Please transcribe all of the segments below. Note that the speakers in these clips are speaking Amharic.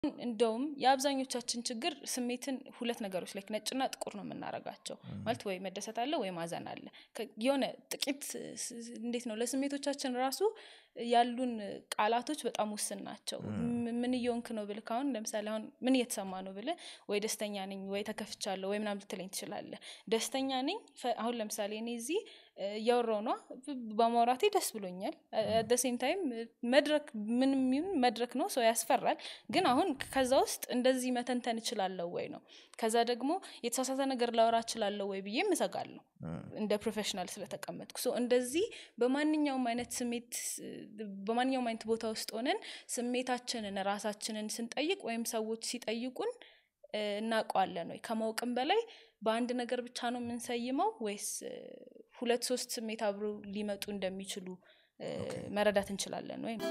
እንደውም የአብዛኞቻችን ችግር ስሜትን ሁለት ነገሮች ላይ ነጭና ጥቁር ነው የምናረጋቸው ማለት ወይ መደሰት አለ ወይ ማዘን አለ ከ- የሆነ ጥቂት ስ- ስ- እንዴት ነው ለስሜቶቻችን ራሱ ያሉን ቃላቶች በጣም ውስን ናቸው ም- ምን እየሆንክ ነው ብልህ አሁን ለምሳሌ አሁን ምን እየተሰማ ነው ብልህ ወይ ደስተኛ ነኝ ወይ ተከፍቻለሁ ወይ ምናምን ልትለኝ ትችላለህ ደስተኛ ነኝ ፈ- አሁን ለምሳሌ እኔ እዚህ እ፣ እያወራሁ ነዋ ብ- በማውራቴ ደስ ብሎኛል አደ ሴም ታይም መድረክ ምንም ይሁን መድረክ ነው ሰው ያስፈራል ግን አሁን ከዛ ውስጥ እንደዚህ መተንተን እችላለሁ ወይ ነው ከዛ ደግሞ የተሳሳተ ነገር ላወራ እችላለሁ ወይ ብዬ እሰጋለሁ እንደ ፕሮፌሽናል ስለተቀመጥኩ ሶ እንደዚህ በማንኛውም አይነት ስሜት በማንኛውም አይነት ቦታ ውስጥ ሆነን ስሜታችንን ራሳችንን ስንጠይቅ ወይም ሰዎች ሲጠይቁን እ፣ እናውቀዋለን ወይ ከማወቅም በላይ በአንድ ነገር ብቻ ነው የምንሰይመው ወይስ እ፣ ሁለት ሶስት ስሜት አብሮ ሊመጡ እንደሚችሉ እ፣ መረዳት እንችላለን ወይ ነው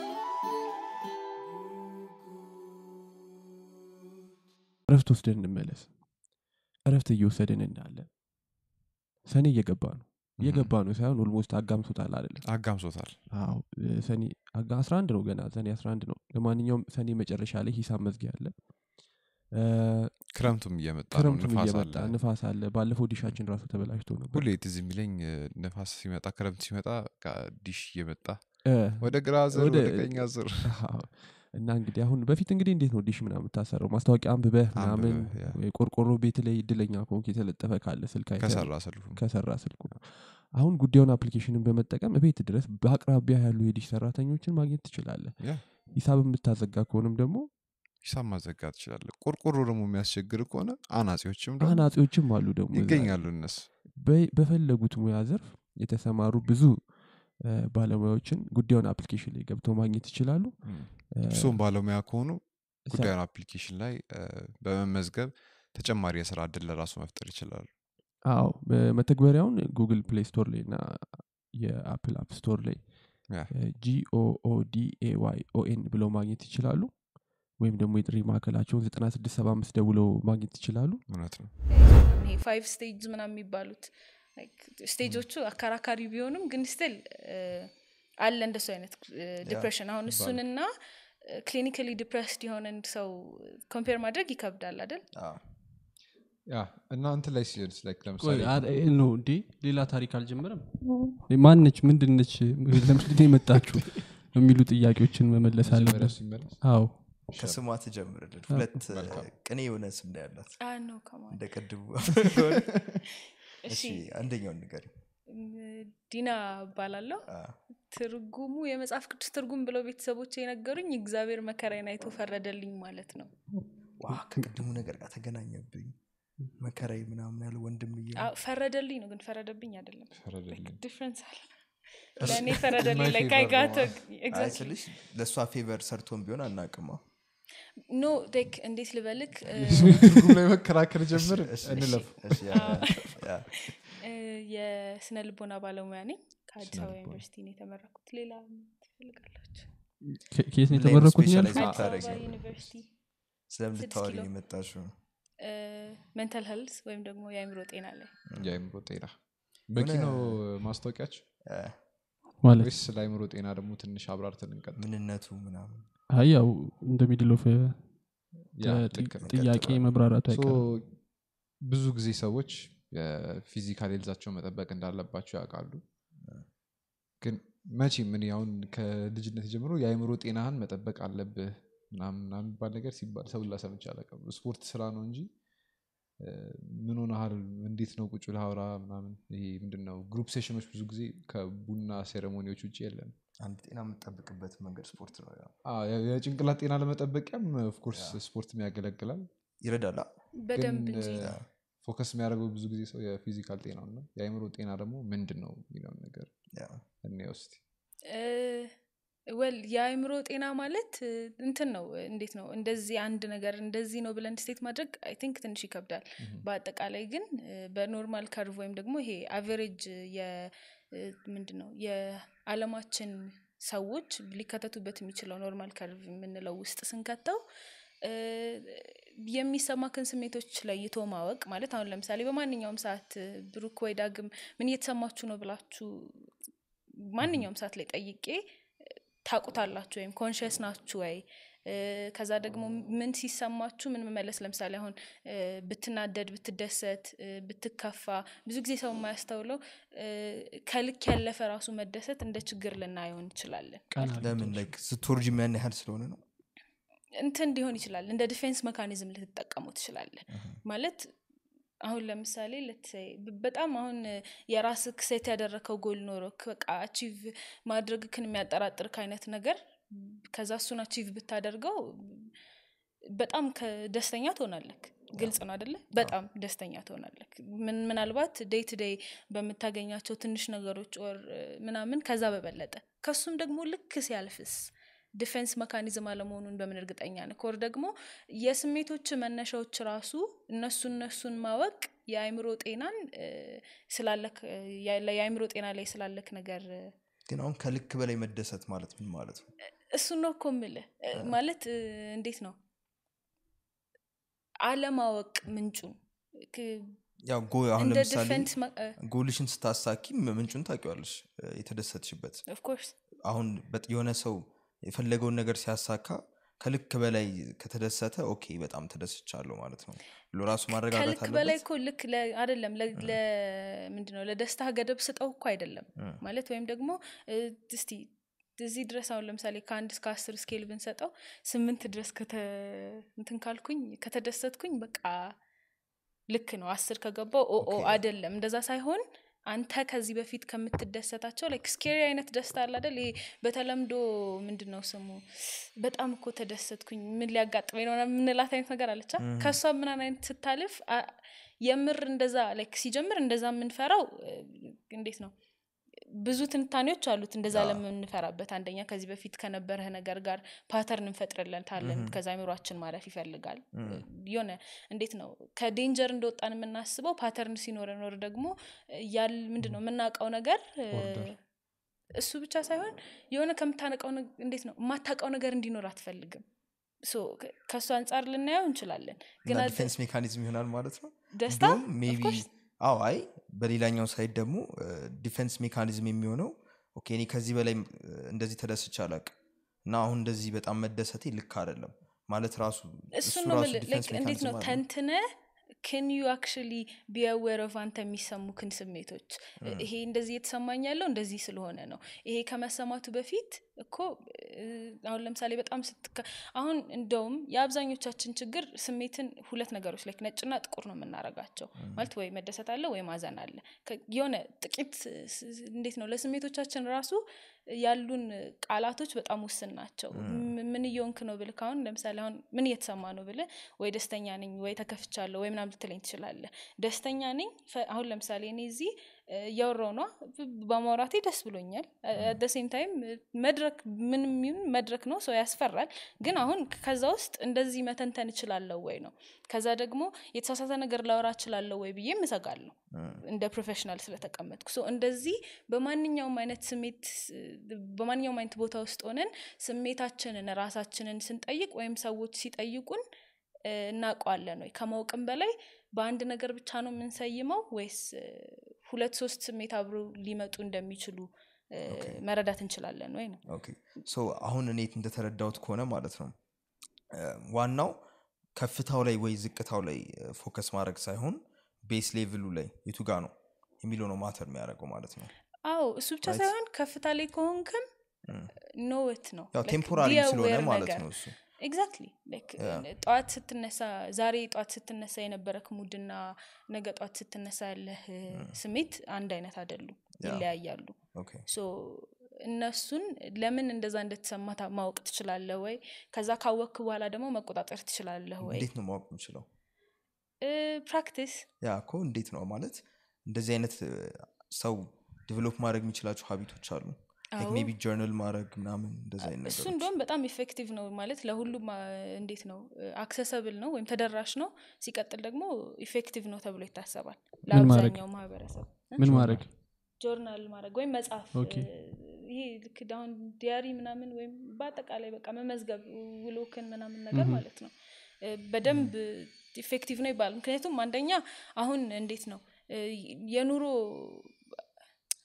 እረፍት ወስደን እንመለስ እረፍት እየወሰድን እንዳለ ሰኔ እየገባ ነው እየገባ ነው ሳይሆን ኦልሞስት አጋምሶታል አይደለም አጋምሶታል አዎ እ፣ ሰኔ አጋ 11 ነው ገና ሰኔ 11 ነው ለማንኛውም ሰኔ መጨረሻ ላይ ሂሳብ መዝጊያ አለ እ፣ ክረምቱም እየመጣ ነው ክረምቱም ንፋስ እየመጣ አለ ንፋስ አለ ባለፈው ዲሻችን ራሱ ተበላሽቶ ነበር ሁሌ ትዝ የሚለኝ እ፣ ንፋስ ሲመጣ ክረምት ሲመጣ በቃ ዲሽ እየመጣ እ፣ ወደ ግራ ዝር ወደ- ወደ ቀኝ ዝር አዎ። እና እንግዲህ አሁን በፊት እንግዲህ እንዴት ነው ዲሽ ምናምን የምታሰረው ማስታወቂያ አንብበህ ምናምን አንብበህ፣ ያ። ወይ ቆርቆሮ ቤት ላይ እድለኛ ከሆንክ የተለጠፈ ካለ ስልክ አይተህ ከሰራ ስልፉ ከሰራ ስልኩ አሁን ጉዳዩን አፕሊኬሽንን በመጠቀም ቤት ድረስ በአቅራቢያ ያሉ የዲሽ ሰራተኞችን ማግኘት ትችላለህ ያ ሂሳብ የምታዘጋ ከሆንም ደግሞ ሂሳብ ማዘጋት ትችላለህ ቆርቆሮ ደግሞ የሚያስቸግር ከሆነ አናጺዎችም ደግሞ አናጺዎችም አሉ ደግሞ እዛ። ይገኛሉ እነሱ በ- በፈለጉት ሙያ ዘርፍ የተሰማሩ ብዙ እ፣ ባለሙያዎችን ጉዳዩን አፕሊኬሽን ላይ ገብተው ማግኘት ይችላሉ እ፣ እሱም ባለሙያ ከሆኑ ሰ- ጉዳዩን አፕሊኬሽን ላይ እ፣ በመመዝገብ ተጨማሪ የስራ እድል ለራሱ መፍጠር ይችላሉ አዎ መተግበሪያውን ጉግል ፕሌይ ስቶር ላይ እና የአፕል አፕ ስቶር ላይ ያ። ጂኦኦዲኤዋይ ኦኤን ብለው ማግኘት ይችላሉ ወይም ደግሞ የጥሪ ማዕከላቸውን 9675 ደውለው ማግኘት ይችላሉ እውነት ነው ይሄ ፋይቭ ስቴጅ ምናምን የሚባሉት like ስቴጆቹ አከራካሪ ቢሆኑም ግን ስቲል አለ እንደሱ አይነት ዲፕሬሽን አሁን እሱንና ክሊኒካሊ ዲፕሬስድ የሆነን ሰው ኮምፔር ማድረግ ይከብዳል አይደል ያ እና እንትን ላይ ሲሆንስ ላይክ ቆይ ለምሳሌ አ- እ- ኖ እንዴ ሌላ ታሪክ አልጀመረም ማነች ምንድነች ለምንድን ነው የመጣችሁ የሚሉ ጥያቄዎችን መመለስ መጀመሪያ አለበት ሲመለስ አዎ ከስሟ ትጀምርልን ሁለት እ፣ ቅኔ የሆነ ስም ነው ያላት አ ነው ከማን እንደ ቅድሙ እሺ እሺ አንደኛውን ንገሪ ም- ዲና እባላለሁ ትርጉሙ የመጽሐፍ ቅዱስ ትርጉም ብለው ቤተሰቦች የነገሩኝ እግዚአብሔር መከራዬን አይቶ ፈረደልኝ ማለት ነው ዋ ከቅድሙ ነገር ጋር ተገናኘብኝ መከራይ ምናምን ያለ ወንድምዬ አዎ፣ ፈረደልኝ ነው ግን ፈረደብኝ አይደለም ፈረደልኝ ዲፍረንስ አለ ለእኔ ፈረደልኝ My ላይ favor ካይጋቶ ነው። አይ ስልሽ ለእሷ ፌቨር ሰርቶን ቢሆን አናቅማ ኖ ዴክ እንዴት ልበልክ እ፣ ትርጉም ላይ መከራከር ጀምር እንለፍ እ፣ የስነ ልቦና ባለሙያ ነኝ ከአዲስ አበባ ዩኒቨርሲቲ ነው የተመረኩት ሌላ ትፈልጋላችሁ ከ- ከየት ነው ምን ላይ የተመረኩት specialize ያልኩት? አዲስ የምታደርጊው? አበባ ዩኒቨርሲቲ ስለምልታወሪ ኪሎ። የመጣሽው ሜንታል ሄልስ ወይም ደግሞ የአእምሮ ጤና ላይ የአይምሮ ጤና በቂ ሆነ- ነው ማስታወቂያቸው እ፣ ማለት ወይስ ስለ አይምሮ ጤና ደግሞ ትንሽ አብራርተን እንቀጥል ምንነቱ ምናምን አይ ያው እንደ ሚድል ኦፍ ያ ልክ ነው ጥያቄ መብራራቱ ሶ አይቀርም ብዙ ጊዜ ሰዎች የፊዚካል ሄልዛቸው መጠበቅ እንዳለባቸው ያውቃሉ ግን መቼ ምን አሁን ከልጅነት ጀምሮ የአእምሮ ጤናህን መጠበቅ አለብህ ምናምን ምናምን የሚባል ነገር ሲባል ሰው ላሰምቼ አላውቅም ስፖርት ስራ ነው እንጂ እ፣ ምን ሆነሃል እንዴት ነው ቁጭ ለሀውራ ምናምን ይሄ ምንድን ነው ግሩፕ ሴሽኖች ብዙ ጊዜ ከቡና ሴሬሞኒዎች ውጭ የለም አንድ ጤና የምጠብቅበት መንገድ ስፖርት ነው ያው አዎ፣ የ- የጭንቅላት ጤና ለመጠበቂያም ኦፍኮርስ ስፖርትም ያገለግላል ይረዳላ በደንብ ግን እንጂ እ፣ ፎከስ የሚያደርገው ብዙ ጊዜ ሰው የፊዚካል ጤናው ነው የአእምሮ ጤና ደግሞ ምንድን ነው የሚለውን ነገር ያው እኔ ውስጥ ወል የአእምሮ ጤና ማለት እ፣ እንትን ነው እንዴት ነው እንደዚህ አንድ ነገር እንደዚህ ነው ብለን ስቴት ማድረግ አይ ቲንክ ትንሽ ይከብዳል በአጠቃላይ ግን እ፣ በኖርማል ከርቭ ወይም ደግሞ ይሄ አቨሬጅ ምንድን ነው የአለማችን ሰዎች ሊከተቱበት የሚችለው ኖርማል ከርቭ የምንለው ውስጥ ስንከተው እ፣ የሚሰማክን ስሜቶች ለይቶ ማወቅ ማለት አሁን ለምሳሌ በማንኛውም ሰዓት እ፣ ብሩክ ወይ ዳግም ምን እየተሰማችሁ ነው ብላችሁ ማንኛውም ሰዓት ላይ ጠይቄ ታቁታላችሁ ወይም ኮንሽስ ናችሁ ወይ እ፣ ከዛ ደግሞ ምን ሲሰማችሁ ምን መመለስ ለምሳሌ አሁን እ፣ ብትናደድ ብትደሰት እ፣ ብትከፋ ብዙ ጊዜ ሰው የማያስተውለው እ፣ ከልክ ያለፈ ራሱ መደሰት እንደ ችግር ልናየው እንችላለን ቀና ለምን ላይክ ስትወርጅ ምን ያህል ስለሆነ ነው እንትን ሊሆን ይችላል እንደ ዲፌንስ መካኒዝም ልትጠቀሙ ትችላለን ማለት አሁን ለምሳሌ ለትሰይ በጣም አሁን የራስ ሴት ያደረከው ጎል ኖሮ በቃ አቺቭ ማድረግክን የሚያጠራጥርክ አይነት ነገር ከዛ እሱን አቺቭ ብታደርገው በጣም ደስተኛ ትሆናለክ ግልጽ ነው አደለ በጣም ደስተኛ ትሆናለክ ምን ምናልባት ዴይ ቱ ዴይ በምታገኛቸው ትንሽ ነገሮች ወር ምናምን ከዛ በበለጠ ከሱም ደግሞ ልክ ሲያልፍስ ዲፌንስ መካኒዝም አለመሆኑን በምን እርግጠኛ ነህ ወር ደግሞ የስሜቶች መነሻዎች ራሱ እነሱ እነሱን ማወቅ የአእምሮ ጤናን እ፣ ስላለክ እ፣ ያ- የአእምሮ ጤና ላይ ስላለክ ነገር እ፣ ግን አሁን ከልክ በላይ መደሰት ማለት ምን ማለት ነው እሱ ነው እኮ ምልህ እ፣ ማለት እ፣ እንዴት ነው አለማወቅ ምንጩን ክ- ያው ጎ አሁን እንደ ለምሳሌ ዲፌንስ ጎልሽን ስታሳኪ ምንጩን ታውቂዋለሽ እ፣ የተደሰትሽበት ኦፍኮርስ አሁን በጥ- የሆነ ሰው የፈለገውን ነገር ሲያሳካ ከልክ በላይ ከተደሰተ ኦኬ በጣም ተደስቻለሁ ማለት ነው ብሎ ራሱ ማረጋጋት ከልክ በላይ አለበት እኮ ልክ ለ- አይደለም ምንድነው ለደስታ ገደብ ስጠው እኮ አይደለም እ። ማለት ወይም ደግሞ እ፣ እስቲ እዚህ ድረስ አሁን ለምሳሌ ከአንድ እስከ አስር ስኬል ብንሰጠው ስምንት ድረስ ከተ እንትን ካልኩኝ ከተደሰትኩኝ በቃ ልክ ነው አስር ከገባው ኦ ኦ ኦኬ። አይደለም እንደዛ ሳይሆን አንተ ከዚህ በፊት ከምትደሰታቸው ላይክ ስኬሪ አይነት ደስታ አለ አይደል ይሄ በተለምዶ ምንድን ነው ስሙ በጣም እኮ ተደሰትኩኝ ምን ሊያጋጥመኝ ነው ምናምን የምንላት አይነት ነገር አለቻ ከእሷ ምናን አይነት ስታልፍ አ- የምር እንደዛ ላይክ ሲጀምር እንደዛ የምንፈራው እ፣ እንዴት ነው ብዙ ትንታኔዎች አሉት እንደዛ ለምንፈራበት አንደኛ ከዚህ በፊት ከነበረህ ነገር ጋር ፓተርን እንፈጥርለታለን ከዛ አይምሯችን ማለፍ ይፈልጋል የሆነ እንዴት ነው ከዴንጀር እንደወጣን የምናስበው ፓተርን ሲኖረ ኖር ደግሞ ያል ምንድን ነው የምናውቀው ነገር እ፣ እሱ ብቻ ሳይሆን የሆነ ከምታነቀው ነግ- እንዴት ነው የማታውቀው ነገር እንዲኖር አትፈልግም ሶ ከ- ከእሱ አንጻር ልናየው እንችላለን ግን እና አት- ዲፌንስ ሜካኒዝም ይሆናል ማለት ነው ደስታ እንዲሁም ሜቢ of course አዎ አይ በሌላኛው ሳይድ ደግሞ ዲፌንስ ሜካኒዝም የሚሆነው ኦኬ እኔ ከዚህ በላይ እ፣ እንደዚህ ተደስቼ አላውቅም እና አሁን እንደዚህ በጣም መደሰቴ ልክ አይደለም ማለት ራሱ እሱ እሱ ነው ራሱ የምልህ። ዲፌንስ like እንዴት ነው ሜካኒዝም አለ ተንትነ ክን ዩ አክቹሊ ቢአዌር ኦፍ አንተ የሚሰሙክን ስሜቶች ይሄ እንደዚህ እየተሰማኝ ያለው እንደዚህ ስለሆነ ነው ይሄ ከመሰማቱ በፊት እኮ እ፣ አሁን ለምሳሌ በጣም ስትከ አሁን እንደውም የአብዛኞቻችን ችግር ስሜትን ሁለት ነገሮች ላይ ነጭና ጥቁር ነው የምናረጋቸው ማለት ወይ መደሰት አለ ወይ ማዘን አለ ከ- የሆነ ጥቂት ስ- ስ- እንዴት ነው ለስሜቶቻችን ራሱ ያሉን ቃላቶች በጣም ውስን ናቸው ም- ምን እየሆንክ ነው ብልህ አሁን ለምሳሌ አሁን ምን እየተሰማ ነው ብልህ ወይ ደስተኛ ነኝ ወይ ተከፍቻለሁ ወይ ምናምን ልትለኝ ትችላለህ ደስተኛ ነኝ ፈ- አሁን ለምሳሌ እኔ እዚህ እ፣ እያወራሁ ነዋ ብ- በማውራቴ ደስ ብሎኛል አደ ሴም ታይም መድረክ ምንም ይሁን መድረክ ነው ሰው ያስፈራል ግን አሁን ከዛ ውስጥ እንደዚህ መተንተን እችላለሁ ወይ ነው ከዛ ደግሞ የተሳሳተ ነገር ላወራ እችላለሁ ወይ ብዬ እሰጋለሁ እንደ ፕሮፌሽናል ስለተቀመጥኩ ሶ እንደዚህ በማንኛውም አይነት ስሜት በማንኛውም አይነት ቦታ ውስጥ ሆነን ስሜታችንን ራሳችንን ስንጠይቅ ወይም ሰዎች ሲጠይቁን እ፣ እናውቀዋለን ወይ ከማወቅም በላይ በአንድ ነገር ብቻ ነው የምንሰይመው ወይስ እ፣ ሁለት ሶስት ስሜት አብሮ ሊመጡ እንደሚችሉ እ፣ መረዳት እንችላለን ወይ ነው ኦኬ ሶ አሁን እኔ እንደተረዳሁት ከሆነ ማለት ነው እ፣ ዋናው ከፍታው ላይ ወይ ዝቅታው ላይ ፎከስ ማድረግ ሳይሆን ቤስ ሌቭሉ ላይ የቱ ጋ ነው የሚለው ነው ማተር የሚያደርገው ማለት ነው አዎ እሱ ብቻ ሳይሆን ከፍታ ላይ ከሆንክም ኖወት ነው ያው Like, ቴምፖራሪ be ስለሆነ aware ማለት ነገር። ነው እሱ ኤግዛክትሊ ጠዋት ስትነሳ ዛሬ ጠዋት ስትነሳ የነበረክ ሙድና ነገ ጠዋት ስትነሳ ያለህ ስሜት አንድ አይነት አይደሉም ይለያያሉ ኦኬ ሶ እነሱን ለምን እንደዛ እንደተሰማ ታ- ማወቅ ትችላለህ ወይ ከዛ ካወቅክ በኋላ ደግሞ መቆጣጠር ትችላለህ ወይ እንዴት ነው ማወቅ የምችለው ፕራክቲስ ያ እኮ እንዴት ነው ማለት እንደዚህ አይነት እ፣ ሰው ዲቨሎፕ ማድረግ የሚችላቸው ሀቢቶች አሉ አዎ። ሜቢ ጀርናል ማድረግ ምናምን እንደዚህ አይነት እሱ ነገሮች እንደውም በጣም ኢፌክቲቭ ነው ማለት ለሁሉም አ፣ እንዴት ነው አክሰሰብል ነው ወይም ተደራሽ ነው ሲቀጥል ደግሞ ኢፌክቲቭ ነው ተብሎ ይታሰባል ምን ማድረግ? ለአብዛኛው ማህበረሰብ ምን ማድረግ ጆርናል ማድረግ ወይም መጽሐፍ ኦኬ። እ፣ ይሄ ልክ አሁን ዲያሪ ምናምን ወይም በአጠቃላይ በቃ መመዝገብ ውሎክን ምናምን ነገር ማለት ነው እ፣ በደንብ ኢፌክቲቭ ነው ይባላል ምክንያቱም አንደኛ አሁን እንዴት ነው እ፣ የኑሮ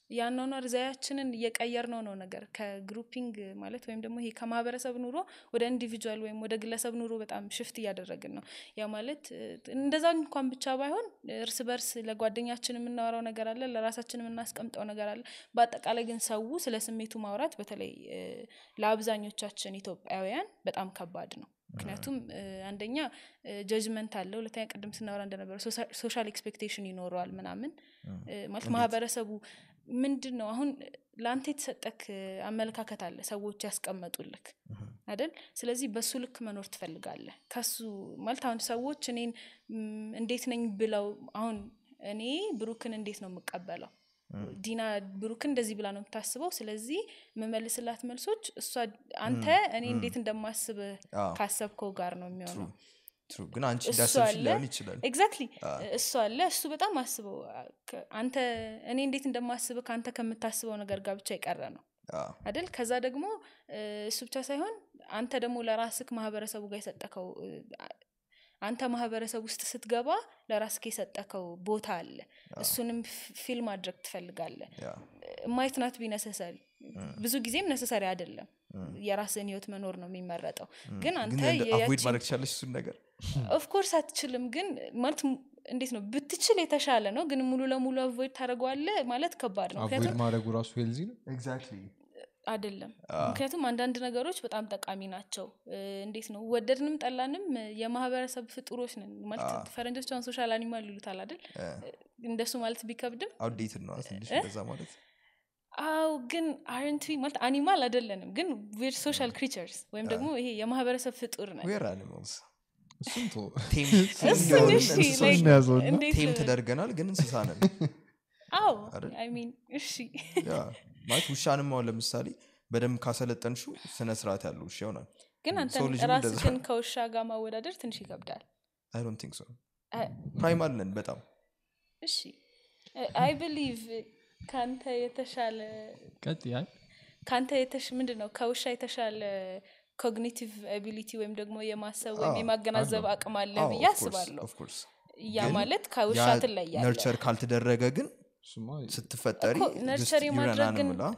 የአኗኗር ዘያችንን እየቀየር ነው ነው ነገር ከግሩፒንግ ማለት ወይም ደግሞ ይሄ ከማህበረሰብ ኑሮ ወደ ኢንዲቪጁዋል ወይም ወደ ግለሰብ ኑሮ በጣም ሽፍት እያደረግን ነው ያ ማለት እ፣ እንደዛ እንኳን ብቻ ባይሆን እርስ በርስ ለጓደኛችን የምናወራው ነገር አለ ለራሳችን የምናስቀምጠው ነገር አለ በአጠቃላይ ግን ሰው ስለ ስሜቱ ማውራት በተለይ እ፣ ለአብዛኞቻችን ኢትዮጵያውያን በጣም ከባድ ነው ምክንያቱም እ፣ አንደኛ ጀጅመንት አለ ሁለተኛ ቅድም ስናወራ እንደነበረ ሶሻል ኤክስፔክቴሽን ይኖረዋል ምናምን እ፣ ማለት ማህበረሰቡ ምንድን ነው አሁን ለአንተ የተሰጠክ አመለካከት አለ ሰዎች ያስቀመጡልክ አይደል ስለዚህ በሱ ልክ መኖር ትፈልጋለህ ከሱ ማለት አሁን ሰዎች እኔን ም፣ እንዴት ነኝ ብለው አሁን እኔ ብሩክን እንዴት ነው የምቀበለው ዲና ብሩክን እንደዚህ ብላ ነው የምታስበው ስለዚህ የምመልስላት መልሶች እሷ አንተ እኔ እንዴት እንደማስብ አዎ። ካሰብከው ጋር ነው የሚሆነው ትሩ ግን አንቺ እሱ እንዳሰብሽ አለ። ሊሆን ይችላል ኤግዛክትሊ እሱ አለ እሱ በጣም አስበው አ- ከ- አንተ እኔ እንዴት እንደማስብ ከአንተ ከምታስበው ነገር ጋር ብቻ የቀረ ነው አዎ። አይደል ከዛ ደግሞ እ፣ እሱ ብቻ ሳይሆን አንተ ደግሞ ለራስክ ማህበረሰቡ ጋር የሰጠከው እ፣ አ- አንተ ማህበረሰብ ውስጥ ስትገባ ለራስክ የሰጠከው ቦታ አለ እሱንም ፊ- ፊል ማድረግ ትፈልጋለህ ያ። ማየት ናት ቢ ነሰሰሪ ብዙ ጊዜም ነሰሰሪ አይደለም የራስን ህይወት መኖር ነው የሚመረጠው ግን አንተ ግን አቮይድ የያቺን- ማድረግ ትቻለሽ እሱን ነገር ኦፍኮርስ አትችልም ግን ማለት ም- እንዴት ነው ብትችል የተሻለ ነው ግን ሙሉ ለሙሉ አቮይድ ታደረገዋለ ማለት ከባድ ነው አቮይድ ምክንያቱም ማድረጉ ራሱ ሄልዚ ነው አይደለም ምክንያቱም አንዳንድ ነገሮች በጣም ጠቃሚ ናቸው እ፣ እንዴት ነው ወደድንም ጠላንም እ፣ የማህበረሰብ ፍጡሮች ነን ማለት ፈረንጆች አሁን ሶሻል አኒማል ይሉታል አይደል እንደሱ ማለት ቢከብድም አውዴትድ ነው ትንሽ እንደዛ ማለት አው ግን አረንት ማለት አኒማል አይደለንም ግን ዌር ሶሻል ክሪቸርስ ወይም ደግሞ ይሄ የማህበረሰብ ፍጡር ነን ዌር አኒማልስ እሱም ቶ ቴም እሱን እሺ like እናያዘውና እንዴት ቴም ተደርገናል ግን እንስሳ ነን አዎ አይደል? አይ ሚን እሺ ያ ማለት ውሻንም አሁን ለምሳሌ በደንብ ካሰለጠንሹ ስነ ስርዓት ያለው ውሻ ይሆናል ግን አንተ ሰው ልጅም እንደዛ ራስህን ከውሻ ጋር ማወዳደር ትንሽ ይከብዳል አይ ዶንት ቲንክ ሶ አይ- ፕራይማል ነን በጣም እሺ አይ ብሊቭ ከአንተ የተሻለ ቀጥ ያል ከአንተ የተሽ ምንድን ነው ከውሻ የተሻለ ኮግኒቲቭ አቢሊቲ ወይም ደግሞ የማሰብ ወይም አዎ፣ የማገናዘብ አለው። አቅም አለ አዎ, ብዬ of course, አስባለሁ of course። ያ ግን ማለት ከውሻ ያ ትለያለ ነርቸር ካልተደረገ ግን እሱማ ስትፈጠሪ ነርቸር የማድረግ ግን ዩረናንምላ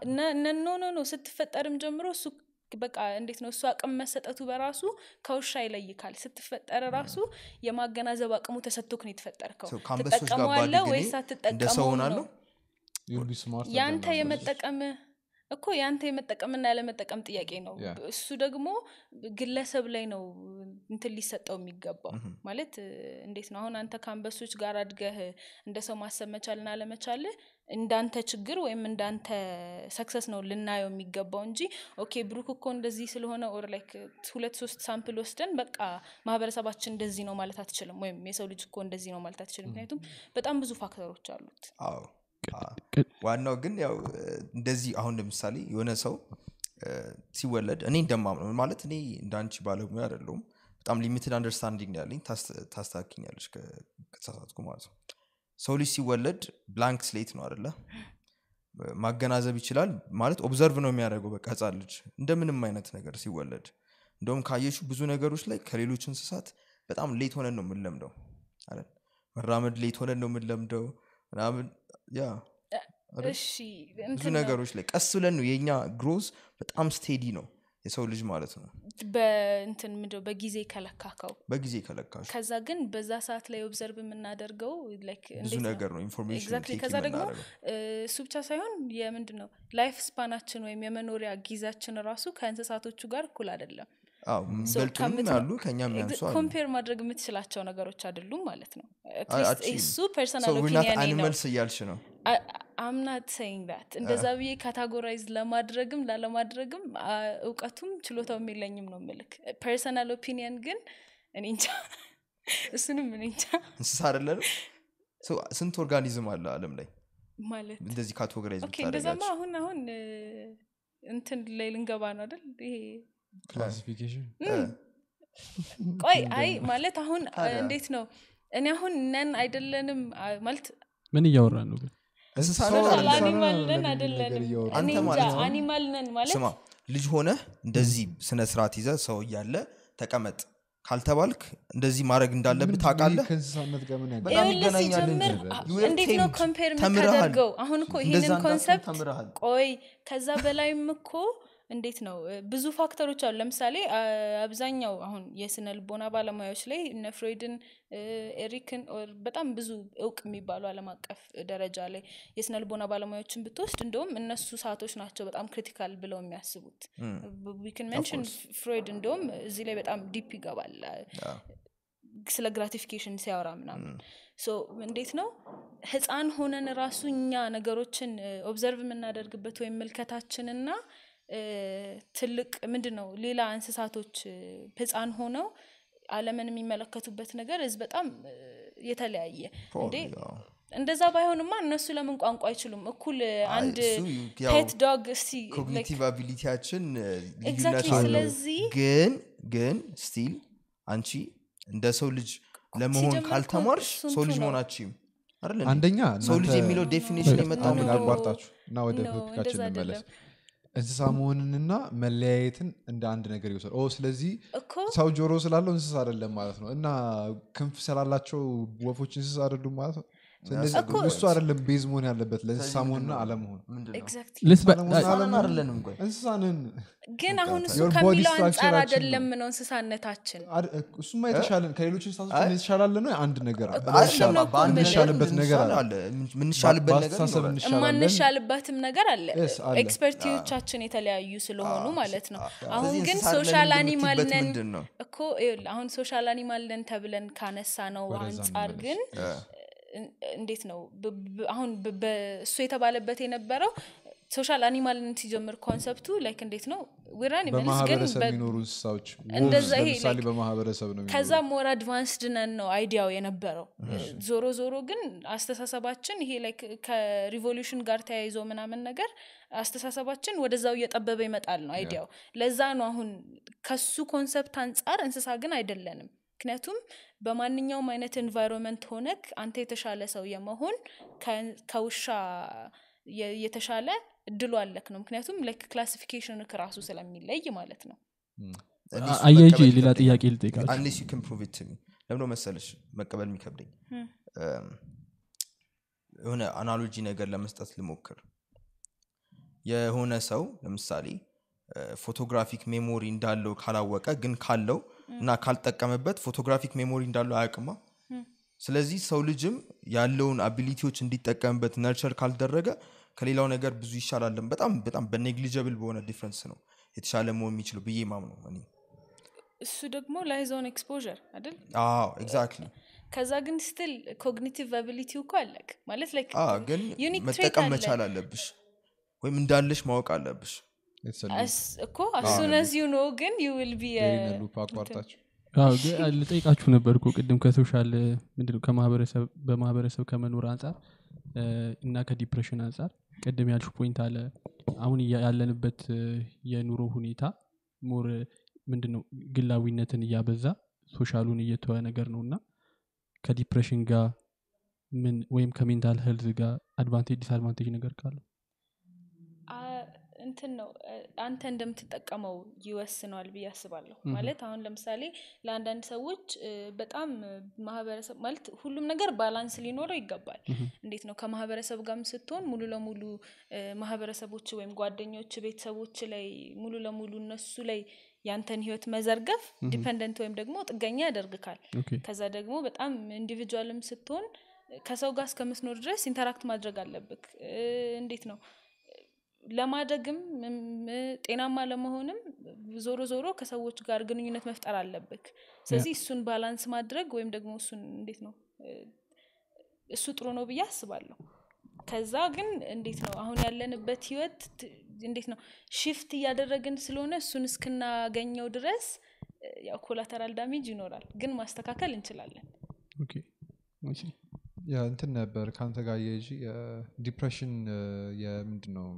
ኖ ኖ ኖ ስትፈጠርም ጀምሮ እሱ በቃ እንዴት ነው እሱ አቅም መሰጠቱ በራሱ ከውሻ ይለይካል ስትፈጠር ራሱ የማገናዘብ አቅሙ ተሰጥቶክ ነው የተፈጠርከው So ከአንበሶች ጋር ትጠቀመዋለ ባድግ እኔ ወይስ እንደ አትጠቀመው ሰው ነው ሆናለሁ you'll be smart ያንተ than them. የመጠቀም እኮ ያንተ የመጠቀምና ያለመጠቀም ጥያቄ ነው Yeah. እሱ ደግሞ ግለሰብ ላይ ነው እንትን ሊሰጠው የሚገባው ማለት እ፣ እንዴት ነው አሁን አንተ ከአንበሶች ጋር አድገህ እንደ ሰው ማሰብ መቻልና አለመቻል እንዳንተ ችግር ወይም እንዳንተ ሰክሰስ ነው ልናየው የሚገባው እንጂ ኦኬ ብሩክ እኮ እንደዚህ ስለሆነ ኦር ላይክ ሁለት ሶስት ሳምፕል ወስደን በቃ ማህበረሰባችን እንደዚህ ነው ማለት አትችልም ወይም የሰው ልጅ እኮ እንደዚህ ነው ማለት አትችልም ምክንያቱም በጣም ብዙ ፋክተሮች አሉት አዎ አዎ። ቅድ- ዋናው ግን ያው እ፣ እንደዚህ አሁን ለምሳሌ የሆነ ሰው እ፣ ሲወለድ እኔ እንደማምነው ማለት እኔ እንዳንቺ ባለሙያ አይደለሁም በጣም ሊሚትድ አንደርስታንዲንግ ነው ያለኝ ታስ- ታስታክኛለች ከ- ከተሳሳትኩ ማለት ነው ሰው ልጅ ሲወለድ ብላንክ ስሌት ነው አደለ ማገናዘብ ይችላል ማለት ኦብዘርቭ ነው የሚያደርገው በቃ ህፃን ልጅ እንደምንም አይነት ነገር ሲወለድ እንደውም ካየሹ ብዙ ነገሮች ላይ ከሌሎች እንስሳት በጣም ሌት ሆነን ነው የምንለምደው አይደል መራመድ ሌት ሆነን ነው የምንለምደው ምናምን ያ አይደል? እሺ ብዙ እንትን ነው። ነገሮች ላይ ቀስ ብለን ነው የእኛ ግሮዝ በጣም ስቴዲ ነው የሰው ልጅ ማለት ነው በእንትን ምንድነው በጊዜ ከለካከው በጊዜ ከለካሽ ከዛ ግን በዛ ሰዓት ላይ ኦብዘርቭ የምናደርገው like ብዙ እንዴት ነው? ነገር ነው ኢንፎርሜሽን Exactly። ከዛ ደግሞ እ፣ እሱ ብቻ ሳይሆን የምንድን ነው ላይፍ ስፓናችን ወይም የመኖሪያ ጊዜያችን ራሱ ከእንስሳቶቹ ጋር እኩል አይደለም በልጡንም ያሉ ከእኛም ያንሱ አሉ ኮምፔር ማድረግ የምትችላቸው ነገሮች አይደሉም ማለት ነው At አይ፣ least አትችይም። እሱ ፐርሰናል So we're not ኦፒኒየን ነው animals እያልሽ ነው አምናት ሰይንግ ዳት እንደዛ ብዬ ካታጎራይዝ ለማድረግም ላለማድረግም አ፣ እውቀቱም ችሎታውም የለኝም ነው ምልክ ፐርሰናል ኦፒኒየን ግን እኔ እንጃ እሱንም እኔ እንጃ እንስሳ አይደለንም So ስንት ኦርጋኒዝም አለ አለም ላይ ማለት እንደዚህ ካቴጎራይዝ ኦኬ እንደዛማ ብታደረጋቸው አሁን አሁን እ፣ እንትን ላይ ልንገባ ነው አይደል ይሄ ክላሲፊኬሽን ቆይ አይ ማለት አሁን አ፣ ታዲያ? እንዴት ነው እኔ አሁን ነን አይደለንም አ፣ ማለት ምን እያወራ ነው ግን እንስሳ ሰው ነን አለ። አይደለንም? አኒማል ነን ለምን አይደለንም ነገር እያወራ እኔ አንተ እንጃ ማለት ነው? አኒማል ነን ማለት ስማ ልጅ ሆነ እንደዚህ ስነ ስርዓት ይዘ ሰው እያለ ተቀመጥ ካልተባልክ እንደዚህ ማድረግ እንዳለብህ ምንድን ነው ታውቃለህ ይሄ ከእንስሳነት ጋር ምን በጣም ያገናኛል? ይኸውልህ ይገናኛል ሲጀምር እንጂ። አ- You were እንዴት ነው tamed. ኮምፔር ተምረሃል። የምታደርገው አሁን እኮ እንደዛ ይሄንን እንዳትሆን ኮንሰፕት ተምረሃል። ቆይ ከዛ በላይም እኮ እንዴት ነው እ፣ ብዙ ፋክተሮች አሉ ለምሳሌ አ- አብዛኛው አሁን የስነ ልቦና ባለሙያዎች ላይ እነ ፍሮይድን እ፣ ኤሪክን ኦር በጣም ብዙ እውቅ የሚባሉ አለም አቀፍ ደረጃ ላይ የስነ ልቦና ባለሙያዎችን ብትወስድ እንደውም እነሱ ሰዓቶች ናቸው በጣም ክሪቲካል ብለው የሚያስቡት ዊክን ሜንሽን ፍሮይድ እንደውም እዚህ ላይ በጣም ዲፕ ይገባል አ፣ ስለ ግራቲፊኬሽን ሲያወራ ምናምን ሶ እንዴት ነው ህፃን ሆነን ራሱ እኛ ነገሮችን ኦብዘርቭ የምናደርግበት ወይም ምልከታችንና እ፣ ትልቅ ምንድን ነው ሌላ እንስሳቶች እ፣ ህፃን ሆነው አለምን የሚመለከቱበት ነገር እዝ በጣም እ፣ የተለያየ እንዴ Probably, አዎ። እንደዛ ባይሆንማ እነሱ ለምን ቋንቋ አይችሉም እኩል እ፣ አይ፣ አንድ እሱ ያው ፔት ዶግ እስቲ like- ኮግኒቲቭ አቢሊቲያችን እ, ልዩነት Exactly, አለው ስለዚህ ግን ግን ስቲል አንቺ እንደ ሰው ልጅ ለመሆን ሲጀምር እኮ ካልተማርሽ እሱን ሰው ልጅ ነው። መሆናችም አይደል እንዴ? አንደኛ ሰው ልጅ እናንተ- የሚለው ዴፊኒሽን የመጣው አንድ ነው። ምንድን ነው? ላቋርጣችሁ እና ወደ No, ቶፒካችን እንደዛ እንመለስ አይደለም። እንስሳ መሆንንና መለያየትን እንደ አንድ ነገር ይወሰድ ኦ ስለዚህ እኮ ሰው ጆሮ ስላለው እንስሳ አይደለም ማለት ነው እና ክንፍ ስላላቸው ወፎች እንስሳ አይደሉም ማለት ነው ስለዚህ እኮ እሱ አይደለም ቤዝ መሆን ያለበት ለእንስሳ ስለዚህ መሆንና ምንድን ነው? አለመሆን ምንድን ነው? ኤግዛክትሊ ልስበ- ሰለሞን አ- ህፃናት አለመሆን- አይደለንም ቆይ እንስሳንን ግን አሁን እሱ Your body ከሚለው አንጻር structure-አችን አይደለም ነው። ነው እንስሳነታችን አድ- እሱማ የተሻለን ከሌሎች እንስሳቶች አይ- የተሻላለ ነው አንድ ነገር አለ። እኮ እሱን ነው እኮ በአንድ የምልህ። የምንሻልበት ነገር አለ። አለ ምንሻልበት ነገር በአስተሳሰብ ይኖራል። እንሻላለን የማንሻልባትም ነገር አለ Yes, አለ። ኤክስፐርቲዎቻችን የተለያዩ ስለሆኑ ማለት ነው አዎ። አሁን ስለዚህ ግን እንስሳ አይደለንም ሶሻል አኒማል የምትይበት ነን ምንድን ነው? እኮ ይኸውልህ፣ አሁን ሶሻል አኒማል ነን ተብለን ካነሳ ነው ወደዛ አንጻር እንመለስ። ግን እ፣ እን- እንዴት ነው ብ- ብ- አሁን ብ- በ- እሱ የተባለበት የነበረው ሶሻል አኒማልን ሲጀምር ኮንሰፕቱ ላይክ እንዴት ነው ዊራን ግን በማህበረሰብ በ- የሚኖሩ እንስሳዎች እንደዛ wolves ይሄ ለምሳሌ like- በማህበረሰብ ነው ከዛ የሚኖሩት። ሞር አድቫንስድ ነን ነው አይዲያው የነበረው ዞሮ ዞሮ ግን አስተሳሰባችን ይሄ ላይ ከሪቮሉሽን ጋር ተያይዞ ምናምን ነገር አስተሳሰባችን ወደዛው እየጠበበ ይመጣል ነው አይዲያው ለዛ ነው አሁን ከሱ ኮንሰፕት አንጻር እንስሳ ግን አይደለንም ምክንያቱም በማንኛውም አይነት ኤንቫይሮንመንት ሆነክ አንተ የተሻለ ሰው የመሆን ከ- ከውሻ የ- የተሻለ እድሉ አለክ ነው ምክንያቱም ላይክ ክላሲፊኬሽን ራሱ ስለሚለይ ማለት ነው እኔ እሱ አያይዤ መቀበል ሌላ ይከብደኛል። ጥያቄ ልጠይቃችሁ unless you can prove it to me ለምዶ መሰለሽ መቀበል የሚከብደኝ Hmm. እም፣ የሆነ አናሎጂ ነገር ለመስጠት ልሞክር የሆነ ሰው ለምሳሌ ፎቶግራፊክ ሜሞሪ እንዳለው ካላወቀ ግን ካለው እና ካልጠቀመበት ፎቶግራፊክ ሜሞሪ እንዳለው አያውቅማ ስለዚህ ሰው ልጅም ያለውን አቢሊቲዎች እንዲጠቀምበት ነርቸር ካልደረገ ከሌላው ነገር ብዙ ይሻላለን በጣም በጣም በኔግሊጀብል በሆነ ዲፍረንስ ነው የተሻለ መሆን የሚችለው ብዬ ማምነው እኔ እሱ ደግሞ ላይዞን ኤክስፖር አይደል አዎ ኤግዛክትሊ ከዛ ግን ስትል ኮግኒቲቭ አቢሊቲው እኮ አለክ ማለት ላይክ ግን ዩኒክ መጠቀም ትሬት መቻል አለብሽ ወይም እንዳለሽ ማወቅ አለብሽ It's a loop. እኮ አሱን ዝ ዩ ኖ ግን ዩ ዊል ቢ ይሄንን loop አቋርጣችሁ አዎ፣ ግን ልጠይቃችሁ ነበር እኮ ቅድም ከሶሻል ምንድነው ከማህበረሰብ በማህበረሰብ ከመኖር አንጻር እ፣ እና ከዲፕሬሽን አንጻር ቅድም ያልሹ ፖይንት አለ አሁን እያ- ያለንበት እ፣ የኑሮ ሁኔታ ሞር ምንድነው ግላዊነትን እያበዛ ሶሻሉን እየተወ ነገር ነው እና ከዲፕሬሽን ጋር ምን ወይም ከሜንታል ሄልዝ ጋር አድቫንቴጅ ዲስአድቫንቴጅ ነገር ካለ እንትን ነው እ፣ አንተ እንደምትጠቀመው ይወስነዋል ብዬ አስባለሁ ማለት አሁን ለምሳሌ ለአንዳንድ ሰዎች እ፣ በጣም እ፣ ማህበረሰብ ማለት ሁሉም ነገር ባላንስ ሊኖረው ይገባል እንዴት ነው ከማህበረሰብ ጋርም ስትሆን ሙሉ ለሙሉ እ፣ ማህበረሰቦች ወይም ጓደኞች ቤተሰቦች ላይ ሙሉ ለሙሉ እነሱ ላይ ያንተን ህይወት መዘርገፍ ዲፐንደንት ወይም ደግሞ ጥገኛ ያደርግካል ኦኬ ከዛ ደግሞ በጣም ኢንዲቪጁዋልም ስትሆን ከሰው ጋር እስከምትኖር ድረስ ኢንተራክት ማድረግ አለብክ እ፣ እንዴት ነው ለማደግም እም፣ ጤናማ ለመሆንም ዞሮ ዞሮ ከሰዎች ጋር ግንኙነት መፍጠር አለብክ ስለዚህ እሱን ባላንስ ማድረግ ወይም ደግሞ እሱን እንዴት ነው እ፣ እሱ ጥሩ ነው ብዬ አስባለሁ ከዛ ግን እንዴት ነው አሁን ያለንበት ህይወት ት- እንዴት ነው ሽፍት እያደረግን ስለሆነ እሱን እስክናገኘው ድረስ እ፣ ያው ኮላተራል ዳሜጅ ይኖራል ግን ማስተካከል እንችላለን ኦኬ እሺ። ያ እንትን ነበር ከአንተ ጋር የጂ ዲፕሬሽን የምንድን ነው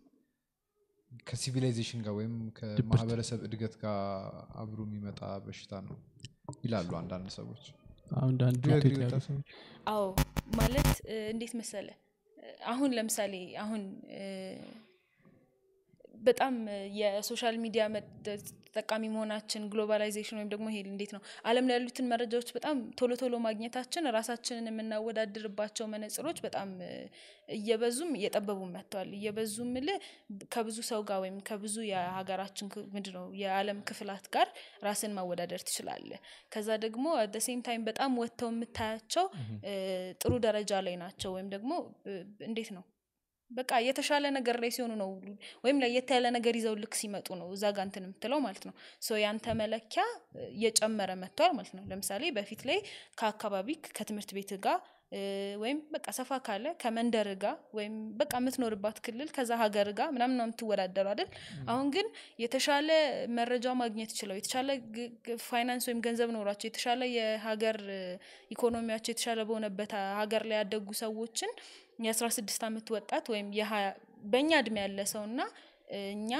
ከሲቪላይዜሽን ጋር ወይም ከማህበረሰብ እድገት ጋር አብሮ የሚመጣ በሽታ ነው ይላሉ አንዳንድ ሰዎች አሁን አንዳንድ Do you agree ሮቴት with ያሉ that? ሰዎች አዎ ማለት እ፣ እንዴት መሰለ እ፣ አሁን ለምሳሌ አሁን እ፣ በጣም እ፣ የሶሻል ሚዲያ መ- ተጠቃሚ መሆናችን ግሎባላይዜሽን ወይም ደግሞ ይሄ እንዴት ነው አለም ላይ ያሉትን መረጃዎች በጣም ቶሎ ቶሎ ማግኘታችን ራሳችንን የምናወዳድርባቸው መነጽሮች በጣም እ፣ እየበዙም እየጠበቡም መጥተዋል እየበዙ ምል ከብዙ ሰው ጋር ወይም ከብዙ የሀገራችን ምንድን ነው የዓለም ክፍላት ጋር ራስን ማወዳደር ትችላለ ከዛ ደግሞ አት ሴም ታይም በጣም ወጥተው የምታያቸው እ፣ ጥሩ ደረጃ ላይ ናቸው ወይም ደግሞ እ፣ እንዴት ነው በቃ የተሻለ ነገር ላይ ሲሆኑ ነው ወይም ለየት ያለ ነገር ይዘው ልክ ሲመጡ ነው እዛ ጋ እንትን የምትለው ማለት ነው ሶ ያንተ መለኪያ እ፣ እየጨመረ መጥቷል ማለት ነው ለምሳሌ በፊት ላይ ከአካባቢ ከትምህርት ቤት ጋር እ፣ ወይም በቃ ሰፋ ካለ ከመንደር ጋር ወይም በቃ የምትኖርባት ክልል ከዛ ሀገር ጋር ምናምን ነው የምትወዳደሩ አይደል አሁን ግን የተሻለ መረጃ ማግኘት ችለው የተሻለ ግ- ግ- ፋይናንስ ወይም ገንዘብ ኖሯቸው የተሻለ የሀገር እ፣ ኢኮኖሚያቸው የተሻለ በሆነበት አ- ሀገር ላይ ያደጉ ሰዎችን የአስራ ስድስት አመት ወጣት ወይም የሀያ በእኛ እድሜ ያለ ሰው እና እኛ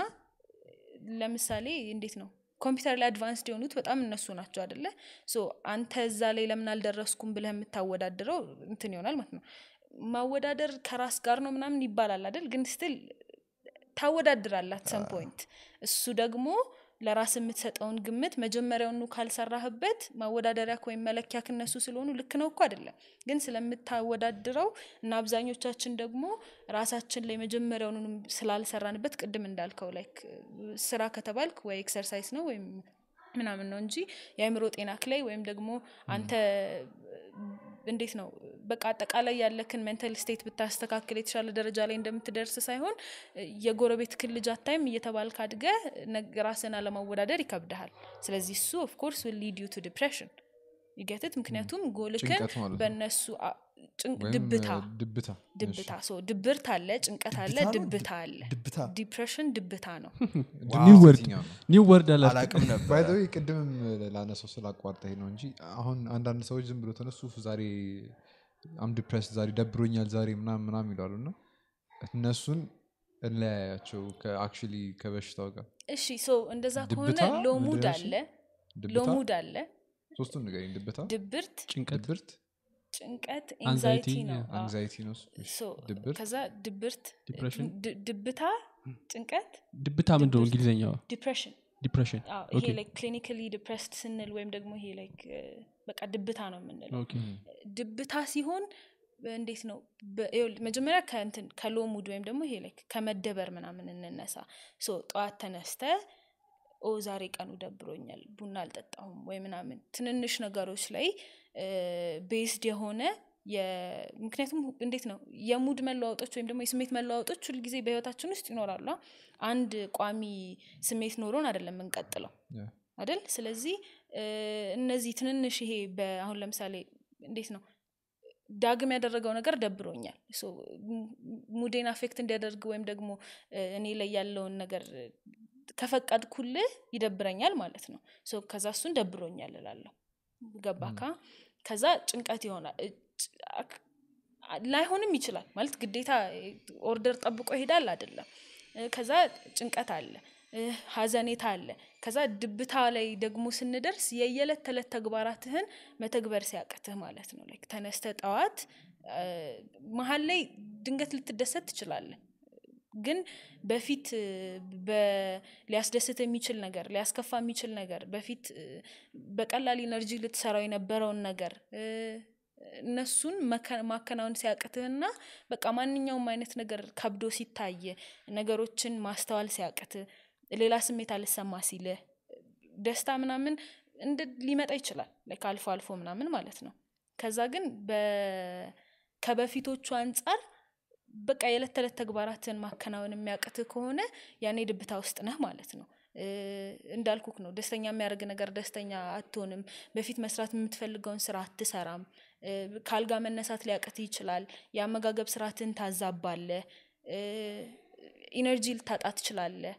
ለምሳሌ እንዴት ነው ኮምፒውተር ላይ አድቫንስድ የሆኑት በጣም እነሱ ናቸው አደለ ሶ አንተ እዛ ላይ ለምን አልደረስኩም ብለህ የምታወዳድረው እንትን ይሆናል ማለት ነው ማወዳደር ከራስ ጋር ነው ምናምን ይባላል አይደል ግን ስትል ታወዳድራላት ሰም ፖይንት እሱ ደግሞ ለራስ የምትሰጠውን ግምት መጀመሪያውኑ ካልሰራህበት ማወዳደሪያ ወይም መለኪያ ክነሱ ስለሆኑ ልክ ነው እኮ አይደለም ግን ስለምታወዳድረው እና አብዛኞቻችን ደግሞ ራሳችን ላይ መጀመሪያውኑ ስላልሰራንበት ቅድም እንዳልከው ላይክ ስራ ከተባልክ ወይ ኤክሰርሳይዝ ነው ወይም ምናምን ነው እንጂ የአእምሮ ጤናክ ላይ ወይም ደግሞ አንተ እንዴት ነው በቃ አጠቃላይ ያለክን ሜንታል ስቴት ብታስተካክል የተሻለ ደረጃ ላይ እንደምትደርስ ሳይሆን የጎረቤት ክል ልጅ አታይም እየተባልክ አድገ ራስን አለማወዳደር ይከብድሃል ስለዚህ እሱ ኦፍኮርስ ሊድ ዩ ቱ ዲፕሬሽን ይገትት ምክንያቱም ጎልክን ጭንቀት ማለት ነው። በእነሱ አ- ጭንቅ- ወይም ድብታ እ፣ ድብታ ድብታ ሶ ድብርት አለ ጭንቀት አለ ድብታ ነው? ድብታ አለ ድብታ ዲፕሬሽን ድብታ ነው ኒው ወርድ የትኛው ነው? ኒው ወርድ አላት አላቅም ነበር ባይዘዊ ቅድምም ላነሰው ስላቋርጠኝ ነው እንጂ አሁን አንዳንድ ሰዎች ዝም ብሎ ተነሱ ዛሬ አም ዲፕሬስ ዛሬ ደብሮኛል ዛሬ ምናም ምናም ይላሉ እና እነሱን እንለያያቸው ከአክቹሊ ከበሽታው ጋር እሺ ሶ እንደዛ ከሆነ ድብታ ሎሙድ ምንድን ነው እሱ? አለ ድብታ ሎሙድ አለ ሶስቱን ንገረኝ ድብታ ድብርት ጭንቀት ድብርት ጭንቀት Anxiety, ኤንዛይቲ ነው yeah. አዎ። አንግዛይቲ ነው እሱ። እሺ፣ ሶ ድብርት ከዛ ድብርት Depression? ድ- ድብታ ጭንቀት ድብታ ምንድን ነው ድብርት። እንግሊዝኛው ዲፕሬሽን ዲፕሬሽን አዎ፣ ይሄ ኦኬ ላይክ ክሊኒካሊ ዲፕሬስድ ስንል ወይም ደግሞ ይሄ ላይክ በቃ ድብታ ነው የምንለው ኦኬ ድብታ ሲሆን እንዴት ነው በ- ይኸውልህ፣ መጀመሪያ ከእንትን ከሎ ሙድ ወይም ደግሞ ይሄ ላይክ ከመደበር ምናምን እንነሳ ሶ ጠዋት ተነስተ ኦ ዛሬ ቀኑ ደብሮኛል ቡና አልጠጣሁም ወይ ምናምን ትንንሽ ነገሮች ላይ ቤዝድ የሆነ የ- ምክንያቱም እንዴት ነው የሙድ መለዋወጦች ወይም ደግሞ የስሜት መለዋወጦች ሁልጊዜ በህይወታችን ውስጥ ይኖራሉ አ? አንድ ቋሚ ስሜት ኖሮን አይደለም የምንቀጥለው Yeah. አይደል ስለዚህ እ፣ እነዚህ ትንንሽ ይሄ በ- አሁን ለምሳሌ እንዴት ነው ዳግም ያደረገው ነገር ደብሮኛል ሶ ሙ- ሙዴን አፌክት እንዲያደርግ ወይም ደግሞ እ፣ እኔ ላይ ያለውን ነገር እ፣ ከፈቀድኩልህ ይደብረኛል ማለት ነው ሶ ከዛ እሱን ደብሮኛል እላለሁ ገባካ ከዛ ጭንቀት ይሆናል እ፣ ጭ- አክ- ላይሆንም ይችላል ማለት ግዴታ ኦርደር ጠብቆ ይሄዳል አይደለም እ፣ ከዛ ጭንቀት አለ እ፣ ሀዘኔታ አለ ከዛ ድብታ ላይ ደግሞ ስንደርስ የየዕለት ተዕለት ተግባራትህን መተግበር ሲያቅትህ ማለት ነው ላይክ ተነስተ ጠዋት እ፣ መሀል ላይ ድንገት ልትደሰት ትችላለህ ግን በፊት እ፣ በ- ሊያስደስት የሚችል ነገር ሊያስከፋ የሚችል ነገር በፊት እ፣ በቀላል ኢነርጂ ልትሰራው የነበረውን ነገር እ፣ እነሱን መከ- ማከናወን ሲያቅትህና በቃ ማንኛውም አይነት ነገር ከብዶ ሲታይ ነገሮችን ማስተዋል ሲያቅት ሌላ ስሜት አልሰማ ሲልህ ደስታ ምናምን እንደ ሊመጣ ይችላል ላይክ አልፎ አልፎ ምናምን ማለት ነው ከዛ ግን በ- ከበፊቶቹ አንጻር በቃ የዕለት ተዕለት ተግባራትን ማከናወን የሚያቅትህ ከሆነ ያኔ ድብታ ውስጥ ነህ ማለት ነው እ፣ እንዳልኩክ ነው ደስተኛ የሚያደርግ ነገር ደስተኛ አትሆንም በፊት መስራት የምትፈልገውን ስራ አትሰራም እ፣ ከአልጋ መነሳት ሊያቅትህ ይችላል የአመጋገብ ስርዓትን ታዛባለህ ኢነርጂ ልታጣ ትችላለህ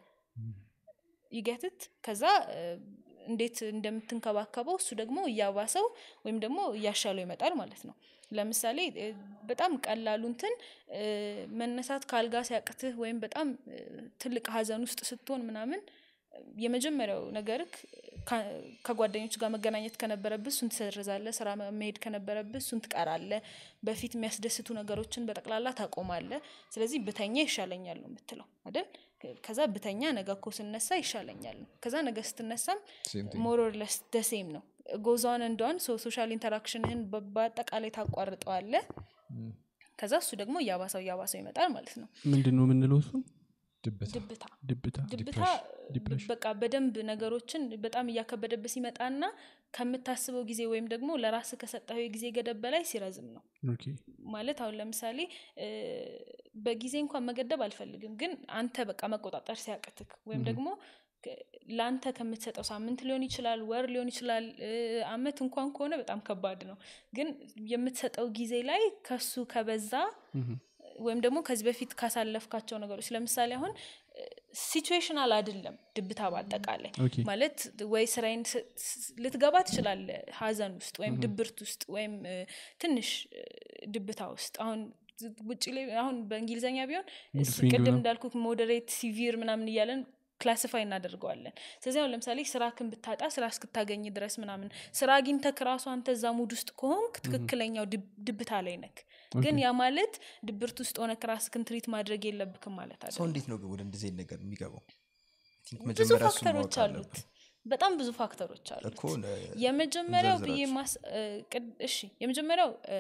ይገትት ከዛ እ፣ እንዴት እንደምትንከባከበው እሱ ደግሞ እያባሰው ወይም ደግሞ እያሻለው ይመጣል ማለት ነው ለምሳሌ እ፣ በጣም ቀላሉ እንትን እ፣ መነሳት ከአልጋ ሲያቅትህ ወይም በጣም እ፣ ትልቅ ሀዘን ውስጥ ስትሆን ምናምን እ፣ የመጀመሪያው ነገርክ ካ- ከጓደኞች ጋር መገናኘት ከነበረብህ እሱን ትሰርዛለህ ስራ መ- መሄድ ከነበረብህ እሱን ትቀራለህ በፊት የሚያስደስቱ ነገሮችን በጠቅላላ ታቆማለህ ስለዚህ ብተኛ ይሻለኛል ነው የምትለው አይደል ከዛ ብተኛ ነገ እኮ ስነሳ ይሻለኛል ነው ከዛ ነገ ስትነሳም Same thing. ሞሮርለስ ደሴም ነው ጎዛን እንደሆን ሶሻል ኢንተራክሽንህን በ- በአጠቃላይ ታቋርጠዋለ ከዛ እሱ ደግሞ እያባሰው እያባሰው ይመጣል ማለት ነው ምንድን ነው የምንለው እሱ ድብታ ድብታ ድብታ ድብታ ዲፕሬሽን። በቃ በደንብ ነገሮችን በጣም እያከበደብህ ሲመጣና ከምታስበው ጊዜ ወይም ደግሞ ለራስ ከሰጠው የጊዜ ገደብ በላይ ሲረዝም ነው ኦኬ ማለት አሁን ለምሳሌ እ፣ በጊዜ እንኳን መገደብ አልፈልግም ግን አንተ በቃ መቆጣጠር ሲያቅትክ ወይም ደግሞ ከ- ለአንተ ከምትሰጠው ሳምንት ሊሆን ይችላል ወር ሊሆን ይችላል እ፣ አመት እንኳን ከሆነ በጣም ከባድ ነው ግን የምትሰጠው ጊዜ ላይ ከሱ ከበዛ ወይም ደግሞ ከዚህ በፊት ካሳለፍካቸው ነገሮች ለምሳሌ አሁን ሲቹዌሽናል አይደለም ድብታ በአጠቃላይ ኦኬ ማለት ወይ ስራዬን ስ- ስ- ልትገባ ትችላለ ሀዘን ውስጥ ወይም ድብርት ውስጥ ወይም እ፣ ትንሽ እ፣ ድብታ ውስጥ አሁን ዝ- ውጭ ላይ አሁን በእንግሊዝኛ ቢሆን Mood ስ- swing ቅድም ነው። እንዳልኩት ሞዴሬት ሲቪር ምናምን እያለን ክላሲፋይ እናደርገዋለን ስለዚህ አሁን ለምሳሌ ስራክን ብታጣ ስራ እስክታገኝ ድረስ ምናምን ስራ አግኝተክ ራሱ አንተ እዛ ሙድ ውስጥ ከሆንክ ትክክለኛው ድብ- ድብታ ላይ ነክ ግን ያ ማለት ድብርት ውስጥ ሆነ ራስክን ትሪት ማድረግ የለብክም ማለት አለ ሰው እንዴት ነው ግን ወደ እንደዚህ አይነት ነገር የሚገባው I think ብዙ መጀመሪያ እሱን ፋክተሮች ማወቅ አሉት አለብን። በጣም ብዙ ፋክተሮች አሉት እኮ ነ- የመጀመሪያው ብዬ እንዘርዝራቸው። ማስ እ፣ ቅድ- እሺ የመጀመሪያው እ፣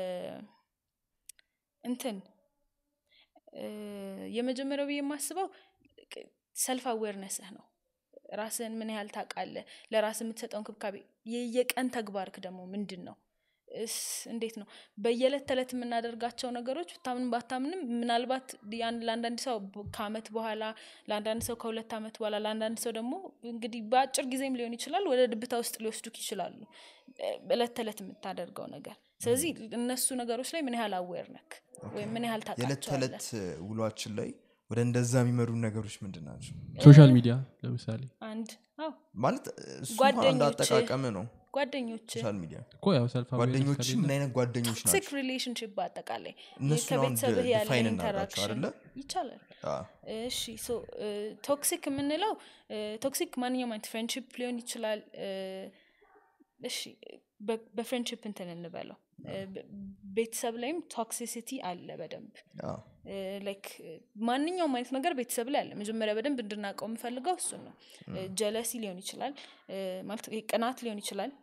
እንትን እ፣ የመጀመሪያው ብዬ የማስበው ሰልፍ አዌርነስህ ነው ራስህን ምን ያህል ታውቃለህ ለራስ የምትሰጠው እንክብካቤ የየቀን ተግባርክ ደግሞ ምንድን ነው እስ እንዴት ነው በየዕለት ተዕለት የምናደርጋቸው ነገሮች ብታምን ባታምንም ምናልባት ያን ለአንዳንድ ሰው በ- ከአመት በኋላ ለአንዳንድ ሰው ከሁለት አመት በኋላ ለአንዳንድ ሰው ደግሞ እንግዲህ በአጭር ጊዜም ሊሆን ይችላል ወደ ድብታ ውስጥ ሊወስዱክ ይችላሉ እ፣ እለት ተዕለት የምታደርገው ነገር ስለዚህ እነሱ ነገሮች ላይ ምን ያህል አዌር ነክ ወይም ምን ያህል የዕለት ታውቃቸዋለህ ተዕለት ውሏችን ላይ ወደ እንደዛ የሚመሩ ነገሮች ምንድን ናቸው ሶሻል ሚዲያ ለምሳሌ አንድ አዎ ማለት እሱ አንድ ጓደኞች- አጠቃቀም ነው ጓደኞች ሶሻል ሚዲያ እኮ ያው ሰልፍ ጓደኞች ምን አይነት ጓደኞች ቶክሲክ ናቸው ሪሌሽንሽፕ በአጠቃላይ እነሱን አሁን ከቤተሰብህ ያለ ዲፋይን እናድርጋቸው ኢንተራክሽን አይደለ ይቻላል አ፣ እሺ ሶ ቶክሲክ የምንለው ቶክሲክ ማንኛውም አይነት ፍሬንድሽፕ ሊሆን ይችላል እ፣ እሺ በ- በፍሬንድሽፕ እንትን እንበለው እ፣ በ- ቤተሰብ ላይም ቶክሲሲቲ አለ በደንብ አ፣ ላይክ ማንኛውም አይነት ነገር ቤተሰብ ላይ አለ መጀመሪያ በደንብ እንድናውቀው የምፈልገው እሱን ነው ጀለሲ ሊሆን ይችላል እ፣ ማለት ይሄ ቅናት ሊሆን ይችላል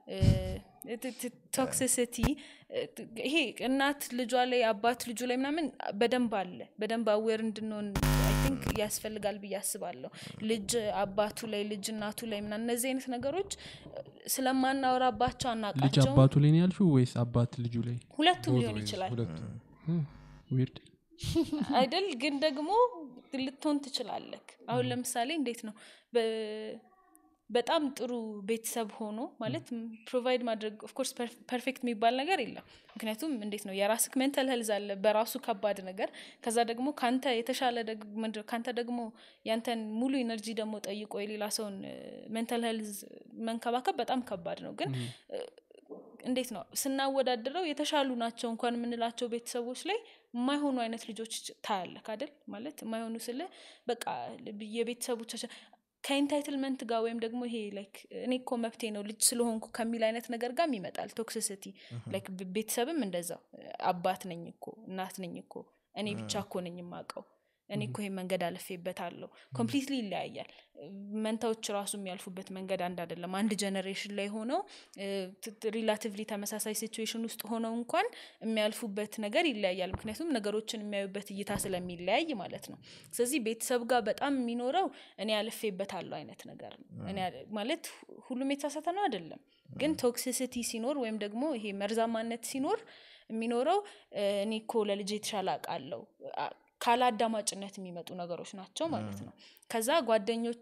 ቶክሲሲቲ ይሄ እናት ልጇ ላይ አባት ልጁ ላይ ምናምን በደንብ አለ በደንብ አዌር እንድንሆን አይ ቲንክ ያስፈልጋል ብዬ አስባለሁ ልጅ አባቱ ላይ ልጅ እናቱ ላይ ምናምን እነዚህ አይነት ነገሮች እ፣ ስለማናወራባቸው ልጅ አናውቃቸውም አባቱ ላይ ነው ያልሽው ወይስ አባት ልጁ ላይ ሁለቱም ሊሆን ይችላል ሁለቱም ዊርድ አይደል ግን ደግሞ ልትሆን ትችላለክ አሁን ለምሳሌ እንዴት ነው በ- በጣም ጥሩ ቤተሰብ ሆኖ ማለት ፕሮቫይድ ማድረግ ኦፍኮርስ ፐርፌክት የሚባል ነገር የለም ምክንያቱም እንዴት ነው የራስክ ሜንታል ሄልዝ አለ በራሱ ከባድ ነገር ከዛ ደግሞ ካንተ የተሻለ ደግ- ምንድን ነው፣ ካንተ ደግሞ ያንተን ሙሉ ኢነርጂ ደግሞ ጠይቆ የሌላ ሰውን ሜንታል ሄልዝ መንከባከብ በጣም ከባድ ነው ግን እ፣ እንዴት ነው ስናወዳድረው የተሻሉ ናቸው እንኳን የምንላቸው ቤተሰቦች ላይ የማይሆኑ አይነት ልጆች ታያለክ አይደል ማለት የማይሆኑ ስለ በቃ የቤተሰቦቻቸው ከኢንታይትልመንት ጋር ወይም ደግሞ ይሄ ላይክ እኔ እኮ መብቴ ነው ልጅ ስለሆንኩ ከሚል አይነት ነገር ጋርም ይመጣል ቶክሲሲቲ ላይክ ብ- ቤተሰብም እንደዛው አባት ነኝ እኮ እናት ነኝ እኮ እኔ ብቻ እኮ ነኝ የማውቀው እኔ እኮ ይሄን መንገድ አልፌበታለሁ ኮምፕሊትሊ ይለያያል መንታዎች ራሱ የሚያልፉበት መንገድ አንድ አይደለም አንድ ጀኔሬሽን ላይ ሆነው ሪላቲቭሊ ተመሳሳይ ሲቹዌሽን ውስጥ ሆነው እንኳን የሚያልፉበት ነገር ይለያያል ምክንያቱም ነገሮችን የሚያዩበት እይታ ስለሚለያይ ማለት ነው ስለዚህ ቤተሰብ ጋር በጣም የሚኖረው እኔ አልፌበታለሁ አይነት ነገር ነው እኔ አል- ማለት ሁ- ሁሉም የተሳሳተ ነው አይደለም ግን ቶክሲሲቲ ሲኖር ወይም ደግሞ ይሄ መርዛማነት ሲኖር የሚኖረው እ፣ እኔ እኮ ለልጅ የተሻለ አውቃለሁ አ- ካለ አዳማጭነት የሚመጡ ነገሮች ናቸው ማለት ነው ከዛ ጓደኞች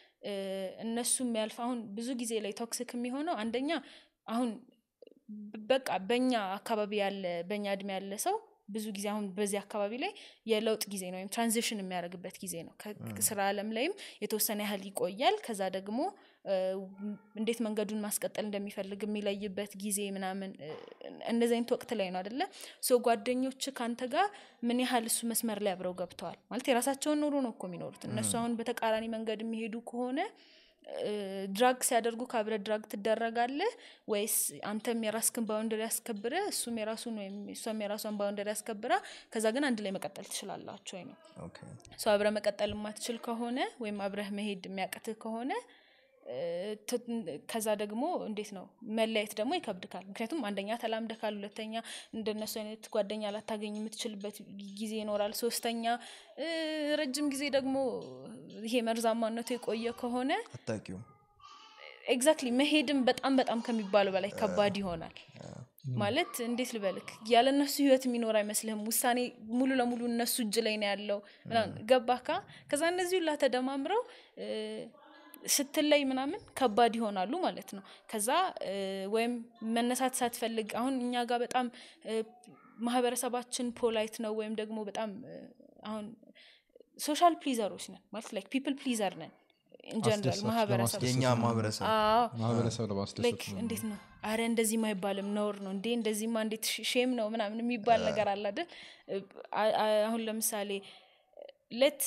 እነሱ የሚያልፍ አሁን ብዙ ጊዜ ላይ ቶክሲክ የሚሆነው አንደኛ አሁን ብ- በቃ በኛ አካባቢ ያለ በኛ እድሜ ያለ ሰው ብዙ ጊዜ አሁን በዚህ አካባቢ ላይ የለውጥ ጊዜ ነው ወይም ትራንዚሽን የሚያደርግበት ጊዜ ነው ከስራ አለም ላይም የተወሰነ ያህል ይቆያል ከዛ ደግሞ እ፣ እንዴት መንገዱን ማስቀጠል እንደሚፈልግ የሚለይበት ጊዜ ምናምን እ፣ እንደዚህ አይነት ወቅት ላይ ነው አደለ ሶ ጓደኞች ከአንተ ጋር ምን ያህል እሱ መስመር ላይ አብረው ገብተዋል ማለት የራሳቸውን ኑሮ ነው እኮ የሚኖሩት እነሱ አሁን በተቃራኒ መንገድ የሚሄዱ ከሆነ ድራግ ሲያደርጉ ከአብረ ድራግ ትደረጋለህ ወይስ አንተም የራስክን ባውንደሪ ያስከብረ እሱም የራሱን ወይም እሷም የራሷን ባውንደሪ ያስከብራ ከዛ ግን አንድ ላይ መቀጠል ትችላላችሁ ወይ ነው ኦኬ። ሰው አብረ መቀጠል የማትችል ከሆነ ወይም አብረህ መሄድ የሚያቅትህ ከሆነ እ፣ ት- ከዛ ደግሞ እንዴት ነው መለየት ደግሞ ይከብድካል ምክንያቱም አንደኛ ተላምደካል ሁለተኛ እንደነሱ አይነት ጓደኛ ላታገኝ የምትችልበት ጊዜ ይኖራል ሶስተኛ እ፣ ረጅም ጊዜ ደግሞ ይሄ መርዛማነቱ የቆየ ከሆነ አታውቂውም ኤግዛክትሊ መሄድም በጣም በጣም ከሚባለው በላይ ከባድ ይሆናል ማለት እንዴት ልበልክ ያለ እነሱ ህይወት የሚኖር አይመስልህም ውሳኔ ሙሉ ለሙሉ እነሱ እጅ ላይ ነው ያለው ምናምን ገባካ ከዛ እነዚህ ሁላ ተደማምረው እ፣ ስትለይ ምናምን ከባድ ይሆናሉ ማለት ነው ከዛ እ፣ ወይም መነሳት ሳትፈልግ አሁን እኛ ጋር በጣም እ፣ ማህበረሰባችን ፖላይት ነው ወይም ደግሞ በጣም እ፣ አሁን ሶሻል ፕሊዘሮች ነን ማለት ላይክ ፒፕል ፕሊዘር ነን ኢንጀነራል አስደሳች ማህበረሰብ ለማስደሰት የእኛ ምናምን። ማህበረሰብ አዎ ማህበረሰብ ለማስደሰት ላይክ እንዴት ነው አረ እንደዚህም አይባልም ነውር ነው እንዴ እንደዚህማ እንዴት ሽ- ሼም ነው ምናምን የሚባል ነገር አለ አይደል አ- አ- አሁን ለምሳሌ ሌት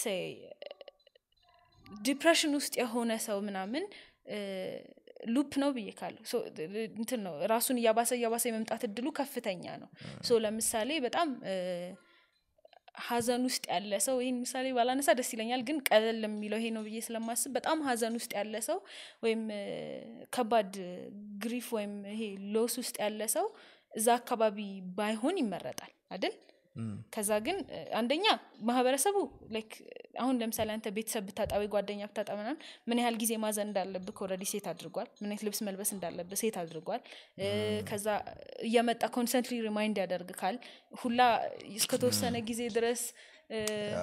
ዲፕሬሽን ውስጥ የሆነ ሰው ምናምን ሉፕ ነው ብዬ ካለሁ ሶ እንትን ነው ራሱን እያባሰ እያባሰ የመምጣት እድሉ ከፍተኛ ነው ሶ ለምሳሌ በጣም እ፣ ሀዘን ውስጥ ያለ ሰው ይህን ምሳሌ ባላነሳ ደስ ይለኛል ግን ቀለል የሚለው ይሄ ነው ብዬ ስለማስብ በጣም ሀዘን ውስጥ ያለ ሰው ወይም እ፣ ከባድ ግሪፍ ወይም ይሄ ሎስ ውስጥ ያለ ሰው እዛ አካባቢ ባይሆን ይመረጣል አይደል ከዛ ግን እ፣ አንደኛ ማህበረሰቡ ላይክ አሁን ለምሳሌ አንተ ቤተሰብ ብታጣ ወይ ጓደኛ ብታጣ ምናምን ምን ያህል ጊዜ ማዘን እንዳለብህ ኦልሬዲ ሴት አድርጓል ምን አይነት ልብስ መልበስ እንዳለብህ ሴት አድርጓል እ፣ ከዛ እየመጣ ኮንሰንትሊ ሪማይንድ ያደርግካል ሁላ እስከተወሰነ ጊዜ ድረስ እ፣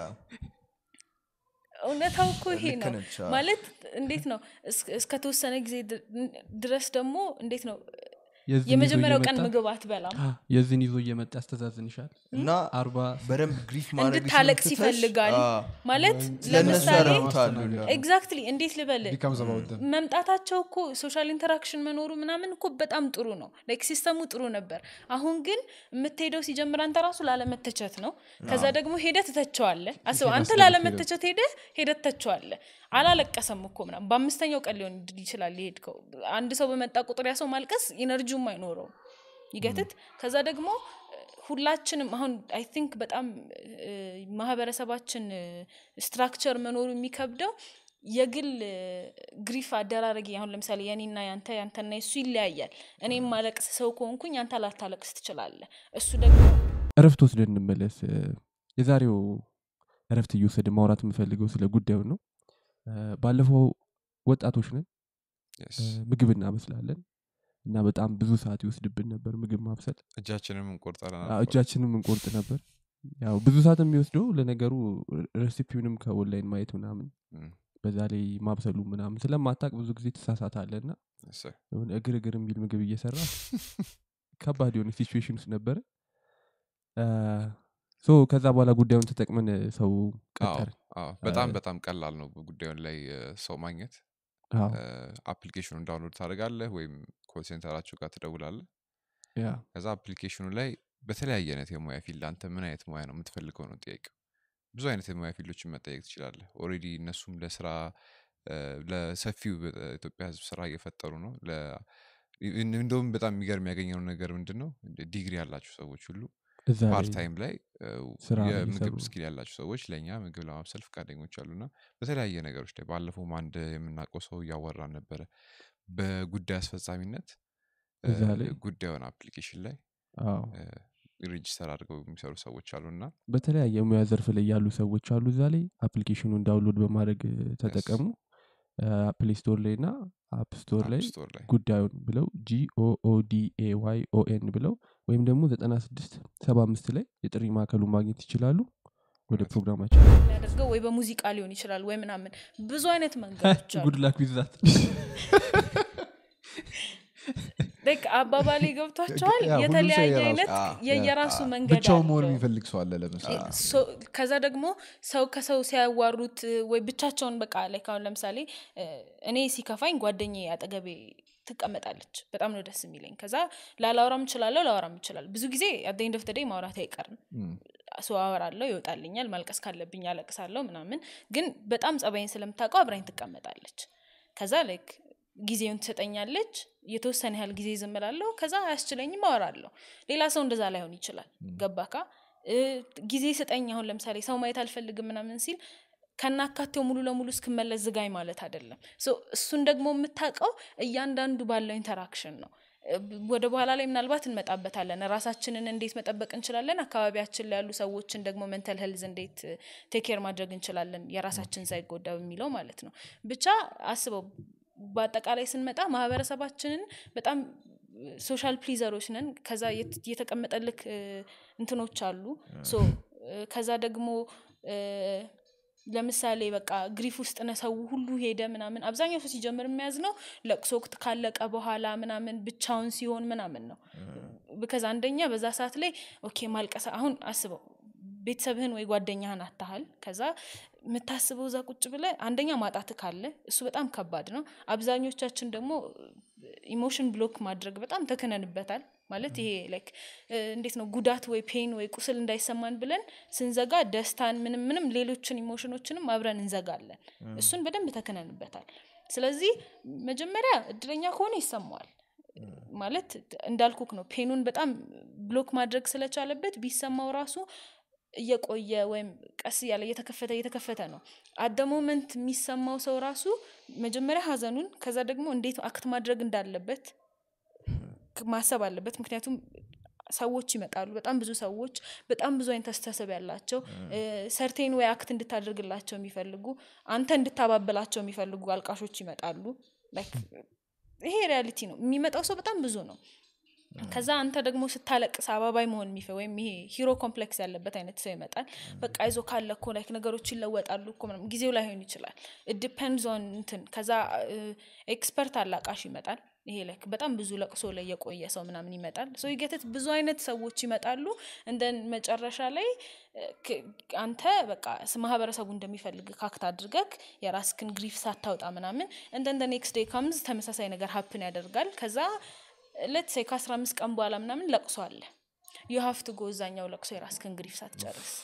እውነታው እኮ ይሄ ልክ ነው ነች፣ አዎ። ማለት እንዴት ነው እስ- እስከተወሰነ ጊዜ ድ- ድረስ ደግሞ እንዴት ነው የዚህን ይዞ የመጀመሪያው ቀን እየመጣ- ምግብ አትበላም አ፣ የዚህን ይዞ እየመጣ ያስተዛዝንሻል እና አርባ በደንብ ግሪፍ ማድረግ እንድታለቅስ ይፈልጋል ማለት ለእነሱ ለምሳሌ ያረጉታሉ ኤግዛክትሊ እንዴት ልበል ቢካምዝ አባውት ደም መምጣታቸው እኮ ሶሻል ኢንተራክሽን መኖሩ ምናምን እኮ በጣም ጥሩ ነው ላይክ ሲስተሙ ጥሩ ነበር አሁን ግን የምትሄደው ሲጀምር አንተ ራሱ ላለመተቸት ነው ከዛ ደግሞ ሄደ ትተቸዋለ አስብ አንተ አስደርግ ላለመተቸት ሄደ ሄደ ትተቸዋለ አላለቀሰም እኮ ምናምን በአምስተኛው ቀን ሊሆን ይችላል የሄድከው አንድ ሰው በመጣ ቁጥር ያ ሰው ማልቀስ ኢነርጂውም አይኖረው ይገትት ከዛ ደግሞ እ፣ ሁላችንም አሁን አይ ቲንክ በጣም እ፣ ማህበረሰባችን ስትራክቸር መኖሩ የሚከብደው የግል እ፣ ግሪፍ አደራረጊ አሁን ለምሳሌ የኔና ያንተ ያንተና የሱ ይለያያል እኔም ማለቅስ ሰው ከሆንኩኝ አንተ ላታለቅስ ትችላለህ እሱ ደግሞ እረፍት ወስደን እንመለስ እ፣ የዛሬው እረፍት እየወሰደ ማውራት የምፈልገው ስለ ጉዳዩ ነው እ፣ ባለፈው ወጣቶች ነን Yes. እ፣ ምግብ እናበስላለን እና በጣም ብዙ ሰዓት ይወስድብን ነበር ምግብ ማብሰል እጃችንም እንቆርጣለን አዎ፣ አልፎ እጃችንም እንቆርጥ ነበር ያው ብዙ ሰዓት የሚወስደው ለነገሩ ሬሲፒውንም ከኦንላይን ማየት ምናምን እም፣ በዛ ላይ ማብሰሉ ምናምን ስለማታቅ ብዙ ጊዜ ትሳሳታለ እና እሰይ። የሆነ እግር እግር የሚል ምግብ እየሰራ ከባድ የሆነ ሲቹዌሽን ውስጥ ነበረ ሶ ከዛ በኋላ ጉዳዩን ተጠቅመን እ፣ ሰው አዎ፣ ቀጠር አዎ፣ በጣም በጣም ቀላል ነው ጉዳዩን ላይ እ፣ ሰው ማግኘት አፕሊኬሽኑን ዳውንሎድ ታደርጋለህ ወይም ኮል ሴንተራችሁ ጋር ትደውላለህ ያ ከዛ አፕሊኬሽኑ ላይ በተለያየ አይነት የሙያ ፊልድ አንተ ምን አይነት ሙያ ነው የምትፈልገው ነው ጥያቄው ብዙ አይነት የሙያ ፊልዶችን መጠየቅ ትችላለህ ኦሬዲ እነሱም ለስራ እ፣ ለሰፊው በኢትዮጵያ ህዝብ ስራ እየፈጠሩ ነው ለ- እንደውም በጣም የሚገርም ያገኘው ነገር ምንድን ነው ዲግሪ ያላቸው ሰዎች ሁሉ እዛ ላይ ፓርት ታይም ላይ እ፣ ስራ ላይ የምግብ እየሰሩ ስኪል ያላቸው ሰዎች ለእኛ ምግብ ለማብሰል ፈቃደኞች አሉና በተለያየ ነገሮች ላይ ባለፈውም አንድ የምናውቀው ሰው እያወራን ነበረ በጉዳይ አስፈጻሚነት እ፣ እዛ ላይ ጉዳዩን አፕሊኬሽን ላይ አዎ ሬጅስተር አድርገው የሚሰሩ ሰዎች አሉና በተለያየ ሙያ ዘርፍ ላይ ያሉ ሰዎች አሉ እዛ ላይ አፕሊኬሽኑን ዳውንሎድ በማድረግ እ፣ ተጠቀሙ ፕሌይ ስቶር ላይ እና አፕ ስቶር ላይ ስቶር ላይ ጉዳዩን ብለው ጂኦኦዲኤዋይ ኦኤን ብለው ወይም ደግሞ ዘጠና ስድስት ሰባ አምስት ላይ የጥሪ ማዕከሉ ማግኘት ይችላሉ ወደ እውነት ነው። ፕሮግራማችን የሚያደርገው ወይ በሙዚቃ ሊሆን ይችላል ወይ ምናምን ብዙ አይነት መንገዶች አሉ ጉድ ላክ ዊዛት Like አባባሌ ገብቷቸዋል ያ፣ ሁሉም ሰው የተለያየ የራሱ- አይነት አ- የየራሱ መንገድ ብቻውን መሆን አለው። የሚፈልግ ሰው አለ ለምሳሌ ሶ- ከዛ ደግሞ ሰው ከሰው ሲያዋሩት እ፣ ወይ ብቻቸውን በቃ ላይ አሁን ለምሳሌ እ፣ እኔ ሲከፋኝ ጓደኛ አጠገቤ ትቀመጣለች በጣም ነው ደስ የሚለኝ ከዛ ላላወራም እችላለሁ ላወራም ይችላል ብዙ ጊዜ አደኝ ደፍተደ ማውራት አይቀርም እም፣ ሰው አወራለሁ ይወጣልኛል ማልቀስ ካለብኝ አለቅሳለሁ ምናምን ግን በጣም ጸባይን ስለምታውቀው አብራኝ ትቀመጣለች ከዛ ላይክ ጊዜውን ትሰጠኛለች የተወሰነ ያህል ጊዜ ዝም እላለሁ ከዛ አያስችለኝም አወራለሁ ሌላ ሰው እንደዛ ላይሆን ይችላል ገባካ እ፣ ጊዜ ስጠኝ አሁን ለምሳሌ ሰው ማየት አልፈልግም ምናምን ሲል ከናካቴው ሙሉ ለሙሉ እስክመለስ ዝጋኝ ማለት አይደለም ሶ እሱን ደግሞ የምታውቀው እያንዳንዱ ባለው ኢንተራክሽን ነው እ፣ ወደ በኋላ ላይ ምናልባት እንመጣበታለን ራሳችንን እንዴት መጠበቅ እንችላለን አካባቢያችን ላይ ያሉ ሰዎችን ደግሞ ሜንታል ሄልዝ እንዴት ቴኬር ማድረግ እንችላለን የራሳችን ሳይጎዳ በሚለው ማለት ነው ብቻ አስበው በአጠቃላይ ስንመጣ ማህበረሰባችንን በጣም ሶሻል ፕሊዘሮች ነን ከዛ የት- የተቀመጠልክ እ፣ እንትኖች አሉ ሶ እ፣ ከዛ ደግሞ እ፣ ለምሳሌ በቃ ግሪፍ ውስጥ ነ ሰው ሁሉ ሄደ ምናምን አብዛኛው ሰው ሲጀምር የሚያዝ ነው ለቅሶ ወቅት ካለቀ በኋላ ምናምን ብቻውን ሲሆን ምናምን ነው ብከዛ አንደኛ በዛ ሰዓት ላይ ኦኬ ማልቀስ አሁን አስበው ቤተሰብህን ወይ ጓደኛህን አታሃል ከዛ የምታስበው እዛ ቁጭ ብለ አንደኛ ማጣት ካለ እሱ በጣም ከባድ ነው አብዛኞቻችን ደግሞ ኢሞሽን ብሎክ ማድረግ በጣም ተክነንበታል ማለት ይሄ ላይክ እንዴት ነው ጉዳት ወይ ፔን ወይ ቁስል እንዳይሰማን ብለን ስንዘጋ ደስታን ምንም ምንም ሌሎችን ኢሞሽኖችንም አብረን እንዘጋለን እሱን በደንብ ተክነንበታል ስለዚህ መጀመሪያ እድለኛ ከሆነ ይሰማዋል ማለት እንዳልኩክ ነው ፔኑን በጣም ብሎክ ማድረግ ስለቻለበት ቢሰማው ራሱ እየቆየ ወይም ቀስ እያለ እየተከፈተ እየተከፈተ ነው አደ ሞመንት የሚሰማው ሰው ራሱ መጀመሪያ ሀዘኑን ከዛ ደግሞ እንዴት አክት ማድረግ እንዳለበት ክ- ማሰብ አለበት ምክንያቱም ሰዎች ይመጣሉ በጣም ብዙ ሰዎች በጣም ብዙ አይነት አስተሳሰብ ያላቸው ሰርቴን ወይ አክት እንድታደርግላቸው የሚፈልጉ አንተ እንድታባበላቸው የሚፈልጉ አልቃሾች ይመጣሉ Like ይሄ ሪያሊቲ ነው የሚመጣው ሰው በጣም ብዙ ነው ከዛ አንተ ደግሞ ስታለቅስ አባባይ መሆን የሚፈ ወይም ይሄ ሂሮ ኮምፕሌክስ ያለበት አይነት ሰው ይመጣል በቃ ይዞ ካለ እኮ ላይክ ነገሮች ይለወጣሉ እኮ ምናምን ጊዜው ላይሆን ይችላል ዲፐንድስ ኦን እንትን ከዛ ኤክስፐርት አላቃሽ ይመጣል ይሄ ላይክ በጣም ብዙ ለቅሶ ላይ የቆየ ሰው ምናምን ይመጣል ሶ ይገትት ብዙ አይነት ሰዎች ይመጣሉ እንደን መጨረሻ ላይ እ፣ ክ- አንተ በቃ ስ- ማህበረሰቡ እንደሚፈልግ ካክት አድርገክ የራስክን ግሪፍ ሳታውጣ ምናምን እንደን ኔክስት ዴይ ካምዝ ተመሳሳይ ነገር ሀፕን ያደርጋል ከዛ ለት ሴ ከአስራ አምስት ቀን በኋላ ምናምን ለቅሶ አለ ዩ ሀፍት ጎ እዛኛው ለቅሶ የራስክን ግሪፍ ሳትጨርስ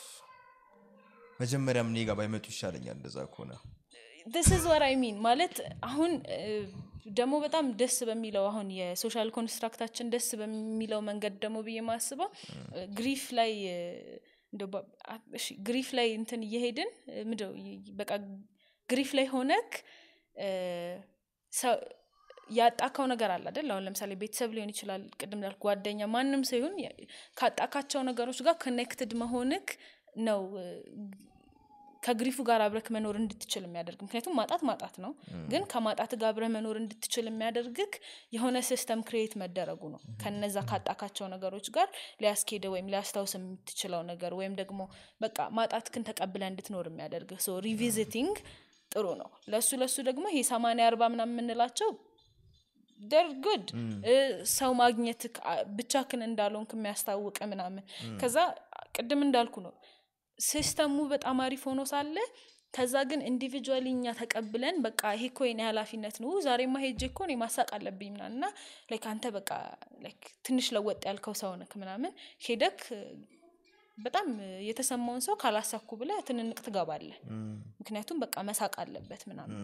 መጀመሪያም እኔ ጋር ባይመጡ ይሻለኛል እንደዛ ከሆነ ስ ዝ ወር አይ ሚን ማለት አሁን እ፣ ደግሞ በጣም ደስ በሚለው አሁን የሶሻል ኮንስትራክታችን ደስ በሚለው መንገድ ደግሞ ብዬ ማስበው ግሪፍ ላይ እ፣ እንደው በ- አ- እሺ፣ ግሪፍ ላይ እንትን እየሄድን እ፣ ምንድነው ይ- በቃ ግሪፍ ላይ ሆነክ እ፣ ሰው- ያጣካው ነገር አለ አይደል አሁን ለምሳሌ ቤተሰብ ሊሆን ይችላል ቅድም ላልኩ ጓደኛ ማንም ሰው ይሁን ያ- ካጣካቸው ነገሮች ጋር ኮኔክትድ መሆንክ ነው እ፣ ከግሪፉ ጋር አብረክ መኖር እንድትችል የሚያደርግ ምክንያቱም ማጣት ማጣት ነው ግን ከማጣት ጋር አብረህ መኖር እንድትችል የሚያደርግክ የሆነ ሲስተም ክሬት መደረጉ ነው ከነዛ ካጣካቸው ነገሮች ጋር ሊያስኬደ ወይም ሊያስታውስ የምትችለው ነገር ወይም ደግሞ በቃ ማጣትክን ተቀብለ እንድትኖር የሚያደርግ ሶ ሪቪዚቲንግ ጥሩ ነው ለሱ ለሱ ደግሞ ይሄ ሰማንያ አርባ ምናምን የምንላቸው ደር ጉድ ሰው ማግኘት ብቻክን እንዳልሆንክ የሚያስታውቅ ምናምን ከዛ ቅድም እንዳልኩ ነው ሲስተሙ በጣም አሪፍ ሆኖ ሳለ ከዛ ግን ኢንዲቪጁዋሊ እኛ ተቀብለን በቃ ይሄ እኮ የኔ ኃላፊነት ነው ዛሬማ ሄጄ እኮ እኔ ማሳቅ አለብኝ ምናምን እና ላይክ አንተ በቃ ላይክ ትንሽ ለወጥ ያልከው ሰው ነክ ምናምን ሄደክ በጣም የተሰማውን ሰው ካላሳኩ ብለ ትንንቅ ትገባለ ምክንያቱም በቃ መሳቅ አለበት ምናምን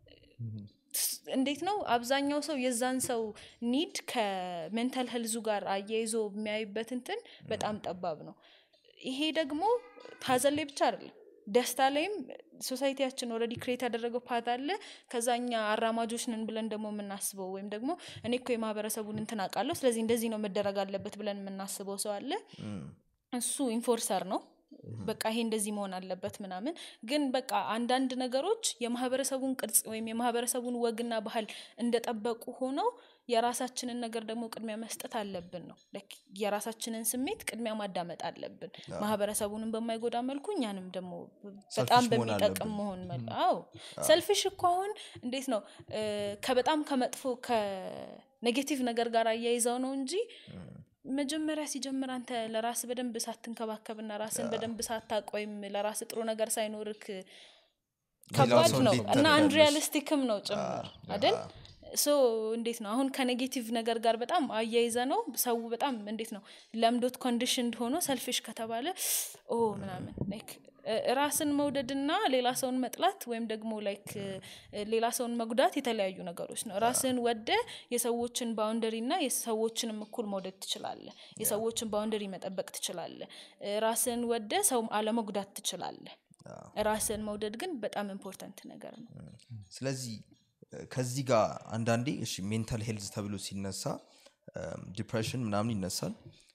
እንዴት ነው አብዛኛው ሰው የዛን ሰው ኒድ ከሜንታል ሄልዙ ጋር አያይዞ የሚያይበት እንትን በጣም ጠባብ ነው ይሄ ደግሞ ሀዘን ላይ ብቻ አይደለም ደስታ ላይም ሶሳይቲያችን ኦልሬዲ ክሬት ያደረገው ፓት አለ ከዛ እኛ አራማጆች ነን ብለን ደግሞ የምናስበው ወይም ደግሞ እኔ እኮ የማህበረሰቡን እንትን አውቃለሁ ስለዚህ እንደዚህ ነው መደረግ አለበት ብለን የምናስበው ሰው አለ እሱ ኢንፎርሰር ነው በቃ ይሄ እንደዚህ መሆን አለበት ምናምን ግን በቃ አንዳንድ ነገሮች የማህበረሰቡን ቅርጽ ወይም የማህበረሰቡን ወግና ባህል እንደጠበቁ ሆነው የራሳችንን ነገር ደግሞ ቅድሚያ መስጠት አለብን ነው Like የራሳችንን ስሜት ቅድሚያ ማዳመጥ አለብን ማህበረሰቡንም በማይጎዳ መልኩ እኛንም ደግሞ በጣም Selfish መሆን በሚጠቅም አለብን። መሆን መል አዎ ሰልፊሽ እኮ አሁን እንዴት ነው እ፣ ከበጣም ከመጥፎ ከኔጌቲቭ ነገር ጋር አያይዘው ነው እንጂ መጀመሪያ ሲጀምር አንተ ለራስ በደንብ ሳትንከባከብና ራስን በደንብ ሳታቅ ወይም ለራስ ጥሩ ነገር ሳይኖርክ ከባድ ሰው ነው እንዴት እና ትረዳለሽ? አንሪያሊስቲክም ነው ጭምር አይደል ሶ እንዴት ነው አሁን ከኔጌቲቭ ነገር ጋር በጣም አያይዘ ነው ሰው በጣም እንዴት ነው ለምዶት ኮንዲሽን ሆኖ ሰልፊሽ ከተባለ ኦ ምናምን like እ፣ ራስን መውደድና ሌላ ሰውን መጥላት ወይም ደግሞ ላይክ ሌላ ሰውን መጉዳት የተለያዩ ነገሮች ነው ራስን ወደ የሰዎችን ባውንደሪ እና የሰዎችንም እኩል መውደድ ትችላለ የሰዎችን ባውንደሪ መጠበቅ ትችላለ እ፣ ራስን ወደ ሰው አለመጉዳት ትችላለ ራስን መውደድ ግን በጣም ኢምፖርታንት ነገር ነው ስለዚህ እ፣ ከዚህ ጋር አንዳንዴ እሺ ሜንታል ሄልዝ ተብሎ ሲነሳ ዲፕሬሽን ምናምን ይነሳል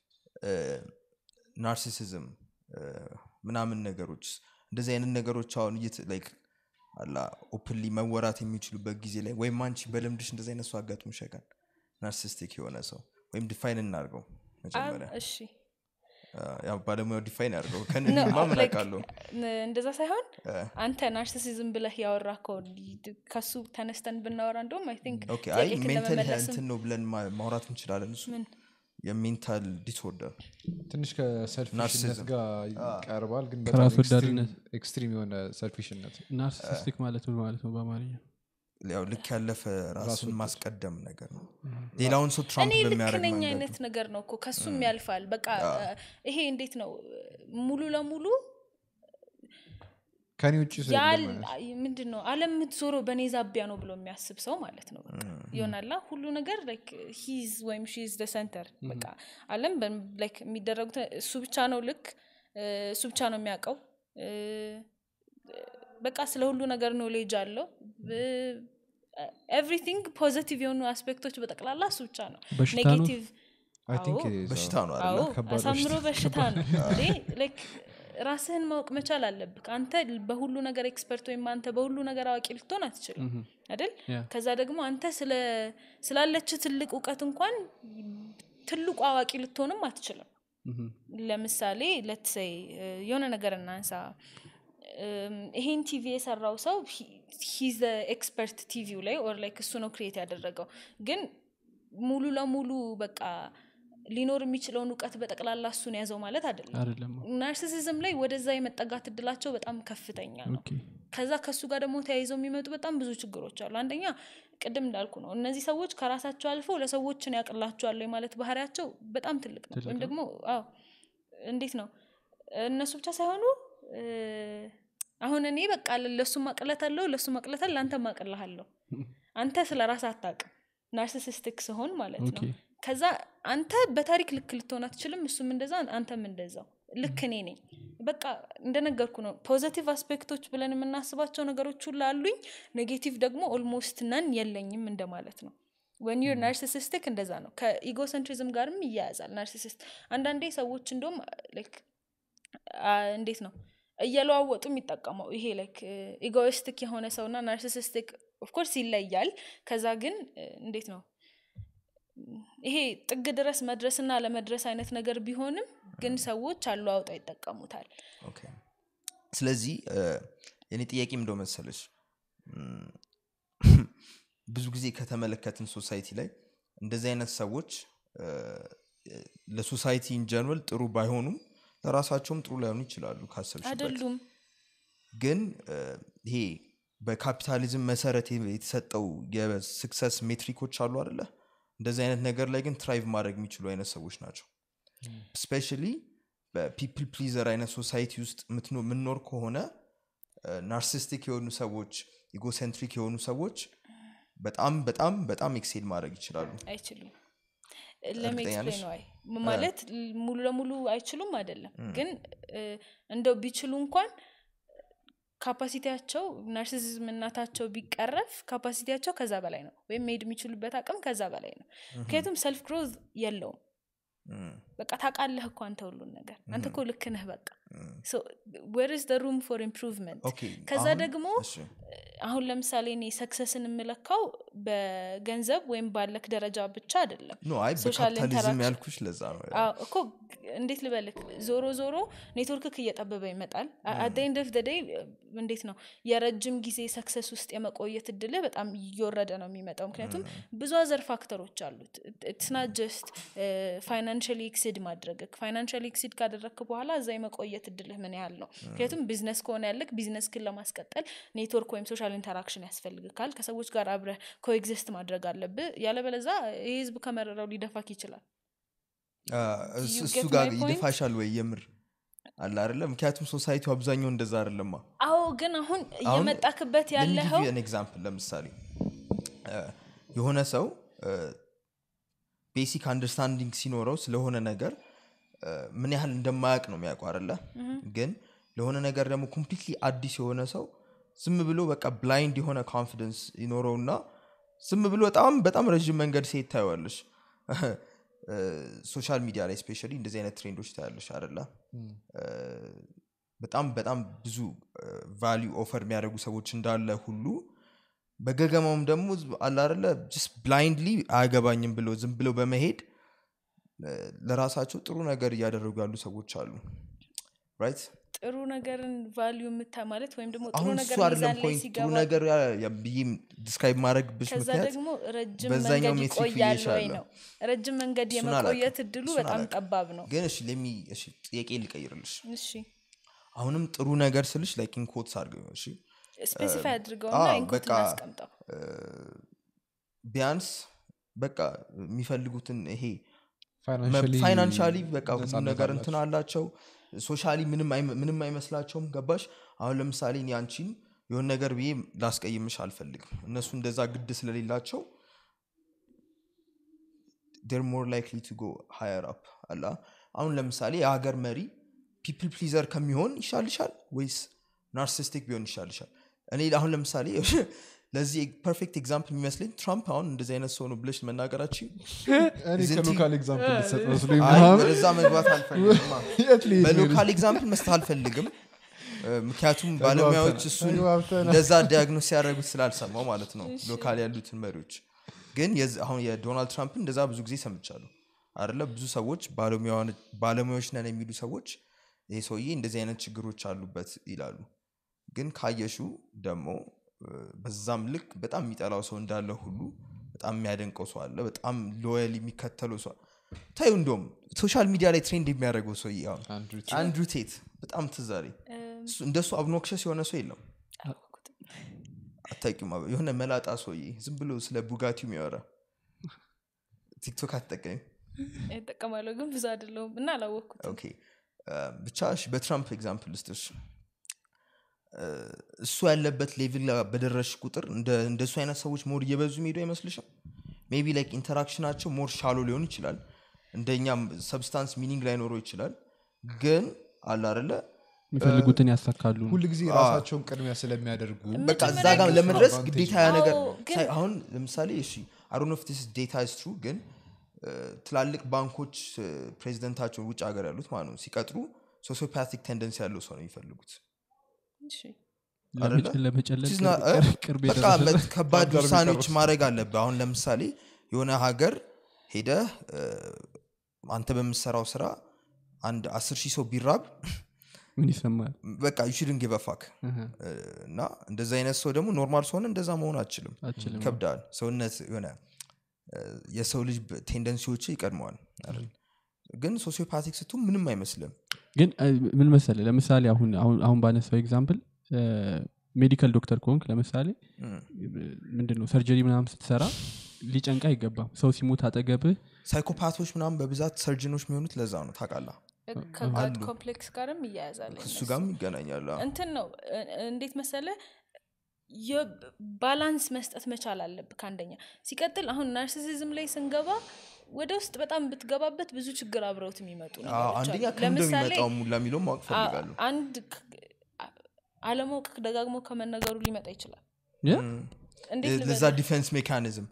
ናርሲሲዝም ምናምን ነገሮች እንደዚህ አይነት ነገሮች አሁን እየት ላይክ አላ ኦፕንሊ መወራት የሚችሉበት ጊዜ ላይ ወይም አንቺ በልምድሽ እንደዚህ አይነት ሰው አጋጥሞሽ ያውቃል ናርሲስቲክ የሆነ ሰው ወይም ዲፋይን እናድርገው መጀመሪያ እሺ አ፣ ያው ባለሙያው ዲፋይን ያድርገው No, ከንማ ምን like, አውቃለሁ ን- እንደዛ ሳይሆን አንተ ናርሲሲዝም ብለህ ያወራከው ከሱ ተነስተን ብናወራ እንደውም አይ ቲንክ ኦኬ አይ ሜንታል እንትን ነው ብለን ማ- ማውራት እንችላለን እሱ ምን? የሜንታል ዲስኦርደር ትንሽ ከሰልፊሽነት ናርሲሲዝም። ጋር ይቀርባል ግን ከራስ በጣም ኤክስትሪም- ወዳድነት። ኤክስትሪም የሆነ ሰልፊሽነት ናርሲሲስቲክ ማለት ምን ማለት ነው በአማርኛ ያው ልክ ያለፈ ራሱን ማስቀደም ነገር ነው ሌላውን ሰው ትራምፕ እኔ ልክ በሚያደርግ ነኝ መንገድ አይነት ነገር ነው እኮ ከሱም ያልፋል በቃ ይሄ እንዴት ነው ሙሉ ለሙሉ ከኔ ውጭ ሰው ያል የለም ማለት። ምንድን ነው አለም የምትዞረው በእኔ ዛቢያ ነው ብሎ የሚያስብ ሰው ማለት ነው በቃ ይሆናላ ሁሉ ነገር ሂዝ ወይም ሺዝ ደ ሰንተር በቃ አለም በ- like የሚደረጉት እሱ ብቻ ነው ልክ እ፣ እሱ ብቻ ነው የሚያውቀው እ፣ በቃ ስለ ሁሉ ነገር ኖሌጅ አለው ኤቭሪቲንግ ፖዘቲቭ የሆኑ አስፔክቶች በጠቅላላ እሱ ብቻ ነው በሽታ ነው? ኔጌቲቭ I think አዎ። it is, በሽታ አዎ። ነው አዎ አይደለ ከባድ አሳምሮ በሽታ ነው እንዴ like ራስህን ማወቅ መቻል አለብህ አንተ በሁሉ ነገር ኤክስፐርት ወይም አንተ በሁሉ ነገር አዋቂ ልትሆን አትችልም አይደል ያ። ከዛ ደግሞ አንተ ስለ- ስላለች ትልቅ እውቀት እንኳን ትልቁ አዋቂ ልትሆንም አትችልም ምሁም። ለምሳሌ ለትሰይ የሆነ ነገር እናንሳ እም፣ ይሄን ቲቪ የሰራው ሰው ሂዝ ኤክስፐርት ቲቪው ላይ ኦር ላይክ እሱ ነው ክሬት ያደረገው ግን ሙሉ ለሙሉ በቃ ሊኖር የሚችለውን እውቀት በጠቅላላ እሱን ያዘው ማለት አይደለም አይደለም ናርሲሲዝም ላይ ወደዛ የመጠጋት እድላቸው በጣም ከፍተኛ ነው ኦኬ ከዛ ከሱ ጋር ደግሞ ተያይዘው የሚመጡ በጣም ብዙ ችግሮች አሉ አንደኛ ቅድም እንዳልኩ ነው እነዚህ ሰዎች ከራሳቸው አልፈው ለሰዎችን ያቅላቸዋል ማለት ባህሪያቸው በጣም ትልቅ ነው ትልቅ ወይም ነው። ደግሞ አዎ እንዴት ነው እነሱ ብቻ ሳይሆኑ እ፣ አሁን እኔ በቃ ለሱ ማቅለት አለው ለሱ ማቅለት አለ ለአንተ ማቅልሃለሁ አንተ ስለ ራስ አታቅም ናርሲሲስቲክ ስሆን ማለት ኦኬ ነው ከዛ አንተ በታሪክ ልክ ልትሆን አትችልም እሱም እንደዛ አንተም እንደዛው ልክ እኔ ነኝ በቃ እንደነገርኩ ነው ፖዘቲቭ አስፔክቶች ብለን የምናስባቸው ነገሮች ሁሉ አሉኝ ኔጌቲቭ ደግሞ ኦልሞስት ነን የለኝም እንደማለት ነው ወን ዩር ናርሲሲስቲክ እንደዛ ነው ከኢጎሰንትሪዝም ጋርም ይያያዛል ናርሲሲስት አንዳንዴ ሰዎች እንደውም ላይክ እንዴት ነው እየለዋወጡ የሚጠቀመው ይሄ ላይክ ኢጎይስቲክ የሆነ ሰውና ናርሲሲስቲክ ኦፍኮርስ ይለያል ከዛ ግን እ፣ እንዴት ነው ይሄ ጥግ ድረስ መድረስና ለመድረስ አይነት ነገር ቢሆንም ግን ሰዎች አለዋውጠው ይጠቀሙታል ኦኬ። ስለዚህ እ፣ የኔ ጥያቄም እንደው መሰለች እም፣ ብዙ ጊዜ ከተመለከትን ሶሳይቲ ላይ እንደዚህ አይነት ሰዎች እ፣ ለሶሳይቲ ኢንጀነራል ጥሩ ባይሆኑም ለራሳቸውም ጥሩ ላይሆኑ ይችላሉ ካሰብሽበት አይደሉም ግን እ፣ ይሄ በካፒታሊዝም መሰረት የተሰጠው የስክሰስ ሜትሪኮች አሉ አደለ እንደዚህ አይነት ነገር ላይ ግን ትራይቭ ማድረግ የሚችሉ አይነት ሰዎች ናቸው ስፔሻሊ በፒፕል ፕሊዘር አይነት ሶሳይቲ ውስጥ የምትኖ- የምንኖር ከሆነ ናርሲስቲክ የሆኑ ሰዎች ኢጎሴንትሪክ የሆኑ ሰዎች በጣም በጣም በጣም ኤክሴል ማድረግ ይችላሉ አይችሉም እርግጠኛ ነሽ? ለሜክስፕሌን ዋይ ማለት ሙሉ ለሙሉ አይችሉም አይደለም ግን እ፣ እንደው ቢችሉ እንኳን ካፓሲቲያቸው ናርሲሲዝም እናታቸው ቢቀረፍ ካፓሲቲያቸው ከዛ በላይ ነው ወይም መሄድ የሚችሉበት አቅም ከዛ በላይ ነው ምክንያቱም ሰልፍ ግሮዝ የለውም እም፣ በቃ ታውቃለህ እኮ አንተ ሁሉን ነገር አንተ እኮ ልክ ነህ በቃ ዌር ስ ሩም ፎር ኢምፕሩቭመንት ኦኬ፣ ከዛ አሁን- ደግሞ እሺ፣ አሁን ለምሳሌ እኔ ሰክሰስን የምለካው በገንዘብ ወይም ባለክ ደረጃ ብቻ አይደለም ኖ አይ ሶሻል በካፒታሊዝም ኢንተራክሽን ያልኩሽ ለዛ ነው አዎ፣ እኮ እንዴት ልበልክ ዞሮ ዞሮ ኔትወርክክ እየጠበበ ይመጣል አደይንድ ኦፍ ደይ እንዴት ነው የረጅም ጊዜ ሰክሰስ ውስጥ የመቆየት እድልህ በጣም እየወረደ ነው የሚመጣው ምክንያቱም ብዙ አዘር ፋክተሮች አሉት ኢትስና ጀስት ፋይናንሽሊ ኤክሲድ ማድረግ ፋይናንሽሊ ኤክሲድ ካደረግክ በኋላ እዛ የመቆየት እድልህ ምን ያህል ነው ምክንያቱም ቢዝነስ ከሆነ ያለክ ቢዝነስ ክን ለማስቀጠል ኔትወርክ ወይም ሶሻል ኢንተራክሽን ያስፈልግካል ከሰዎች ጋር አብረህ ኮኤግዚስት ማድረግ አለብህ ያለበለዛ ይህ ህዝብ ከመረረው ሊደፋክ ይችላል አ፣ እሱ- You እሱ get ጋር my point? ይደፋሻል ወይ የምር አለ አይደለ ምክንያቱም ሶሳይቲው አብዛኛው እንደዛ አይደለማ አዎ ግን አሁን እየመጣክበት ያለኸው ኤግዛምፕል ለምሳሌ እ፣ የሆነ ሰው ቤሲክ አንደርስታንዲንግ ሲኖረው ስለሆነ ነገር እ፣ ምን ያህል እንደማያውቅ ነው የሚያውቁ አለ ግን ለሆነ ነገር ደግሞ ኮምፕሊትሊ አዲስ የሆነ ሰው ዝም ብሎ በቃ ብላይንድ የሆነ ኮንፊደንስ ይኖረውና ዝም ብሎ በጣም በጣም ረዥም መንገድ ሴት ታየዋለሽ ሶሻል ሚዲያ ላይ ስፔሻሊ እንደዚህ አይነት ትሬንዶች ታያለሽ አደለ በጣም በጣም ብዙ ቫሊዩ ኦፈር የሚያደርጉ ሰዎች እንዳለ ሁሉ በገገማውም ደግሞ አላረለ ስ ብላይንድሊ አያገባኝም ብሎ ዝም ብለው በመሄድ እ፣ ለራሳቸው ጥሩ ነገር እያደረጉ ያሉ ሰዎች አሉ ራይት ጥሩ ነገርን ቫሊዩ የምታ ማለት ወይም ደግሞ ጥሩ አሁን ነገር እሱ አይደለም ሚዛን ላይ ፖይንት ጥሩ ሲገባ ነገር ያ- ያ ብዬ ዲስክራይብ ማድረግብሽ ከዛ ምክንያት ደግሞ ረጅም በዛኛው መንገድ ሜትሪክ ይቆያል ወይ ብዬሻለሁ። ነው ረጅም መንገድ እሱን የመቆየት አላውቅም። እድሉ እሱን በጣም አላውቅም። ጠባብ ነው ግን እሺ ለሚ እሺ ጥያቄ ልቀይርልሽ እሺ አሁንም ጥሩ ነገር ስልሽ ላይክ ኢንኮትስ አድርገው እሺ ስፔሲፋይ አድርገውና አዎ፣ ኢንኩት በቃ እናስቀምጠው እ፣ ቢያንስ በቃ የሚፈልጉትን ይሄ Financially ፋይናንሻሊ በቃ ሁሉ ነፃነት ነገር አላቸው። እንትን አላቸው ሶሻሊ ምንም አይመ- ምንም አይመስላቸውም ገባሽ አሁን ለምሳሌ እኔ አንቺን የሆነ ነገር ብዬ ላስቀይምሽ አልፈልግም እነሱ እንደዛ ግድ ስለሌላቸው ር ሞር ላይክሊ ቱ ጎ ሃየር አፕ አላ አሁን ለምሳሌ የሀገር መሪ ፒፕል ፕሊዘር ከሚሆን ይሻልሻል ወይስ ናርሲስቲክ ቢሆን ይሻልሻል እኔ አሁን ለምሳሌ ለዚህ ፐርፌክት ኤግዛምፕል የሚመስለኝ ትራምፕ አሁን እንደዚህ አይነት ሰው ነው ብለሽ መናገራችን እኔ Isn't he- ከሎካል ኤግዛምፕል ልሰጥ መስሎኝ አይ ምናምን ወደዛ መግባት አልፈልግም የት ልሄድ ነው? በሎካል ኤግዛምፕል መስጠት አልፈልግም እ፣ ምክንያቱም ባለሙያዎች እሱን ተግባብተናል። እንደዛ ዲያግኖስ ሲያደርጉት ስላልሰማው ማለት ነው ሎካል ያሉትን መሪዎች ግን የዚ- አሁን የዶናልድ ትራምፕን እንደዛ ብዙ ጊዜ ሰምቻለሁ አደለ ብዙ ሰዎች ባለሙያዋን- ባለሙያዎች ነን የሚሉ ሰዎች ይህ ሰውዬ እንደዚህ አይነት ችግሮች አሉበት ይላሉ ግን ካየሹ ደግሞ እ፣ በዛም ልክ በጣም የሚጠላው ሰው እንዳለ ሁሉ በጣም የሚያደንቀው ሰው አለ በጣም ሎያል የሚከተለው ሰው ታዩ እንደም ሶሻል ሚዲያ ላይ ትሬንድ የሚያደርገው ሰውዬ አሁን አንድሩ አንድሩ ቴት በጣም ትዛሬ እንደሱ አብኖክሸስ የሆነ ሰው የለም አላወኩትም። አታቂም የሆነ መላጣ ሰውዬ ዝም ብሎ ስለ ቡጋቲው የሚያወራ ቲክቶክ አትጠቀሚ እጠቀማለሁ ግን ብዙ አይደለሁም እና አላወቅኩትም ኦኬ እ፣ ብቻ እሺ፣ በትራምፕ ኤግዛምፕል ልስጥሽ እ፣ እሱ ያለበት ሌቭል ላይ በደረሽ ቁጥር እንደ- እንደሱ አይነት ሰዎች ሞር እየበዙ የሚሄዱ አይመስልሽም ሜቢ ላይክ ኢንተራክሽናቸው ሞር ሻሎ ሊሆን ይችላል እንደኛም ሰብስታንስ ሚኒንግ ላይኖረው ይችላል ግን አለ አደለ የሚፈልጉትን ያሳካሉ ሁል ጊዜ ራሳቸውን ቅድሚያ ስለሚያደርጉ በቃ እዛ መጀመሪያ ጋር ግን ለመድረስ advantage ግዴታ ያ ነገር አዎ፣ ግን- ሳይ- አሁን ለምሳሌ እሺ አሮኖፍ ስ ዴታ ስ ትሩ ግን እ፣ ትላልቅ ባንኮች እ፣ ፕሬዚደንታቸውን ውጭ ሀገር ያሉት ማለት ነው ሲቀጥሩ ሶሲዮፓቲክ ቴንደንስ ያለው ሰው ነው የሚፈልጉት እሺ አይደለ? ለመጨለል She's not- እ? ቅርብ በቃ የደረሰ በ- ከባድ አጋር ውሳኔዎች የሚቀርብ ማድረግ አለብህ አሁን ለምሳሌ የሆነ ሀገር ሄደ አንተ በምሰራው ስራ አንድ አስር ሺህ ሰው ቢራብ ምን ይሰማል በቃ ዩሽድን ጊቨፋክ እህ፣ እና እንደዚ አይነት ሰው ደግሞ ኖርማል ሰሆነ እንደዛ መሆን አችልም አችልም ይከብዳል ሰውነት የሆነ እ፣ የሰው ልጅ ቴንደንሲዎች ይቀድመዋል አይደል? ግን ሶሲዮፓቲክ ስቱ ምንም አይመስልም ግን እ፣ ምን መሰለ ለምሳሌ አሁን አሁን አሁን ባነሳው ኤግዛምፕል ሜዲካል ዶክተር ከሆንክ ለምሳሌ እም። ምንድን ነው ሰርጀሪ ምናምን ስትሰራ ሊጨንቃ አይገባም ሰው ሲሞት አጠገብህ ሳይኮፓቶች ምናምን በብዛት ሰርጅኖች የሚሆኑት ለዛ ነው ታውቃላ ከጋድ አሉ። ኮምፕሌክስ ጋርም ይያያዛል ከሱ እነሱ። ጋርም ይገናኛሉ አዎ። እንትን ነው እ- እንዴት መሰለ ባላንስ መስጠት መቻል አለብህ ከአንደኛ ሲቀጥል አሁን ናርሲሲዝም ላይ ስንገባ ወደ ውስጥ በጣም ብትገባበት ብዙ ችግር አብረውት የሚመጡ አዎ፣ ነገሮች አንደኛ አሉ። ከምንደ ለምሳሌ የሚመጣው ሙላ የሚለው ማወቅ አ- ፈልጋሉ አንድ ክ- አ- አለማወቅ ደጋግሞ ከመነገሩ ሊመጣ ይችላል ያ? እንዴት ለዛ ልበልህ? ዲፌንስ ሜካኒዝም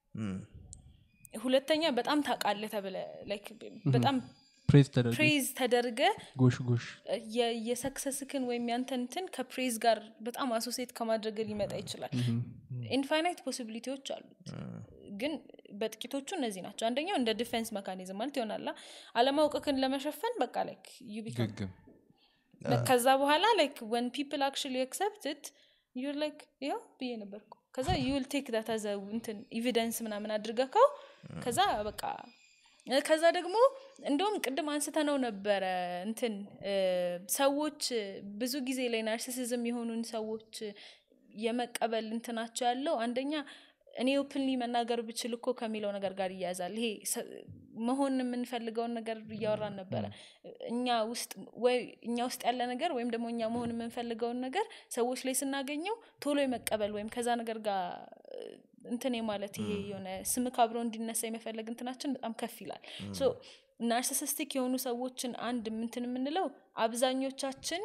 ሁለተኛ በጣም ታውቃለህ ተብለ ላይክ በጣም ፕሬዝ ተደርጎ ፕሬዝ ተደርገ ጎሽ ጎሽ የ- የሰክሰስክን ወይም ያንተንትን ከፕሬዝ ጋር በጣም አሶሴት ከማድረግ ሊመጣ ይችላል ኢንፋይናይት ፖሲቢሊቲዎች አሉት ግን በጥቂቶቹ እነዚህ ናቸው አንደኛው እንደ ዲፌንስ መካኒዝም ማለት ይሆናላ አለማውቅክን ለመሸፈን በቃ ላይክ you become- ግግም ከዛ በኋላ ላይክ ወን ፒፕል አክቹሊ አክሰፕትድ ዩር ላይክ ይኸው ብዬ ነበርኩ ከዛ ዩል ቴክ ዳት አዘ እንትን ኤቪደንስ ምናምን አድርገከው ከዛ በቃ እ፣ ከዛ ደግሞ እንደውም ቅድም አንስተ ነው ነበረ እንትን እ፣ ሰዎች እ፣ ብዙ ጊዜ ላይ ናርሲሲዝም የሆኑን ሰዎች እ፣ የመቀበል እንትናቸው ያለው አንደኛ እኔ ኦፕንሊ መናገር ብችል እኮ ከሚለው ነገር ጋር ይያያዛል ይሄ ሰ- መሆን የምንፈልገውን ነገር እያወራን ነበረ እኛ ውስጥ ወይ እኛ ውስጥ ያለ ነገር ወይም ደግሞ እኛ መሆን የምንፈልገውን ነገር ሰዎች ላይ ስናገኘው ቶሎ የመቀበል ወይም ከዛ ነገር ጋር እ፣ እንትን ማለት ይሄ የሆነ ስምክ አብሮ እንዲነሳ የመፈለግ እንትናችን በጣም ከፍ ይላል ሶ ናርሲሲስቲክ የሆኑ ሰዎችን አንድ ምንትን የምንለው አብዛኞቻችን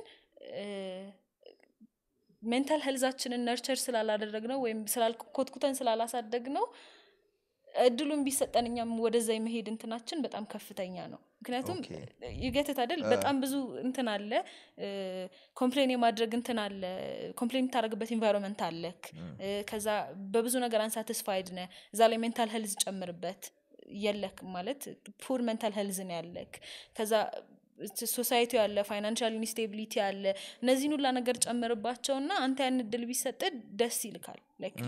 ሜንታል ሄልዛችንን ነርቸር ስላላደረግ ነው ወይም ኮትኩተን ስላላሳደግ ነው እድሉን ቢሰጠን እኛም ወደዛ የመሄድ እንትናችን በጣም ከፍተኛ ነው ምክንያቱም ኦኬ። ይገትት አይደል በጣም ብዙ እንትን አለ ኮምፕሌን የማድረግ እንትን አለ ኮምፕሌን የምታደረግበት ኢንቫይሮንመንት አለክ እ፣ ከዛ በብዙ ነገር አንሳቲስፋይድ ነ እዛ ላይ ሜንታል ሄልዝ ጨምርበት የለክ ማለት ፑር ሜንታል ሄልዝ ነው ያለክ ከዛ ሶሳይቲ አለ ፋይናንሻል ኢንስቴቢሊቲ አለ እነዚህን ሁላ ነገር ጨምርባቸውና አንተ ያን እድል ቢሰጥ ደስ ይልካል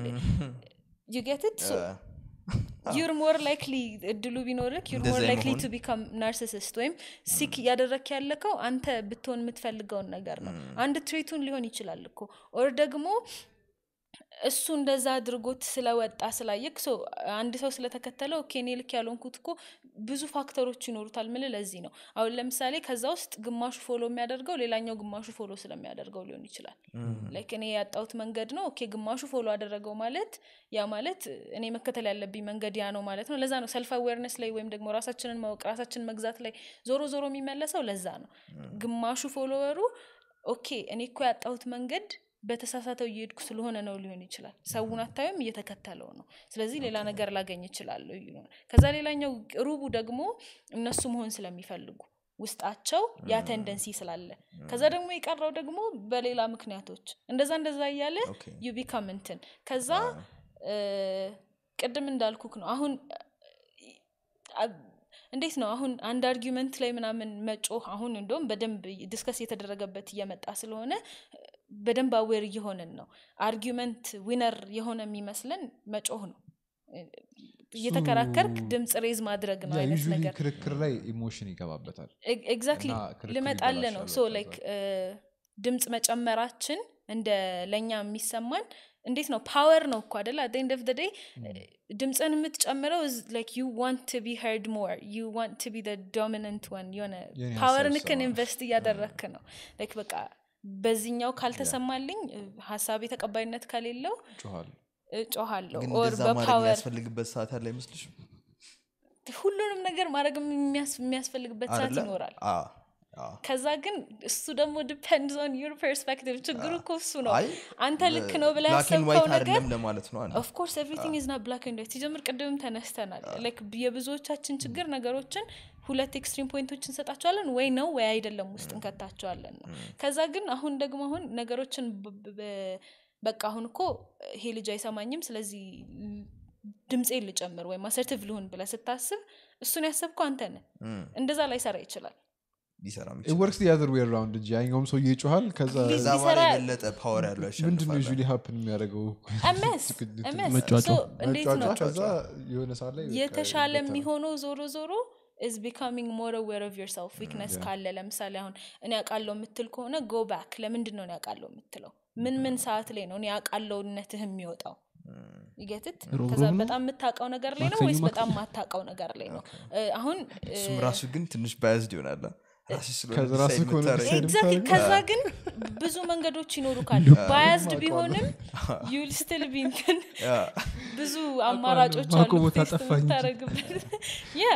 ዩጌትት ዩር ሞር ላይክሊ እድሉ ቢኖርክ ዩር እንደዛ ሞር ላይክሊ የመሆን- ቱ ቢካም ናርሲሲስት ወይም ሲክ እያደረክ ያለከው አንተ ብትሆን የምትፈልገውን ነገር ነው አንድ ትሬቱን ሊሆን ይችላል እኮ ኦር ደግሞ እሱ እንደዛ አድርጎት ስለወጣ ስላየክ ሶ አንድ ሰው ስለተከተለው ኦኬ እኔ ልክ ያልሆንኩት እኮ ብዙ ፋክተሮች ይኖሩታል ምል ለዚህ ነው አሁን ለምሳሌ ከዛ ውስጥ ግማሹ ፎሎ የሚያደርገው ሌላኛው ግማሹ ፎሎ ስለሚያደርገው ሊሆን ይችላል ላይክ እኔ ያጣሁት መንገድ ነው ኦኬ ግማሹ ፎሎ አደረገው ማለት ያ ማለት እኔ መከተል ያለብኝ መንገድ ያ ነው ማለት ነው ለዛ ነው ሰልፍ አዌርነስ ላይ ወይም ደግሞ ራሳችንን ማወቅ ራሳችንን መግዛት ላይ ዞሮ ዞሮ የሚመለሰው ለዛ ነው ግማሹ ፎሎወሩ ኦኬ እኔ እኮ ያጣሁት መንገድ በተሳሳተው እየሄድኩ ስለሆነ ነው ሊሆን ይችላል ሰውን አታዩም እየተከተለው ነው ስለዚህ ሌላ ነገር ላገኝ ይችላለሁ ይሉናል ከዛ ሌላኛው ሩቡ ደግሞ እነሱ መሆን ስለሚፈልጉ ውስጣቸው ያ ቴንደንሲ ስላለ ከዛ ደግሞ የቀረው ደግሞ በሌላ ምክንያቶች እንደዛ እንደዛ እያለ ኦኬ። ዩ ቢካም እንትን ከዛ እ፣ ቅድም እንዳልኩክ ነው አሁን አ- እንዴት ነው አሁን አንድ አርጊመንት ላይ ምናምን መጮህ አሁን እንደውም በደንብ ዲስከስ የተደረገበት እየመጣ ስለሆነ በደንብ አዌር እየሆንን ነው አርጊመንት ዊነር የሆነ የሚመስለን መጮህ ነው እየተከራከርክ ድምፅ ሬዝ ማድረግ ነው አይነት ዩዥሊ ነገር ክርክር ላይ ኢሞሽን ይገባበታል ኤግዛክትሊ እና ክርክር ልመጣለ ነው ይበላሻል ሶ በዛ። ላይክ ድምፅ መጨመራችን እንደ ለእኛ የሚሰማን እንዴት ነው ፓወር ነው እኮ አደለ አት ኤንድ ኦፍ ደ ዴይ ድምፅን የምትጨምረው ላይክ ዩ ዋንት ቱ ቢ ሄርድ ሞር ዩ ዋንት ቱ ቢ ዶሚናንት ወን የሆነ የኔ ፓወር ሀሳብ ንክን ይሰማል። ኢንቨስት እያደረክ ነው ላይክ በቃ በዚህኛው ካልተሰማልኝ ሀሳቤ ተቀባይነት ከሌለው ጮኋል እጮሃለሁ ግን ኦር እንደዛ ማድረግ በፓወር የሚያስፈልግበት ሰዓት ያለ አይመስልሽም ሁሉንም ነገር ማድረግ የሚያስ- የሚያስፈልግበት ሰዓት አይደለ? ይኖራል አዎ፣ አዎ። ከዛ ግን እሱ ደግሞ ዲፔንድስ ኦን ዩር ፐርስፔክቲቭ ችግሩ እኮ እሱ ነው አይ፣ አንተ ልክ ነው ብላ black and white ያሰብከው ነገር አይደለም ለማለት ነው አንድ ኦፍኮርስ ኤቭሪቲንግ ኢዝ ና ብላክ ኤንድ ዋይት ሲጀምር ቅድምም ተነስተናል ላይክ የብዙዎቻችን ችግር ነገሮችን ሁለት ኤክስትሪም ፖይንቶች እንሰጣቸዋለን ወይ ነው ወይ አይደለም ውስጥ እንከታቸዋለን ነው ከዛ ግን አሁን ደግሞ አሁን ነገሮችን ብ- ብ- በቃ አሁን እኮ ይሄ ልጅ አይሰማኝም ስለዚህ ድምፄን ልጨምር ወይም አሰርቲቭ ልሁን ብለ ስታስብ እሱን ያሰብከው አንተ ነህ እንደዛ ላይ ሰራ ይችላል ሊሰራ ወርክስ ዲያዘር ዌይ ራውንድ እንጂ ያኛውም ሰው ይጮኋል ከዛ ከዛ በኋላ ሊሰራ- የበለጠ ፓወር ያለው ምንድን ነው ያሸንፋል ዩዥሊ ሀፕን የሚያደርገው ኤምኤስ ኤምኤስ መጫጫው። ሶ እንዴት ነው መጫጫ ከዛ የሆነ ሰዓት ላይ በቃ የተሻለ ይበተናል። የሚሆነው ዞሮ ዞሮ ኢዝ ቢካሚንግ ሞር አዌር ኦፍ ዮርሰልፍ ዊክነስ ካለ ለምሳሌ አሁን እኔ ያውቃለው የምትል ከሆነ ጎ ባክ ለምንድን ነው እኔ ያውቃለው የምትለው ምን ምን ሰዓት ላይ ነው እኔ ያውቃለውነትህ የሚወጣው ይገትት ሮብ ከዛ ሮብ ነው? በጣም የምታውቀው ነገር ላይ ነው ማክሰኞ ወይስ ማክሰኞ? በጣም ማታውቀው ነገር ላይ ነው እ፣ አሁን እሱም ራሱ ግን ትንሽ ባያዝድ ይሆናል ራስሽ ስለሆነ ከዛ ራሱ decide ከሆነ የምታደርጊው። decide ኤግዛክትሊ የምታደርገው? ከዛ ግን ብዙ መንገዶች ይኖሩካል ባያዝድ ቢሆንም ዩል ስቲል ቢንትን ያ፣ ብዙ አማራጮች አሉ ባኮ ቦታ ቴስት ጠፋ እንጂ። የምታረግበት ያ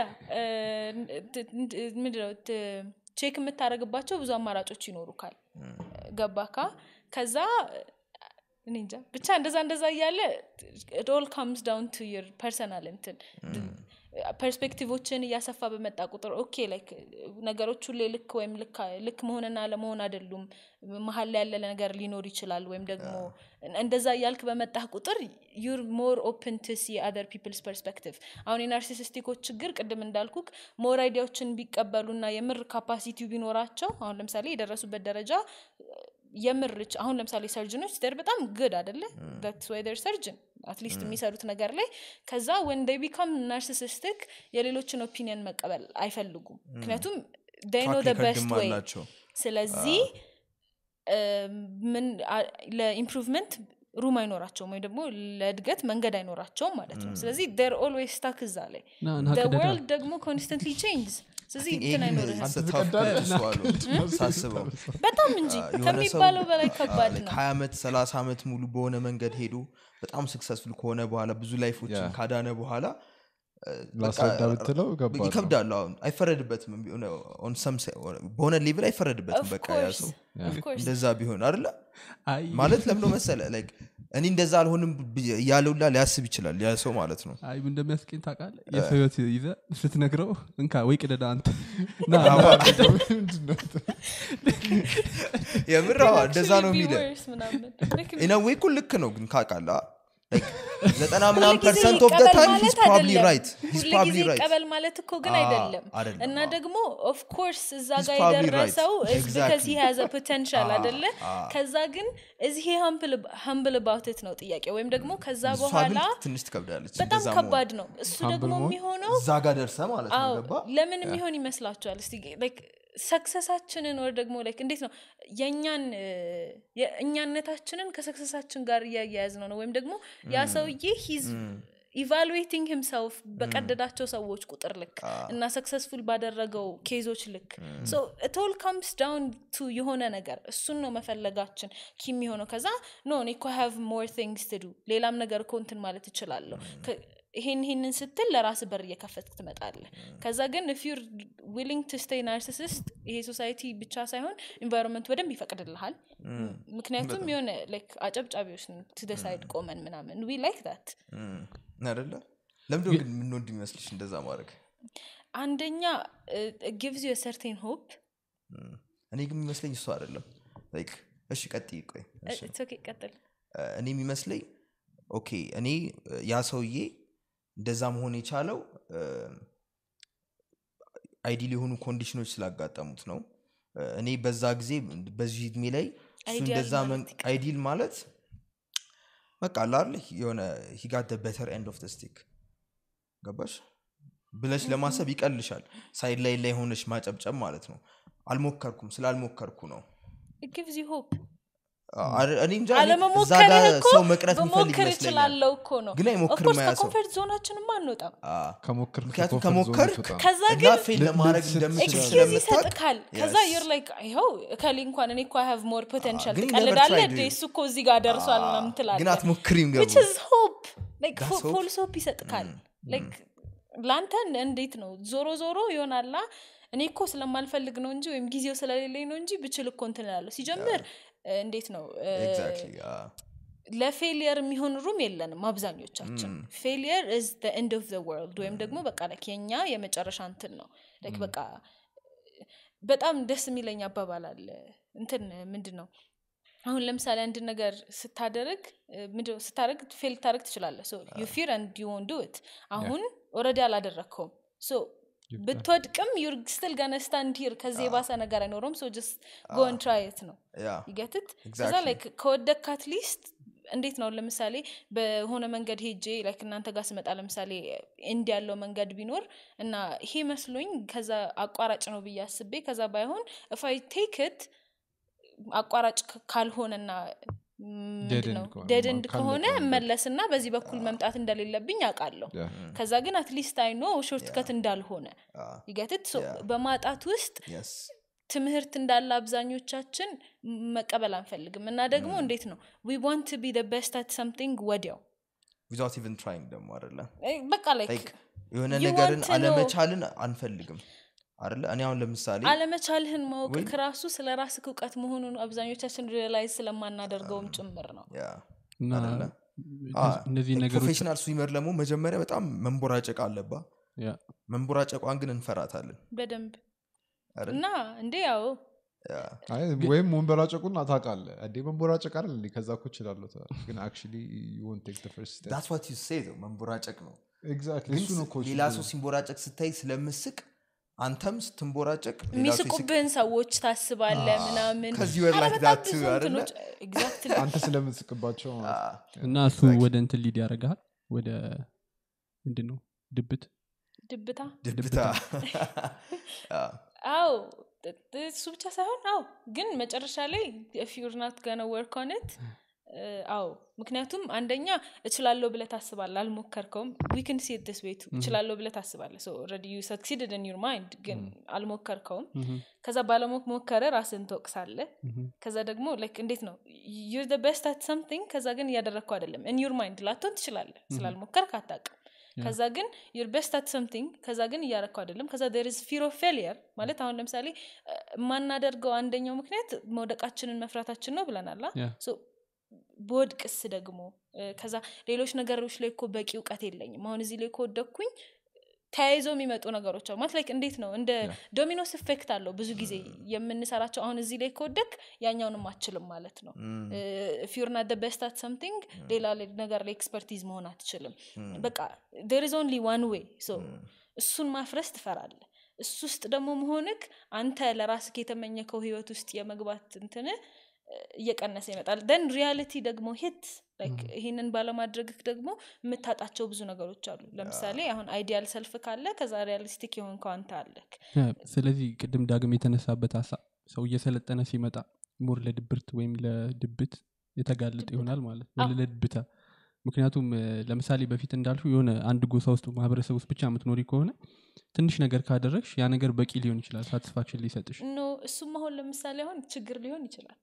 ምንድነው ቼክ የምታደረግባቸው ብዙ አማራጮች ይኖሩካል ገባካ ከዛ እኔ እንጃ ብቻ እንደዛ እንደዛ እያለ ኦል ካምስ ዳውን ቱ ዩር ፐርሰናል እንትን ፐርስፔክቲቮችን እያሰፋ በመጣ ቁጥር ኦኬ ላይክ ነገሮች ሁሌ ልክ ወይም ልክ- ልክ መሆንና ለመሆን አይደሉም መሀል ላይ ያለ ነገር ሊኖር ይችላል ወይም ደግሞ እንደዛ እያልክ በመጣህ ቁጥር ዩር ሞር ኦፕን ቱ ሲ አደር ፒፕልስ ፐርስፔክቲቭ አሁን የናርሲሲስቲኮች ችግር ቅድም እንዳልኩክ ሞር አይዲያዎችን ቢቀበሉና የምር ካፓሲቲው ቢኖራቸው አሁን ለምሳሌ የደረሱበት ደረጃ የምር ች- አሁን ለምሳሌ ሰርጅኖች ደር በጣም ግድ አደለ ወይደር ሰርጅን አትሊስት የሚሰሩት ነገር ላይ ከዛ ወን ዴይ ቢካም ናርሲሲስቲክ የሌሎችን ኦፒኒየን መቀበል አይፈልጉም ምክንያቱም ዴይ ኖ track ቤስት recordም ወይ አላቸው። ስለዚህ እ፣ ምን አ- ለኢምፕሩቭመንት ሩም አይኖራቸውም ወይ ደግሞ ለእድገት መንገድ አይኖራቸውም ማለት ነው ስለዚህ ር ኦልዌይስ ስታክ እዛ ላይ ና ና ቅደዳ ወርልድ ደግሞ ኮንስተንትሊ ቼንጅ ስለዚህ ይሄ እንትን ግን አይኖርህም it's a tough pill to swallow ሳስበው በጣም እንጂ የሆነ ሰው ከሚባለው በላይ ከባድ ነው ሀያ ዓመት ሰላሳ ዓመት ሙሉ በሆነ መንገድ ሄዶ በጣም ስክሰስፉል ከሆነ በኋላ ብዙ ላይፎችን Yeah. ካዳነ በኋላ እ፣ በቃ ላስረዳ ብትለው ከባድ ነው። ይከብዳል አሁን አይፈረድበትም ቢሆን on some se- በሆነ ሌቭል አይፈረድበትም Of በቃ ያ course, ሰው of course። እንደዛ ቢሆን አይደለ አይ ማለት ለምዶ መሰለ like እኔ እንደዛ አልሆንም ብዬ- እያለውላ ሊያስብ ይችላል ያ ሰው ማለት ነው አይ ምን እንደሚያስቀኝ ታውቃለህ የሰው ህይወት ይዘ ስትነግረው እንካ ወይ ቅደዳ አንተ ና ምንድን ነው? የምር አዎ፣ እንደዛ ነው Actually be የሚለ worse ምናምን። Like, ኢነዌ እኮ ልክ ነው ግን ካቃላ ዘጠና ሁል ምናምን ጊዜ ፐርሰንት ኦፍ ይቀበል ታይም ማለት ሂስ ፕሮባብሊ አይደለም። ራይት ሂስ ሁል ፕሮባብሊ ጊዜ ራይት ይቀበል ማለት እኮ ግን አዎ፣ አይደለም አይደለም፣ እና አዎ። ደግሞ ኦፍኮርስ እዛ He's ጋር probably የደረሰው right. is because he Exactly. has a potential አዎ፣ አደለ አዎ። ከዛ ግን እዚህ ሀምብል አባውትት ነው ጥያቄ ወይም ደግሞ ከዛ እሷ ግን በኋላ ትንሽ ትከብዳለች በጣም እንደዛ ከባድ ነው እሱ Humble ደግሞ መሆን? የሚሆነው መሆን። እዛ ጋር ደርሰ ማለት ነው አዎ ገባ ለምን የሚሆን ይመስላችኋል እስቲ like ሰክሰሳችንን ወር ደግሞ like እንዴት ነው የእኛን እ፣ የእኛነታችንን ከሰክሰሳችን ጋር እያያያዝ ነው ነው ወይም ደግሞ ያ ሰውዬ ሂዝ ኢቫሉዌቲንግ ሂምሰልፍ በቀደዳቸው ሰዎች ቁጥር ልክ እና ሰክሰስፉል ባደረገው ኬዞች ልክ ቶል ካምስ ዳውን ቱ የሆነ ነገር እሱን ነው መፈለጋችን ኪ የሚሆነው ከዛ ኖ እኔ እኮ ሃቭ ሞር ቲንግስ ትዱ ሌላም ነገር እኮ እንትን ማለት እችላለሁ ከ- ይሄን ይሄንን ስትል ለራስ በር እየከፈትክ ትመጣለ ከዛ ግን if you're willing to stay narcissist ይሄ ሶሳይቲ ብቻ ሳይሆን ኢንቫይሮንመንት በደንብ ይፈቅድልሃል ምክንያቱም የሆነ like አጨብጫቢዎች ትደሳይድ ቆመን ምናምን ዊ ላይክ ዳት አደለ ለምንድ ግን የምንወድ የሚመስልሽ እንደዛ ማድረግ አንደኛ ጊቭዝ ዩ ሰርቴን ሆፕ እኔ ግን የሚመስለኝ እሱ አይደለም Like፣ እሺ ቀጥይ ቆይ እሺ። ቀጥል እ፣ እኔ የሚመስለኝ ኦኬ እኔ እ፣ ያ ሰውዬ እንደዛ መሆን የቻለው አይዲል የሆኑ ኮንዲሽኖች ስላጋጠሙት ነው እ፣ እኔ በዛ ጊዜ በዚህ እድሜ ላይ እሱ Ideal እንደዛ ማለት አይዲል ማለት በቃ ላል የሆነ ሂጋት በተር ኤንድ ኦፍ ስቲክ ገባሽ ብለሽ ለማሰብ ይቀልሻል ሳይድ ላይ ላይ ሆነሽ ማጨብጨብ ማለት ነው አልሞከርኩም ስላልሞከርኩ ነው ጊቭዝ ዩ ሆፕ አ- እኔ እንጃ እኔ እዛ አለመሞከርህ ጋር እኮ ሰው መቅረት የሚፈልግ በሞክር ይመስለኛል እችላለሁ እኮ ነው ግን አይሞክርም ኦፍኮርስ ያ ሰው ከኮንፈርት ዞናችንም አንወጣም አ፣ ከሞከርክ ምክንያቱም ከኮንፈርት ዞን ከሞከርክ አትወጣም። ከዛ እና ግን ፌል ል- ለማድረግ ልትስት እንደምችል ኤክስኪዝ ስለምታውቅ ይሰጥካል ከዛ Yes. ዮር ላይክ ይኸው እከሌ እንኳን እኔ እኮ ሃቭ ሞር ፖቴንሻል ግን you never ትቀልዳለ tried እንዴ it. እሱ እኮ እዚህ ጋር ደርሷል አ፣ ምናምን ትላለ ግን አትሞክሪም ገቡ which is hope like That's hope. ፎልስ ሆፕ ይሰጥካል like ለአንተ እንዴት ነው ዞሮ ዞሮ ይሆናላ እኔ እኮ ስለማልፈልግ ነው እንጂ ወይም ጊዜው ስለሌለኝ ነው እንጂ ብችል እኮ እንትን እላለሁ ሲጀምር እ፣ እንዴት ነው እ፣ ኤግዛክትሊ ለፌሊየር የሚሆን ሩም የለንም አብዛኞቻችን ፌሊየር ኢዝ ኤንድ ኦፍ ወርልድ ወይም ደግሞ በቃ like የኛ የመጨረሻ እንትን ነው like በቃ በጣም ደስ የሚለኝ አባባል አለ እንትን ምንድን ነው አሁን ለምሳሌ አንድ ነገር ስታደርግ ምንድን ነው ስታደርግ ፌል ታደርግ ትችላለህ ዩ ፊር አንድ ዩ ወን ዱት አሁን ኦረዲ አላደረግከውም ሶ ብትወድቅም ዩር ስትል ገነ ስታንድ ሂር ከዚህ የባሰ ነገር አይኖረውም ሶ ጀስት ጎን ትራይት ነው ያ ይገትት ከዛ Exactly. ላይክ ከወደክ አትሊስት እንዴት ነው ለምሳሌ በሆነ መንገድ ሄጄ ላይክ እናንተ ጋር ስመጣ ለምሳሌ እንዲ ያለው መንገድ ቢኖር እና ይሄ መስሎኝ ከዛ አቋራጭ ነው ብዬ አስቤ ከዛ ባይሆን እፋይ ቴክት አቋራጭ ክ- ካልሆነና Dead end ነው ከሆነ ደድንድ ካለቀ ከሆነ መንገድ። መለስና በዚህ በኩል መምጣት እንደሌለብኝ አውቃለሁ ያ። ከዛ ግን አትሊስት አይኖ ሾርት ከት እንዳልሆነ ይገትት በማጣት ውስጥ የስ ትምህርት እንዳለ አብዛኞቻችን መቀበል አንፈልግም እና ደግሞ እንዴት ነው ዊ ዋንት ቢ ቤስት አት ሰምቲንግ ወዲያው ዊዛውት ኢቨን ትራይንግ ደግሞ አደለ እ፣ በቃ ላይክ Like, የሆነ you ነገርን want to know- አለመቻልን አንፈልግም አደለ እኔ አሁን ለምሳሌ አለመቻልህን ማወቅ ወይ- ከራሱ ስለ ራስህ እውቀት መሆኑን አብዛኞቻችን ሪላይዝ ስለማናደርገውም ጭምር ነው ያ እና አይደለ? እነዚህ ነገሮች ፕሮፌሽናል ስዊመር ደግሞ መጀመሪያ በጣም መንቦራጨቅ አለባ ያ፣ መንቦራጨቋን ግን እንፈራታለን በደንብ አይደል? እና እንዴ ያው ያ። አይ ወይም መንበራጨቁን ታውቃለ እንዴ መንቦራጨቅ አይደል እንዴ ከዛ እኮ እችላለሁ ትላለህ። ግን አክቹዋሊ you won't take the first step That's what you say though፣ መንቦራጨቅ ነው exactly ግን እሱ ነው እኮ ሌላ ችግሩ። ሰው ሲንቦራጨቅ ስታይ ስለምስቅ አንተም ስትንቦራጨቅ ሌላ ሰው ይስቅ የሚስቁብህን ሰዎች ታስባለ ምናምን Because you were ኧረ like በጣም that ብዙ too፣ አይደለ? እንትኖች ኤግዛክትሊ አንተ ስለምትስቅባቸው ማለት ነው። እና እሱ ወደ እንትን ሊድ ያደርግሃል ወደ ምንድን ነው ድብት ድብታ ድብታ ያ። አው እሱ ብቻ ሳይሆን አው ግን መጨረሻ ላይ if you're not gonna work on it እ፣ አዎ ምክንያቱም አንደኛ እችላለሁ ብለ ታስባለ አልሞከርከውም ዊክን ሴት ስ ቤቱ እችላለሁ ብለ ታስባለ ኦልሬዲ ዩ ሰክሲድድ ን ዩር ማይንድ ግን አልሞከርከውም ከዛ ባለሞከረ ራስን ትወቅሳለ ከዛ ደግሞ ላይክ እንዴት ነው ዩር ደ ቤስት አት ሰምቲንግ ከዛ ግን እያደረግከው አይደለም ን ዩር ማይንድ ላትሆን ትችላለ ስላልሞከርክ አታቅም ከዛ ግን ዩር ቤስት አት ሰምቲንግ ከዛ ግን እያረግከው አይደለም ከዛ ር ስ ፊር ኦፍ ፌሊየር ማለት አሁን ለምሳሌ እ፣ የማናደርገው አንደኛው ምክንያት መውደቃችንን መፍራታችን ነው ብለናል አ? Yeah. So በወድቅስ ደግሞ እ፣ ከዛ ሌሎች ነገሮች ላይ እኮ በቂ እውቀት የለኝም አሁን እዚህ ላይ ከወደቅኩኝ ተያይዘው የሚመጡ ነገሮች አሉ ማለት ላይክ እንዴት ነው እንደ ዶሚኖስ ኢፌክት አለው ብዙ ጊዜ የምንሰራቸው አሁን እዚህ ላይ ከወደቅ ያኛውንም አችልም ማለት ነው ፊርና ደ ቤስት አት ሰምቲንግ ሌላ ላይ- ነገር ላይ ኤክስፐርቲዝ መሆን አትችልም በቃ ዴር ኢዝ ኦንሊ ዋን ዌይ እሱን ማፍረስ ትፈራለ እሱ ውስጥ ደግሞ መሆንክ አንተ ለራስክ የተመኘከው ህይወት ውስጥ የመግባት እንትን እየቀነሰ ይመጣል ደን ሪያሊቲ ደግሞ ሂት ይህንን ባለማድረግክ ደግሞ የምታጣቸው ብዙ ነገሮች አሉ ለምሳሌ አሁን አይዲያል ሰልፍ ካለ ከዛ ሪያሊስቲክ የሆንከው አንተ አለክ ስለዚህ ቅድም ዳግም የተነሳበት ሀሳብ ሰው እየሰለጠነ ሲመጣ ሞር ለድብርት ወይም ለድብት የተጋለጠ ይሆናል ማለት ነው አዎ። ለድብታ ምክንያቱም እ፣ ለምሳሌ በፊት እንዳልሹ የሆነ አንድ ጎሳ ውስጥ ማህበረሰብ ውስጥ ብቻ የምትኖሪ ከሆነ ትንሽ ነገር ካደረግሽ ያ ነገር በቂ ሊሆን ይችላል ሳቲስፋክሽን ሊሰጥሽ ኖ እሱም አሁን ለምሳሌ አሁን ችግር ሊሆን ይችላል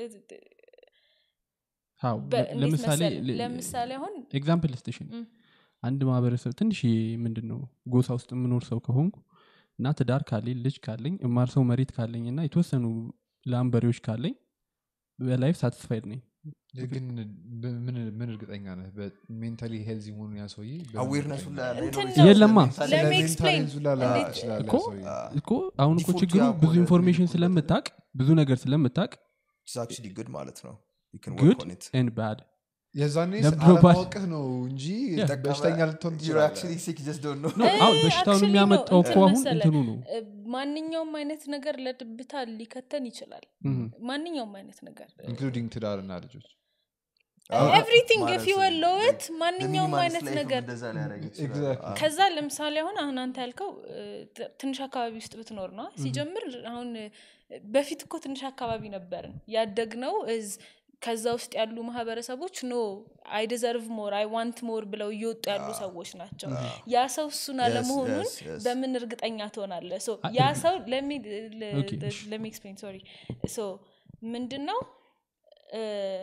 አዎ በ- ለ- እንዴት ለምሳሌ መሰለህ? ል- ለምሳሌ አሁን ኤግዛምፕል ስቴሽን ም። አንድ ማህበረሰብ ትንሽ ምንድን ነው ጎሳ ውስጥ የምኖር ሰው ከሆንኩ እና ትዳር ካለኝ ልጅ ካለኝ እማር ሰው መሬት ካለኝ እና የተወሰኑ ላምበሬዎች ካለኝ በላይፍ ሳቲስፋይድ ነኝ ግን በ- ምን ምን እርግጠኛ ነህ ሜንታሊ ሄልዚ መሆኑን ያ ሰውዬ አዌርነሱ እንትን ላይ የለማ። Let me explain. እንዴት- እኮ እኮ አሁን እኮ Default ችግሩ ያ ብዙ ከሆነ ኢንፎርሜሽን default ስለምታቅ ብዙ ነገር ስለምታቅ አክቹሊ ጉድ ማለት ነው You can ጉድ work on it. ኤንድ ባድ የዛኔ ነብሮባት። አለማወቅህ ነው እንጂ Yeah. በሽተኛ ልትሆን You're ትችላለህ actually sick, you just don't know. ኖ እ፣ አሁን በሽታውን actually የሚያመጣው ነው፣ እኮ እንትን አሁን መሰለህ፣ እንትኑ ነው እ፣ ማንኛውም አይነት ነገር ለድብታ ሊከተን ይችላል እም። ማንኛውም አይነት ነገር ኢንክሉዲንግ ትዳርና ልጆች አዎ፣ ኤቭሪቲንግ ማለት ፊ ወለውት ማንኛውም በሚኒማሊስት አይነት ላይፍም ነገር እንደዛ ሊያደርግ ይችላል። Exactly. አዎ። ከዛ ለምሳሌ አሁን አሁን አንተ ያልከው እ፣ ት- ትንሽ አካባቢ ውስጥ ብትኖር ነው ሲጀምር አሁን እ፣ በፊት እኮ ትንሽ አካባቢ ነበርን ያደግነው እዝ ከዛ ውስጥ ያሉ ማህበረሰቦች ኖ አይ ዲዘርቭ ሞር አይ ዋንት ሞር ብለው እየወጡ ያሉ ሰዎች ናቸው ያ ሰው እሱን አለመሆኑን yes, yes. በምን እርግጠኛ ትሆናለ ሶ አ- ያ ሰው Okay, እሺ። ለሚ ኤክስፕሌን ሶሪ ሶ ምንድን ነው እ፣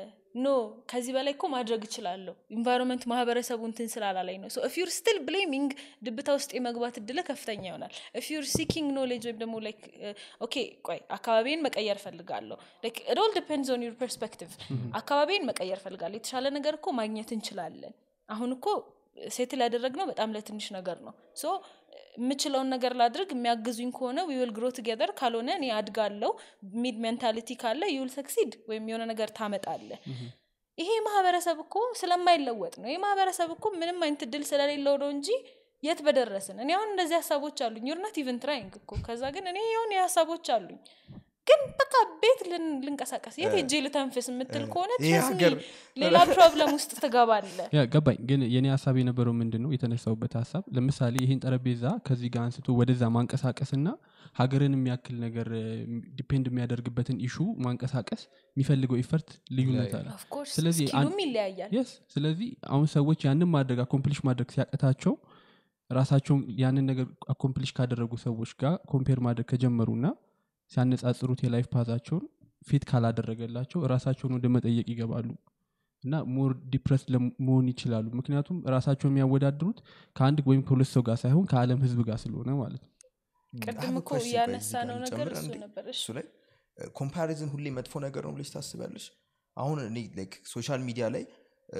ኖ ከዚህ በላይ እኮ ማድረግ እችላለሁ ኢንቫይሮንመንት ማህበረሰቡ እንትን ስላላለኝ ነው ኢፍ ዩር ስቲል ብሌሚንግ ድብታ ውስጥ የመግባት እድለ ከፍተኛ ይሆናል ኢፍ ዩር ሲኪንግ ኖሌጅ ወይም ደግሞ ላይክ ኦኬ ቆይ አካባቢን መቀየር ፈልጋለሁ ኦል ዲፔንድስ ኦን ዩር ፐርስፔክቲቭ አካባቢን መቀየር ፈልጋለሁ የተሻለ ነገር እኮ ማግኘት እንችላለን አሁን እኮ ሴትል ያደረግነው በጣም ለትንሽ ነገር ነው ሶ የምችለውን ነገር ላድርግ የሚያግዙኝ ከሆነ ዊል ግሮ ቱጌዘር ካልሆነ እኔ አድጋለው ሚድ ሜንታሊቲ ካለ ዩል ሰክሲድ ወይም የሆነ ነገር ታመጣለ ይሄ ማህበረሰብ እኮ ስለማይለወጥ ነው ይህ ማህበረሰብ እኮ ምንም አይነት እድል ስለሌለው ነው እንጂ የት በደረስን እኔ አሁን እንደዚህ ሀሳቦች አሉኝ ዩርናት ኢቨን ትራይንግ እኮ ከዛ ግን እኔ የሆነ ሀሳቦች አሉኝ ግን በቃ ቤት ልን- ልንቀሳቀስ የት ሄጄ ልተንፍስ የምትል ከሆነ ይሄ trust me, ሀገር ሌላ ፕሮብለም ውስጥ ትገባለ ያ ገባኝ ግን የኔ ሀሳብ የነበረው ምንድን ነው የተነሳውበት ሀሳብ ለምሳሌ ይህን ጠረጴዛ ከዚህ ጋር አንስቶ ወደዛ ማንቀሳቀስና ሀገርን የሚያክል ነገር ዲፔንድ የሚያደርግበትን ኢሹ ማንቀሳቀስ የሚፈልገው ኢፈርት ልዩነት አለ ኦፍኮርስ ስለዚህ አን- ስኪሉም ይለያያል የስ ስለዚህ አሁን ሰዎች ያንን ማድረግ አኮምፕሊሽ ማድረግ ሲያቀታቸው ራሳቸውን ያንን ነገር አኮምፕሊሽ ካደረጉ ሰዎች ጋር ኮምፔር ማድረግ ከጀመሩና ሲያነጻጽሩት የላይፍ ፓዛቸውን ፊት ካላደረገላቸው ራሳቸውን ወደ መጠየቅ ይገባሉ እና ሞር ዲፕረስ መሆን ይችላሉ ምክንያቱም ራሳቸውን የሚያወዳድሩት ከአንድ ወይም ከሁለት ሰው ጋር ሳይሆን ከአለም ህዝብ ጋር ስለሆነ ማለት ነው I ቅድም have a እኮ question, ቆይ ያነሳ እዚህ ነው ጋር ነገር ልጨምር እሱ አንዴ? ነበር እሺ እሱ ላይ ኮምፓሪዝን ሁሌ መጥፎ ነገር ነው ብለሽ ታስቢያለሽ አሁን እኔ ሶሻል ሚዲያ ላይ እ፣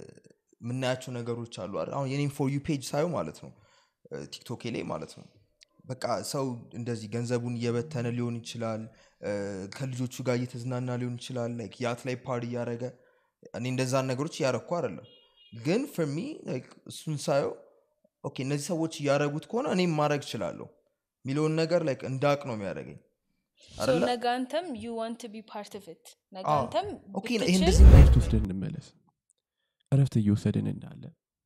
የምናያቸው ነገሮች አሉ አይደል? አሁን የኔም ፎር ዩ ፔጅ ሳየው ማለት ነው እ፣ ቲክቶኬ ላይ ማለት ነው በቃ ሰው እንደዚህ ገንዘቡን እየበተነ ሊሆን ይችላል እ፣ ከልጆቹ ጋር እየተዝናና ሊሆን ይችላል ላይክ ያት ላይ ፓርቲ እያደረገ እኔ እንደዛን ነገሮች እያረግኩ አይደለም ግን ፍርሚ እሱን ሳየው ኦኬ እነዚህ ሰዎች እያደረጉት ከሆነ እኔም ማድረግ እችላለሁ የሚለውን ነገር ላይክ እንዳቅ ነው የሚያደርገኝ ሶ አይደለ? ነገ አንተም ዩ ዋንት ቢ ፓርት ኦፍ ኢት ነገ አዎ። አንተም ኦኬ ይሄ ብትችል እንደዚህ እረፍት ወስደን እንመለስ እረፍት እየወሰድን እንዳለ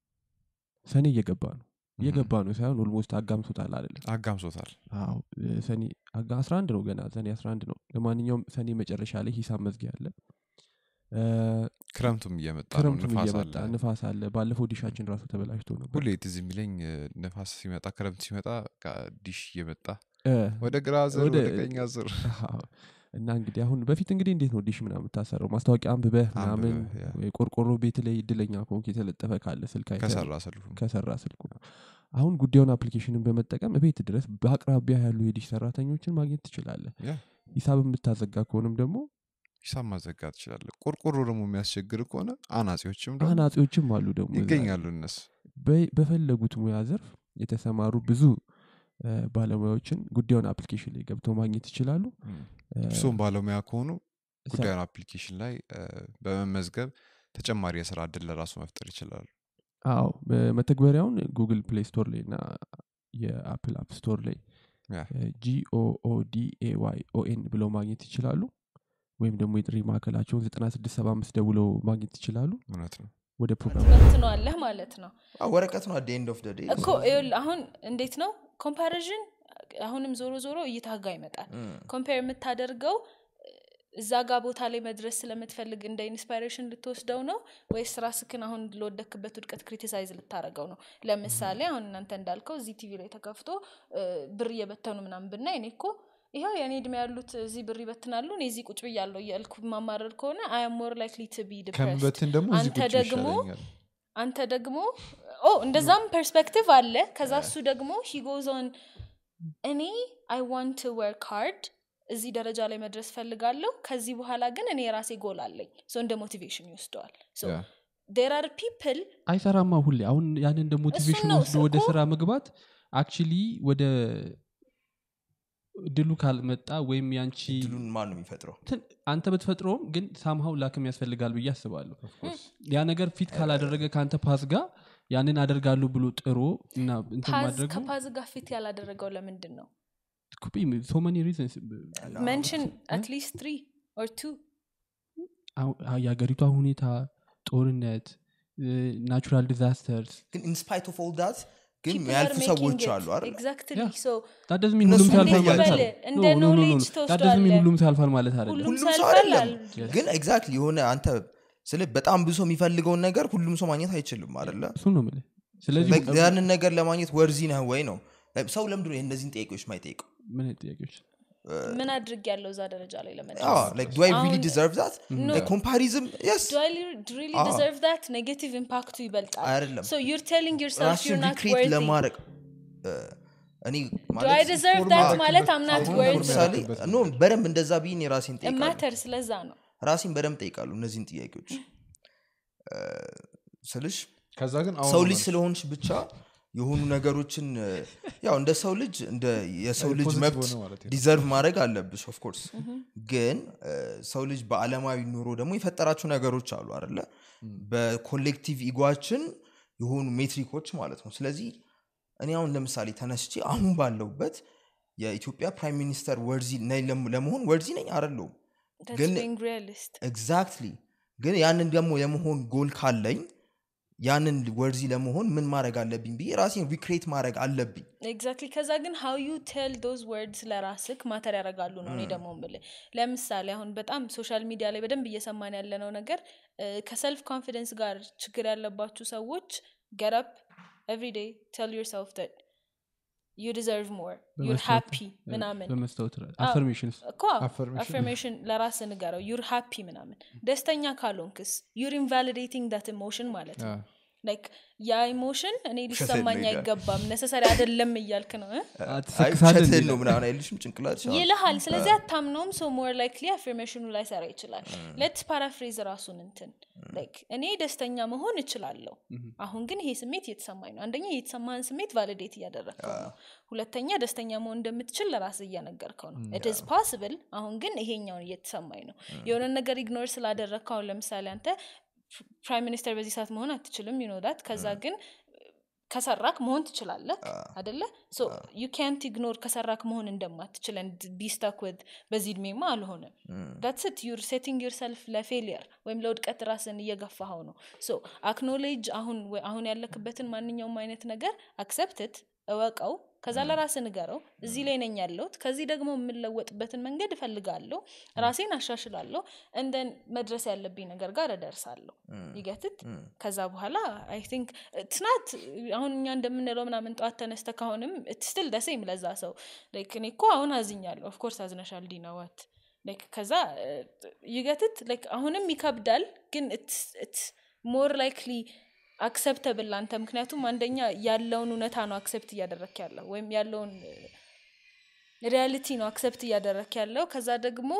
ሰኔ እየገባ ነው እየገባ ነው ሳይሆን ኦልሞስት አጋምሶታል አይደለም አጋምሶታል አዎ እ፣ ሰኔ አጋ 11 ነው ገና ሰኔ 11 ነው ለማንኛውም ሰኔ መጨረሻ ላይ ሂሳብ መዝጊያ አለ እ፣ ክረምቱም እየመጣ ነው ክረምቱም ንፋስ እየመጣ አለ ንፋስ አለ ባለፈው ዲሻችን ራሱ ተበላሽቶ ነበር ሁሌ ትዝ የሚለኝ እ፣ ንፋስ ሲመጣ ክረምት ሲመጣ በቃ ዲሽ እየመጣ እ፣ ወደ ግራ ዞር ወደ- ወደ ቀኝ ዞር አዎ። እና እንግዲህ አሁን በፊት እንግዲህ እንዴት ነው ዲሽ ምናምን የምታሰረው ማስታወቂያ አንብበህ ምናምን አንብበህ፣ ያ። ወይ ቆርቆሮ ቤት ላይ እድለኛ ከሆንክ የተለጠፈ ካለ ስልክ አይተህ ከሰራ ሰልፉ ከሰራ ስልኩ አሁን ጉዳዩን አፕሊኬሽንን በመጠቀም ቤት ድረስ በአቅራቢያ ያሉ የዲሽ ሰራተኞችን ማግኘት ትችላለህ ያ ሂሳብ የምታዘጋ ከሆንም ደግሞ ሂሳብ ማዘጋት ትችላለህ ቆርቆሮ ደግሞ የሚያስቸግር ከሆነ አናጺዎችም ደግሞ አናጺዎችም አሉ ደግሞ እዛ። ይገኛሉ እነሱ በ- በፈለጉት ሙያ ዘርፍ የተሰማሩ ብዙ እ፣ ባለሙያዎችን ጉዳዩን አፕሊኬሽን ላይ ገብተው ማግኘት ይችላሉ እ፣ እሱም ባለሙያ ከሆኑ ሰ- ጉዳዩን አፕሊኬሽን ላይ እ፣ በመመዝገብ ተጨማሪ የስራ እድል ለራሱ መፍጠር ይችላሉ አዎ መተግበሪያውን ጉግል ፕሌይ ስቶር ላይ እና የአፕል አፕ ስቶር ላይ ያ። ጂኦኦዲኤዋይ ኦኤን ብለው ማግኘት ይችላሉ ወይም ደግሞ የጥሪ ማዕከላቸውን 9675 ደውለው ማግኘት ይችላሉ እውነት ነው ወደ ፕሮግራም ትመትነዋለህ ማለት ነው አዎ፣ ወረቀት ነው አደ ኤንድ ኦፍ ደ ዴይ እኮ ይኸውልህ አሁን እንዴት ነው ኮምፓሪዥን አሁንም ዞሮ ዞሮ እይታ ጋር ይመጣል ኮምፔር የምታደርገው እዛ ጋር ቦታ ላይ መድረስ ስለምትፈልግ እንደ ኢንስፓይሬሽን ልትወስደው ነው ወይስ ራስክን አሁን ለወደክበት ውድቀት ክሪቲሳይዝ ልታደረገው ነው ለምሳሌ አሁን እናንተ እንዳልከው እዚህ ቲቪ ላይ ተከፍቶ እ፣ ብር እየበተኑ ምናምን ብናይ እኔ እኮ ይኸው የእኔ እድሜ ያሉት እዚህ ብር ይበትናሉ እኔ እዚህ ቁጭ ብያለሁ እያልኩ ማማረር ከሆነ አይ አም ሞር ላይክሊ ቱ ቢ ዲፕረስድ ከምበትን ደግሞ እዚህ አንተ ቁጭ ደግሞ ይሻለኛል አንተ ደግሞ ኦ እንደዛም ፐርስፔክቲቭ አለ ከዛ እሱ ደግሞ ሂጎዞን እኔ አይ ዋንት ቱ ወርክ ሃርድ እዚህ ደረጃ ላይ መድረስ ፈልጋለሁ ከዚህ በኋላ ግን እኔ የራሴ ጎል አለኝ ሶ እንደ ሞቲቬሽን ይወስደዋል ያ። ዴር አር ፒፕል አይሰራማ ሁሌ አሁን ያንን እንደ ሞቲቬሽን ነው ወስዶ ወደ እኮ። ስራ መግባት አክቹሊ ወደ ድሉ ካልመጣ ወይም ያንቺ ድሉን ማን ነው የሚፈጥረው እንትን አንተ ብትፈጥረውም ግን ሳምሃው ላክም ያስፈልጋል ብዬ አስባለሁ ያ ነገር ፊት ካላደረገ ከአንተ ፓስ ጋር ያንን አደርጋለሁ ብሎ ጥሮ እና እንትን ፓዝ ማድረጉ ከፓዝ ጋር ፊት ያላደረገው ለምንድን ነው ሶ መኒ ሪዝንስ መንሽን አትሊስት ትሪ ኦር ቱ የሀገሪቷ ሁኔታ ጦርነት ናቹራል ዲዛስተርስ ግን ኢንስፓይት ኦፍ ኦል ዳት ግን ያልፉ ሰዎች አሉ አይደል ኤግዛክትሊ ያ። ሶ ዳደዝ ሚን እነሱ ሁሉም ሲያልፋል እንዴት ማለት በል፣ አይደለም እንደ No, no, no, no, knowledge no. That doesn't mean ትወስደዋለህ። ሁሉም ሲያልፋል ማለት አይደለም ሁሉም ሁሉም ሰው ሲያልፋል አይደለም አል- ግን ኤግዛክትሊ የሆነ አንተ ስለ በጣም ብዙ ሰው የሚፈልገውን ነገር ሁሉም ሰው ማግኘት አይችልም አደለ እሱን ነው የምልህ ስለዚህ Like ያንን ነገር ለማግኘት ወርዚ ነህ ወይ ነው Like ሰው ለምንድን ነው እነዚህን ጥያቄዎች ማይጠይቀው ምን አይነት ጥያቄዎች ምን አድርግ ያለው እዛ ደረጃ ላይ ለመድረስ ዱ አይ ሪሊ አሁን- ዲዘርቭ ዛት No. ኮምፓሪዝም የስ do I li- really Ah. deserve that negative impact ይበልጣል አይደለም so you're telling yourself you're ራስን not ሪክሬት worthy ለማድረግ እ፣ እኔ do I deserve that ፎርማት ማለት I'm not አሁን worthy ለምሳሌ ኖ በደንብ እንደዛ ብዬን የራሴን it ጠይቃለሁ matters ስለዛ ነው ራሴን በደንብ ጠይቃሉ እነዚህን ጥያቄዎች እ፣ ስልሽ ከዛ ግን አሁን ሰው ነው ልጅ መልስ። ስለሆንሽ ብቻ የሆኑ ነገሮችን እ፣ ያው እንደ ሰው ልጅ እንደ የሰው ልጅ ፖዚቲቭ መብት ሆነ ማለት ነው። ዲዘርቭ ማድረግ አለብሽ ኦፍኮርስ ግን እ፣ ሰው ልጅ በአለማዊ ኑሮ ደግሞ የፈጠራቸው ነገሮች አሉ አደለ በኮሌክቲቭ ኢጓችን የሆኑ ሜትሪኮች ማለት ነው ስለዚህ እኔ አሁን ለምሳሌ ተነስቼ አሁን ባለውበት የኢትዮጵያ ፕራይም ሚኒስተር ወርዚ ነኝ ለም- ለመሆን ወርዚ ነኝ አደለውም that's ግን- being realist ኤግዛክትሊ ግን ያንን ደግሞ የመሆን ጎል ካለኝ ያንን ወርዚ ለመሆን ምን ማድረግ አለብኝ ብዬ ራሴን ሪክሬት ማድረግ አለብኝ ኤግዛክትሊ ከዛ ግን ሀው ዩ ቴል ዶዝ ወርድስ ለራስክ ማተር ያደርጋሉ ነው እኔ ደግሞ ምል ለምሳሌ አሁን በጣም ሶሻል ሚዲያ ላይ በደንብ እየሰማን ያለነው ነገር እ፣ ከሰልፍ ኮንፊደንስ ጋር ችግር ያለባችሁ ሰዎች ገረፕ ኤቭሪ ዴይ ቴል ዩርሰልፍ ት ዩ ዲዘርቭ ሞር ዩር ሃፒ ምናምን በመስታወት አፈርሜሽንስ እኮ Affirmation. አፈርሜሽን ለራስ ንገረው ዩር ሃፒ ምናምን ደስተኛ ካልሆንክስ ዩር ኢንቫሊዴቲንግ ዳት ኢሞሽን ማለት ነው ላይክ ያ ኢሞሽን እኔ ሊሰማኝ ነው ይላል። አይገባም ነሰሰሪ አይደለም እያልክ ነው እ? አይ ትሰክሳለህ ውሸትህን እንዴ? ነው ምናምን አይልሽም ጭንቅላት ይልሃል ስለዚህ አታምነውም ሶ ሞር ላይክሊ አፌርሜሽኑ ላይ ሰራ ይችላል ሌትስ ፓራፍሬዝ ራሱን እንትን ላይክ እኔ ደስተኛ መሆን እችላለሁ አሁን ግን ይሄ ስሜት እየተሰማኝ ነው አንደኛ የተሰማህን ስሜት ቫሊዴት እያደረግከው ነው ሁለተኛ ደስተኛ መሆን እንደምትችል ለራስ እያነገርከው ነው ኢትስ ፓስብል አሁን ግን ይሄኛውን እየተሰማኝ ነው የሆነ ነገር ኢግኖር ስላደረግከው አሁን ለምሳሌ አንተ ፕራይም ሚኒስተር በዚህ ሰዓት መሆን አትችልም ዩኖዳት ከዛ ግን ከሰራክ መሆን ትችላለህ አደለ ሶ ዩ ካንት ኢግኖር ከሰራክ መሆን እንደማትችል ቢስታክ ወድ በዚህ እድሜማ አልሆነም ዳትስት ዩር ሴቲንግ ዩርሰልፍ ለፌሊየር ወይም ለውድቀት ራስን እየገፋኸው ነው ሶ አክኖሌጅ አሁን ወይ- አሁን ያለክበትን ማንኛውም አይነት ነገር አክሰፕትት እወቀው ከዛ ለራስ ንገረው እዚህ ላይ ነኝ ያለሁት ከዚህ ደግሞ የምለወጥበትን መንገድ እፈልጋለሁ ራሴን አሻሽላለሁ እንደን መድረስ ያለብኝ ነገር ጋር እደርሳለሁ ይገትት ከዛ በኋላ አይ ቲንክ ትናት አሁን እኛ እንደምንለው ምናምን ጠዋት ተነስተ ካሁንም ስትል ደሴም ለዛ ሰው ላይክ እኔ እኮ አሁን አዝኛለሁ ኦፍኮርስ አዝነሻል ዲናዋት ላይክ ከዛ ይገትት ላይክ አሁንም ይከብዳል ግን ሞር ላይክሊ አክሰፕተብል አንተ ምክንያቱም አንደኛ ያለውን እውነታ ነው አክሰፕት እያደረክ ያለው ወይም ያለውን ሪያሊቲ ነው አክሰፕት እያደረክ ያለው ከዛ ደግሞ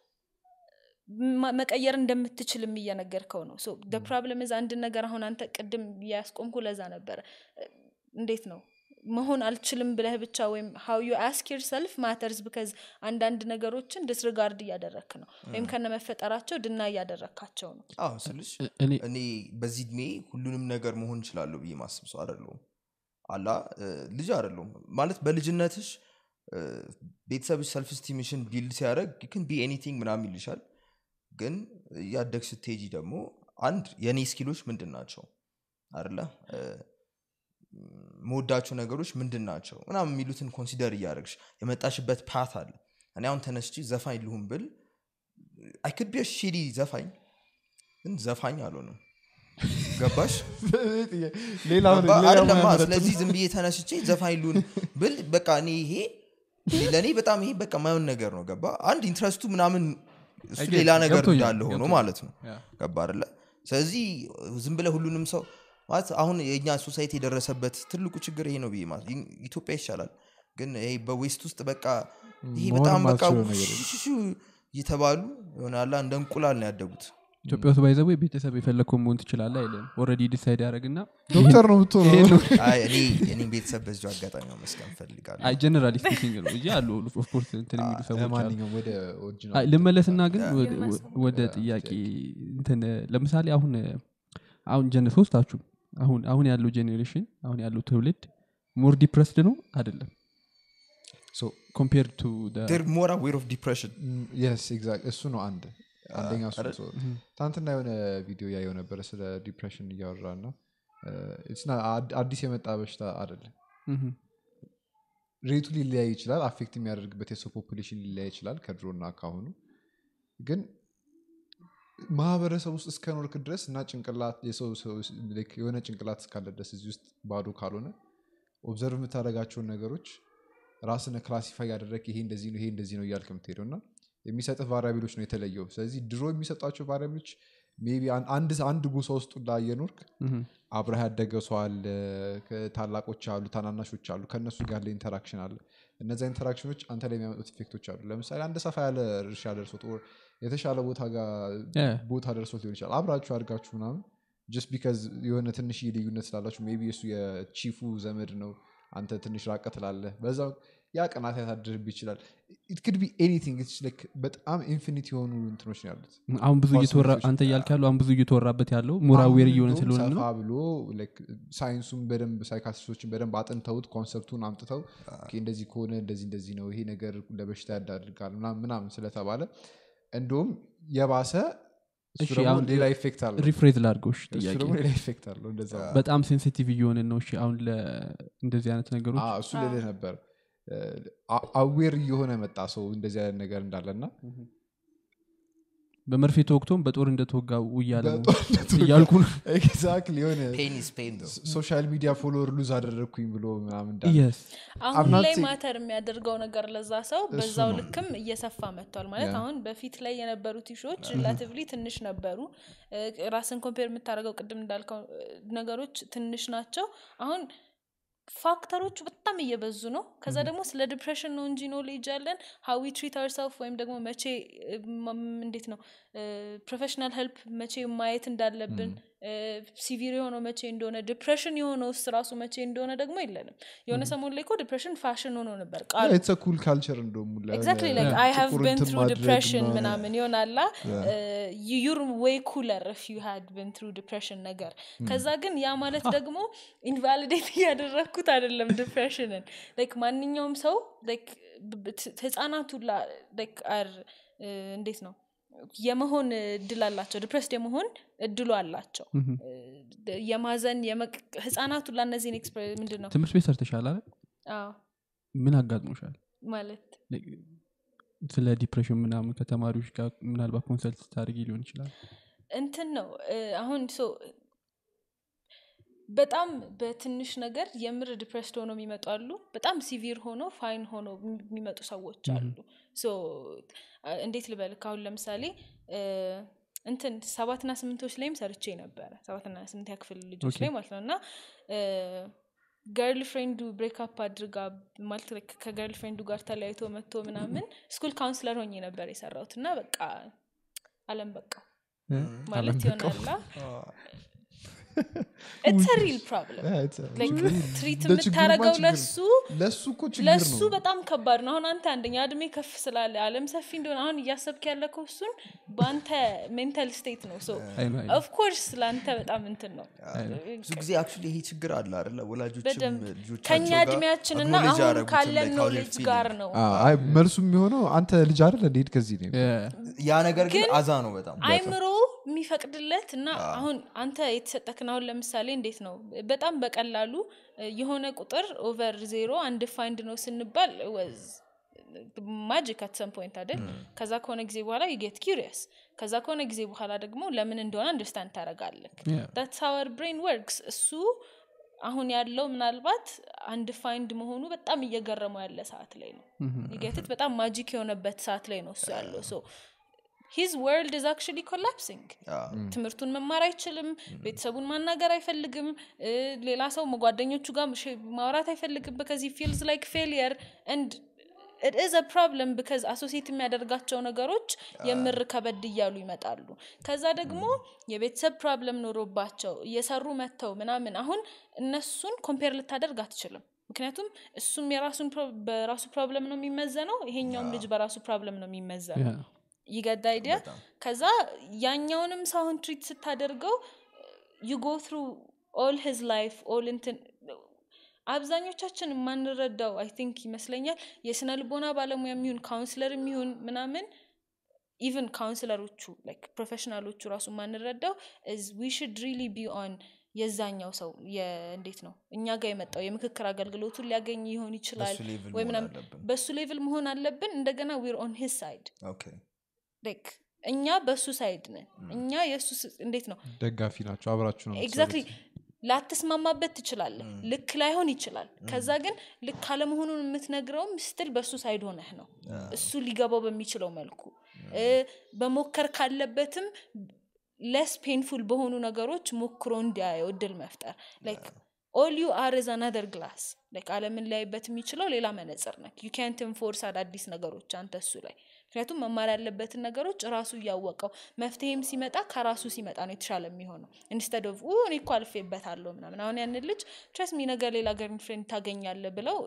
ማ- መቀየር እንደምትችልም እየነገርከው ነው ሶ ፕሮብለም ዝ አንድ ነገር አሁን አንተ ቅድም ያስቆምኩ ለዛ ነበረ እንዴት ነው መሆን አልችልም ብለህ ብቻ ወይም ሀው ዩ አስክ ዮርሰልፍ ማተርስ ብከዝ አንዳንድ ነገሮችን ዲስሪጋርድ እያደረክ ነው ወይም ከነ መፈጠራቸው ድና እያደረካቸው ነው አዎ ስልሽ እኔ እኔ በዚህ እድሜ ሁሉንም ነገር መሆን እችላለሁ ብዬ ማስብ ሰው አይደለሁም አላ እ፣ ልጅ አይደለሁም ማለት በልጅነትሽ እ፣ ቤተሰብሽ ሰልፍ ስቲምሽን ቢልድ ሲያደረግ ክን ቢ ኤኒቲንግ ምናምን ይልሻል ግን እያደግ ስትሄጂ ደግሞ አንድ የእኔ ስኪሎች ምንድን ናቸው አደለ እ፣ መወዳቸው ነገሮች ምንድን ናቸው ምናምን የሚሉትን ኮንሲደር እያደረግሽ የመጣሽበት ፓት አለ እኔ አሁን ተነስቺ ዘፋኝ ልሁን ብል አይክድ ቢ ሺዲ ዘፋኝ ግን ዘፋኝ አልሆንም ገባሽ ሌላ ገባ? ሌላ አይደለማ ሙያ ስለዚህ ዝም ብዬ ተነስቼ ዘፋኝ ልሁን ብል በቃ እኔ ይሄ ለእኔ በጣም ይሄ በቃ ማየውን ነገር ነው ገባ አንድ ኢንትረስቱ ምናምን እሱ I get ሌላ it. ነገር ገብቶኛል፣ እንዳለ ሆኖ ገብቶኛል። ማለት ነው Yeah. ገባ አይደለ ስለዚህ ዝም ብለ ሁሉንም ሰው ማለት አሁን የእኛ ሶሳይቲ የደረሰበት ትልቁ ችግር ይሄ ነው ብዬ ማለት ኢ- ኢትዮጵያ ይሻላል ግን ይሄ በዌስት ውስጥ በቃ ይሄ መሆን በጣም በቃ የማትችለው ነገር የለም። ውሽሹ እየተባሉ ይሆናላ እንደ እንቁላል ነው ያደጉት ኢትዮጵያ ውስጥ ባይዘው ቤተሰብ የፈለግከው መሆን ትችላለ አይለም ኦረዲ ዲሳይድ ያደረግና ዶክተር ነው የምትሆነው አይ እኔ እኔም ቤተሰብ በዚሁ አጋጣሚ መስገን ፈልጋለሁ አይ ጀነራሊ ስፒኪንግ ነው እንጂ አሉ ኦፍኮርስ እንትን የሚሉ ሰዎች አሉ ለማንኛውም ወደ አይ፣ ኦሪጂናል ልመለስና ግን ወደ- የማስበው ወደ ያ፣ ጥያቄ ጥያቄ። እንትን ለምሳሌ አሁን አሁን ጀነ ሶስታችሁ አሁን አሁን ያለው ጄኔሬሽን አሁን ያለው ትውልድ ሞር ዲፕረስድ ነው አይደለም ኮምፔር ቱ ር ሞር አዌር ኦፍ ዲፕሬሽን የስ ኤግዛክት እሱ ነው አንድ አንደኛ እሱ አይደል? ነው። ትናንትና የሆነ ቪዲዮ ያየው ነበረ ስለ ዲፕሬሽን እያወራ ና አዲስ የመጣ በሽታ አይደለም ሬቱ ሊለያይ ይችላል አፌክት የሚያደርግበት የሰው ፖፑሌሽን ሊለያይ ይችላል ከድሮና ካሁኑ ግን ማህበረሰብ ውስጥ እስከ ኖርክ ድረስ እና ጭንቅላት የሰው ሰው- like የሆነ ጭንቅላት እስካለ ድረስ እዚህ ውስጥ ባዶ ካልሆነ ኦብዘርቭ የምታደርጋቸውን ነገሮች ራስን ክላሲፋይ ያደረግ ይሄ እንደዚህ ነው ይሄ እንደዚህ ነው እያልክ የምትሄደው እና የሚሰጥህ ቫሪያቢሎች ነው የተለየው ስለዚህ ድሮ የሚሰጧቸው ቫሪያቢሎች ሜይ ቢ አንድ አንድ ጎሳ ውስጥ ላ እየኖርክ አብረህ ያደገ ሰው አለ ከ- ታላቆች አሉ ታናናሾች አሉ ከእነሱ ጋር ያለ ኢንተራክሽን አለ እነዚ ኢንተራክሽኖች አንተ ላይ የሚያመጡት ኢፌክቶች አሉ ለምሳሌ አንድ ሰፋ ያለ እርሻ ደርሶት or የተሻለ ቦታ ጋር Yeah. ቦታ ደርሶት ሊሆን ይችላል አብራችሁ አድጋችሁ ምናምን ጀስት ቢካዝ የሆነ ትንሽ ልዩነት ስላላችሁ ሜይ ቢ እሱ የቺፉ ዘመድ ነው አንተ ትንሽ ራቀ ትላለህ በዛ ያ ቅናት ያሳድርብ ይችላል ኢት ክድ ቢ ኤኒቲንግ በጣም ኢንፊኒት የሆኑ እንትኖች ነው ያሉት አሁን ብዙ እየተወራ ፖሲቢሊቲዎች አንተ እያልክ ያለው አሁን ብዙ እየተወራበት ያለው ሞራዌር አሁን እየሆነ እንደውም ስለሆነ ሰፋ ነው ብሎ like ሳይንሱን በደንብ ሳይካትሪስቶችን በደንብ አጥንተውት ኮንሰፕቱን አምጥተው ኦኬ፣ እንደዚህ ከሆነ እንደዚህ እንደዚህ ነው ይሄ ነገር ለበሽታ ያዳርጋል ምናምን ምናምን ስለተባለ እንደውም የባሰ እሱ እሺ፣ ደግሞ አሁን ሌላ ኢፌክት አለው ሪፍሬዝ ላድርገው እሺ እሱ ጥያቄ ደግሞ ሌላ ኢፌክት አለው እንደዛ በጣም ሴንሲቲቭ እየሆንን ነው እሺ አሁን ለ- እንደዚህ አይነት ነገሮች አዎ፣ እሱ ልልህ ነበር አዌር እየሆነ መጣ ሰው እንደዚህ አይነት ነገር እንዳለና በመርፌ ተወቅቶም በጦር እንደተወጋ እያለ ነው በጦርነቱ እያልኩ ነው ኤግዛክትሊ የሆነ ፔን ኢዝ ፔን ነው ሶሻል ሚዲያ ፎሎወር ሉዝ አደረግኩኝ ብሎ ምናምን እንዳለ የስ አሁን I'm not ላይ saying- ማተር የሚያደርገው ነገር ለዛ ሰው በዛው ነው። ልክም እየሰፋ መጥቷል ማለት Yeah. አሁን በፊት ላይ የነበሩት ኢሾች ሪላቲቭሊ ትንሽ ነበሩ እ፣ ራስን ኮምፔር የምታደርገው ቅድም እንዳልከው እ፣ ነገሮች ትንሽ ናቸው አሁን ፋክተሮቹ በጣም እየበዙ ነው ከዛ ደግሞ ስለ ዲፕሬሽን ነው እንጂ ኖሌጅ ያለን ሀዊ ትሪት አርሰልፍ ወይም ደግሞ መቼ እ፣ ም- እንዴት ነው ፕሮፌሽናል ሄልፕ መቼ ማየት እንዳለብን ሲቪር የሆነው መቼ እንደሆነ ዲፕሬሽን የሆነው ውስጥ ራሱ መቼ እንደሆነ ደግሞ የለንም የሆነ ሰሞን ላይ እኮ ዲፕሬሽን ፋሽን ሆኖ ነበር ቃሉ ኢትስ ኩል ካልቸር እንደውም ኤግዛክትሊ ላይክ አይ ሃቭ ቤን ትሩ ዲፕሬሽን ምናምን ይሆናላ ዩር ዌይ ኩለር ፍ ዩ ሃድ ቤን ትሩ ዲፕሬሽን ነገር ከዛ ግን ያ ማለት ደግሞ ኢንቫሊዴት እያደረግኩት አይደለም ዲፕሬሽንን ላይክ ማንኛውም ሰው ላይክ ህጻናቱ ላይክ አር እንዴት ነው የመሆን እድል አላቸው ዲፕሬስድ የመሆን እድሉ አላቸው እ፣ የማዘን የመቅ- ህጻናቱ ላ እነዚህን ኤክስፕረ- ምንድን ነው ትምህርት ቤት ሰርተሻል አይደል አዎ ምን አጋጥሞሻል ማለት Like, ስለ ዲፕሬሽን ምናምን ከተማሪዎች ጋር ምናልባት ኮንሰልት ስታደርጊ ሊሆን ይችላል እንትን ነው እ፣ አሁን ሶ በጣም በትንሽ ነገር የምር ዲፕሬስድ ሆነው የሚመጡ አሉ በጣም ሲቪር ሆኖ ፋይን ሆኖ የሚመጡ ሰዎች አሉ ሶ አ- እንዴት ልበልክ አሁን ለምሳሌ እ፣ እንትን ሰባትና ስምንቶች ላይም ሰርቼ ነበረ ሰባትና ስምንት ያክፍል ልጆች ላይ ማለት ነው እና ገርል ፍሬንዱ ብሬክአፕ አድርጋ ማለት like ከገርል ፍሬንዱ ጋር ተለያይቶ መጥቶ ምናምን ስኩል ካውንስለር ሆኜ ነበር የሰራሁት እና በቃ አለም በቃ ማለት ይሆናላ ኢትስ ሪል ፕሮብለም ትሪት የምታደረገው ለሱ ለሱ እኮ ችግር ለሱ ነው በጣም ከባድ ነው አሁን አንተ አንደኛ እድሜ ከፍ ስላለ አለም ሰፊ እንደሆነ አሁን እያሰብክ ያለከው እሱን በአንተ ሜንታል ስቴት ነው ሶ አይ ነው፣ አይ ነው። ኦፍኮርስ ለአንተ በጣም እንትን ነው ብዙ ጊዜ አክቹዋሊ ይሄ ችግር አለ አይደለ ወላጆችም በደንብ ልጆቻቸው ከኛ ጋር እድሜያችን እና acknowledge አሁን አያደርጉትም, ካለን like how they're ኖሌጅ feeling. ጋር ነው አዎ፣ አይ መልሱ የሚሆነው አንተ ልጅ አይደል እንዴት ከዚህ ነው ያ ነገር ግን ግን አዛ ነው በጣም አይምሮ የሚፈቅድለት እና አሁን አንተ የተሰጠክን አሁን ለምሳሌ እንዴት ነው በጣም በቀላሉ እ፣ የሆነ ቁጥር ኦቨር ዜሮ አንድ ፋይንድ ነው ስንባል ወዝ ማጂክ አት ሰም ፖይንት አይደል ከዛ ከሆነ ጊዜ በኋላ ዩጌት ኪሪየስ ከዛ ከሆነ ጊዜ በኋላ ደግሞ ለምን እንደሆነ አንደርስታንድ ታደረጋለክ Yeah. ዳትስ ሀወር ብሬን ወርክስ እሱ አሁን ያለው ምናልባት አንድ ፋይንድ መሆኑ በጣም እየገረመው ያለ ሰዓት ላይ ነው ይገትት በጣም ማጂክ የሆነበት ሰዓት ላይ ነው እሱ ያለው ሶ ሂዝ ወርልድ ኢዝ አክቹሊ ኮላፕሲንግ ትምህርቱን መማር አይችልም ቤተሰቡን ማናገር አይፈልግም እ፣ ሌላ ሰው ጓደኞቹ ጋር ሽ- ማውራት አይፈልግም ቢካዝ ፊልስ ላይክ ፌሊየር ንድ ኢት ኢዝ አ ፕሮብለም ቢካዝ አሶሲየት የሚያደርጋቸው ነገሮች የምር ከበድ እያሉ ይመጣሉ ከዛ ደግሞ የቤተሰብ ፕሮብለም ኖሮባቸው እየሰሩ መጥተው ምናምን አሁን እነሱን ኮምፔር ልታደርግ አትችልም ምክንያቱም እሱም የራሱን ፕሮ- በራሱ ፕሮብለም ነው የሚመዘነው ይሄኛውም ልጅ በራሱ ፕሮብለም ነው የሚመዘነው Yeah. ይገዳ አይዲያ ከዛ ያኛውንም ሰውን ትሪት ስታደርገው ዩ ጎ ትሩ ኦል ሂዝ ላይፍ ኦል እንትን አብዛኞቻችን የማንረዳው አይ ቲንክ ይመስለኛል የስነ ልቦና ባለሙያ የሚሆን ካውንስለር የሚሆን ምናምን ኢቨን ካውንስለሮቹ ላይክ ፕሮፌሽናሎቹ ራሱ የማንረዳው ዊ ሽድ ሪሊ ቢ ኦን የዛኛው ሰው እንዴት ነው እኛ ጋር የመጣው የምክክር አገልግሎቱን ሊያገኝ ይሆን ይችላል በሱ ሌቭል ወይ መሆን ምናምን አለብን። በሱ ሌቭል መሆን አለብን እንደገና ዊር ኦን ሂስ ሳይድ ኦኬ ላይክ እኛ በሱ ሳይድ ነን እኛ የእሱ ስ- እንዴት ነው ደጋፊ ናቸው አብራችሁ ነው ኤግዛክትሊ የምትሰሩት። ላትስማማበት ትችላለህ ልክ ላይሆን ይችላል ከዛ ግን ልክ አለመሆኑን የምትነግረውም ስትል በእሱ ሳይድ ሆነህ ነው እሱ ሊገባው በሚችለው መልኩ እ፣ በሞከር ካለበትም ለስ ፔንፉል በሆኑ ነገሮች ሞክሮ እንዲያየው እድል መፍጠር ላይክ ኦል ዩ አር ዝ አናደር ግላስ ላይክ አለምን ላይበት የሚችለው ሌላ መነጽር ነክ ዩ ካንት ኢንፎርስ አዳዲስ ነገሮች አንተ እሱ ላይ ምክንያቱም መማር ያለበትን ነገሮች ራሱ እያወቀው መፍትሄም ሲመጣ ከራሱ ሲመጣ ነው የተሻለ የሚሆነው ኢንስተድ ኦፍ እኔ እኮ አልፌበታለሁ ምናምን አሁን ያንን ልጅ ትረስ ሚ ነገር ሌላ ገርን ፍሬንድ ታገኛለ ብለው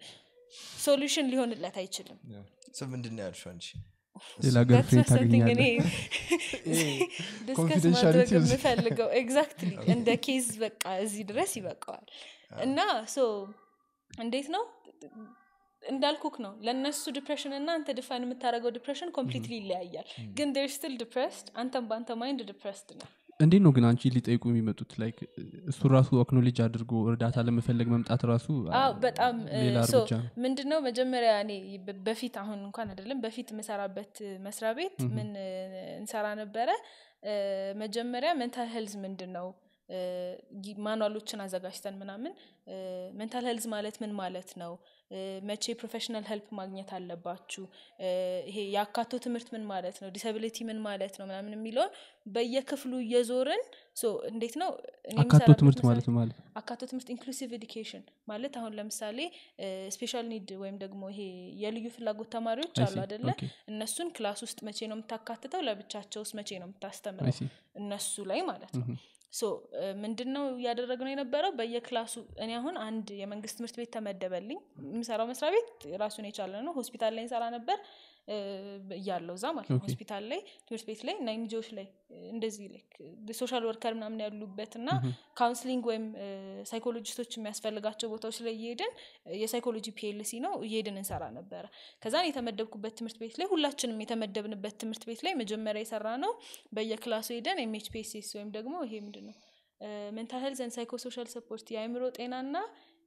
ሶሉሽን ሊሆንለት አይችልም ስ ምንድን ነው ያልሽው አንቺ ሌላ That's ገርፍሬንድ not something እኔ ታገኛለ ዲስከስ ማድረግ confidentiality is- የምፈልገው ኤግዛክትሊ እንደ ኬዝ በቃ እዚህ ድረስ ይበቃዋል እና ሶ እንዴት ነው እንዳልኩክ ነው ለእነሱ ዲፕሬሽን እና አንተ ዲፋይን የምታደርገው ዲፕሬሽን ኮምፕሊትሊ ይለያያል ግን ር ስቲል ዲፕሬስድ አንተም በአንተ ማይንድ ዲፕሬስድ ነው እንዴት ነው ግን አንቺ ሊጠይቁ የሚመጡት ላይክ እሱ ራሱ አክኖሌጅ አድርጎ እርዳታ ለመፈለግ መምጣት ራሱ አዎ በጣም እ፣ ሌላ ሶ እርምጃ ነው ምንድነው መጀመሪያ እኔ በ- በፊት አሁን እንኳን አይደለም በፊት የምሰራበት እ፣ መስሪያ ቤት ምን እ፣ እንሰራ ነበረ እ፣ መጀመሪያ ሜንታል ሄልዝ ምንድን ነው እ፣ ጊ- ማኑዋሎችን አዘጋጅተን ምናምን ሜንታል ሄልዝ ማለት ምን ማለት ነው እ፣ መቼ ፕሮፌሽናል ሄልፕ ማግኘት አለባችሁ እ፣ ይሄ የአካቶ ትምህርት ምን ማለት ነው ዲሰቢሊቲ ምን ማለት ነው ምናምን የሚለውን በየክፍሉ እየዞርን ሶ እንዴት ነው እኔ አካቶ የምሰራበት ትምህርት መስሪያ ማለት ነው ማለት አካቶ ትምህርት ኢንክሉሲቭ ኤዱኬሽን ማለት አሁን ለምሳሌ ስፔሻል ኒድ ወይም ደግሞ ይሄ የልዩ ፍላጎት ተማሪዎች I አሉ see. አደለ Okay. እነሱን ክላስ ውስጥ መቼ ነው የምታካትተው ለብቻቸው ውስጥ መቼ ነው I የምታስተምረው see. እነሱ ላይ ማለት ነው ሶ ምንድን ነው እያደረግነው የነበረው በየክላሱ እኔ አሁን አንድ የመንግስት ትምህርት ቤት ተመደበልኝ የምሰራው መስሪያ ቤት ራሱን የቻለ ነው ሆስፒታል ላይ እንሰራ ነበር እ፣ እያለው እዛ ማለት ነው Okay. ሆስፒታል ላይ ትምህርት ቤት ላይ እና ኤንጂኦች ላይ እ፣ እንደዚህ ሶሻል ወርከር ምናምን ያሉበት እና ካውንስሊንግ ወይም ሳይኮሎጂስቶች የሚያስፈልጋቸው ቦታዎች ላይ እየሄድን እ፣ የሳይኮሎጂ ፒኤልሲ ነው እየሄድን እንሰራ ነበረ ከዛን የተመደብኩበት ትምህርት ቤት ላይ ሁላችንም የተመደብንበት ትምህርት ቤት ላይ መጀመሪያ የሰራ ነው በየክላሱ ሄደን ኤምኤችፒኤስኤስ ወይም ደግሞ ይሄ ምንድን ነው ሜንታል ሄልዝ ን ሳይኮሶሻል ሰፖርት የአእምሮ ጤናና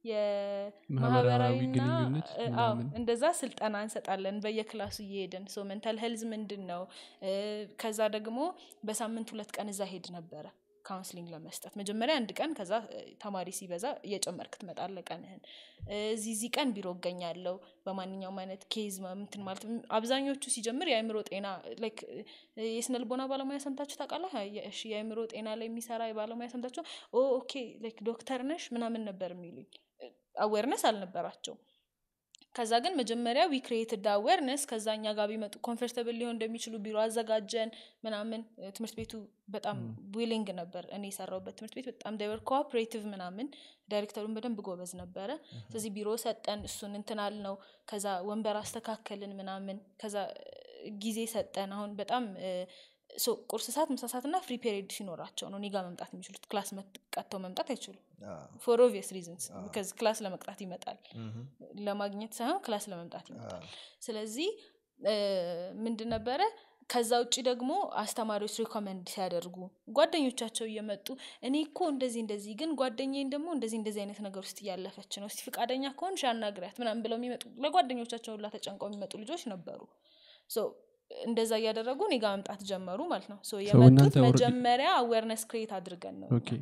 ማህበራዊ የማህበራዊና ግንኙነት እ፣ አዎ ምናምን። እንደዛ ስልጠና እንሰጣለን በየክላሱ እየሄድን ሶ ሜንታል ሄልዝ ምንድን ነው እ፣ ከዛ ደግሞ በሳምንት ሁለት ቀን እዛ ሄድ ነበረ ካውንስሊንግ ለመስጠት መጀመሪያ አንድ ቀን ከዛ እ፣ ተማሪ ሲበዛ እየጨመርክ ትመጣለ ቀንህን እ፣ እዚህ እዚህ ቀን ቢሮ እገኛለሁ በማንኛውም አይነት ኬዝ ምትን ማለት ም- አብዛኞቹ ሲጀምር የአእምሮ ጤና ላይክ የስነ ልቦና ባለሙያ ሰምታችሁ ታውቃለህ የ- እሺ የአእምሮ ጤና ላይ የሚሰራ የባለሙያ ሰምታችሁ ኦ ኦኬ ላይክ ዶክተር ነሽ ምናምን ነበር የሚሉኝ አዌርነስ አልነበራቸው ከዛ ግን መጀመሪያ ዊ ክሬትድ አዌርነስ ከዛ እኛ ጋር ቢመጡ ኮንፈርተብል ሊሆን እንደሚችሉ ቢሮ አዘጋጀን ምናምን እ፣ ትምህርት ቤቱ በጣም ዊሊንግ ነበር እኔ የሰራውበት ትምህርት ቤት በጣም ዳይቨር ኮኦፕሬቲቭ ምናምን ዳይሬክተሩን በደንብ ጎበዝ ነበረ ስለዚህ ቢሮ ሰጠን እሱን እንትናል ነው ከዛ ወንበር አስተካከልን ምናምን ከዛ እ፣ ጊዜ ሰጠን አሁን በጣም እ፣ ሶ ቁርስ ሰዓት ምሳ ሰዓት እና ፍሪ ፔሪድ ሲኖራቸው ነው እኔ ጋር መምጣት የሚችሉት ክላስ መጥ- ቀጥተው መምጣት አይችሉም ፎር ኦቪየስ ሪዝንስ ክላስ ለመቅጣት ይመጣል ለማግኘት ሳይሆን ክላስ ለመምጣት ይመጣል ስለዚህ እ፣ ምንድን ነበረ ከዛ ውጭ ደግሞ አስተማሪዎች ሪኮመንድ ሲያደርጉ ጓደኞቻቸው እየመጡ እኔ እኮ እንደዚህ እንደዚህ ግን ጓደኛዬን ደግሞ እንደዚህ እንደዚህ አይነት ነገር ውስጥ እያለፈች ነው እስቲ ፈቃደኛ ከሆንሽ አናግሪያት ምናምን ብለው የሚመጡ ለጓደኞቻቸው ሁላ ተጨንቀው የሚመጡ ልጆች ነበሩ ሶ እንደዛ እያደረጉ እኔ ጋር መምጣት ጀመሩ ማለት ነው ሶ የመጡት እናንተ already- መጀመሪያ አዌርነስ ክሬት አድርገን ነው ኦኬ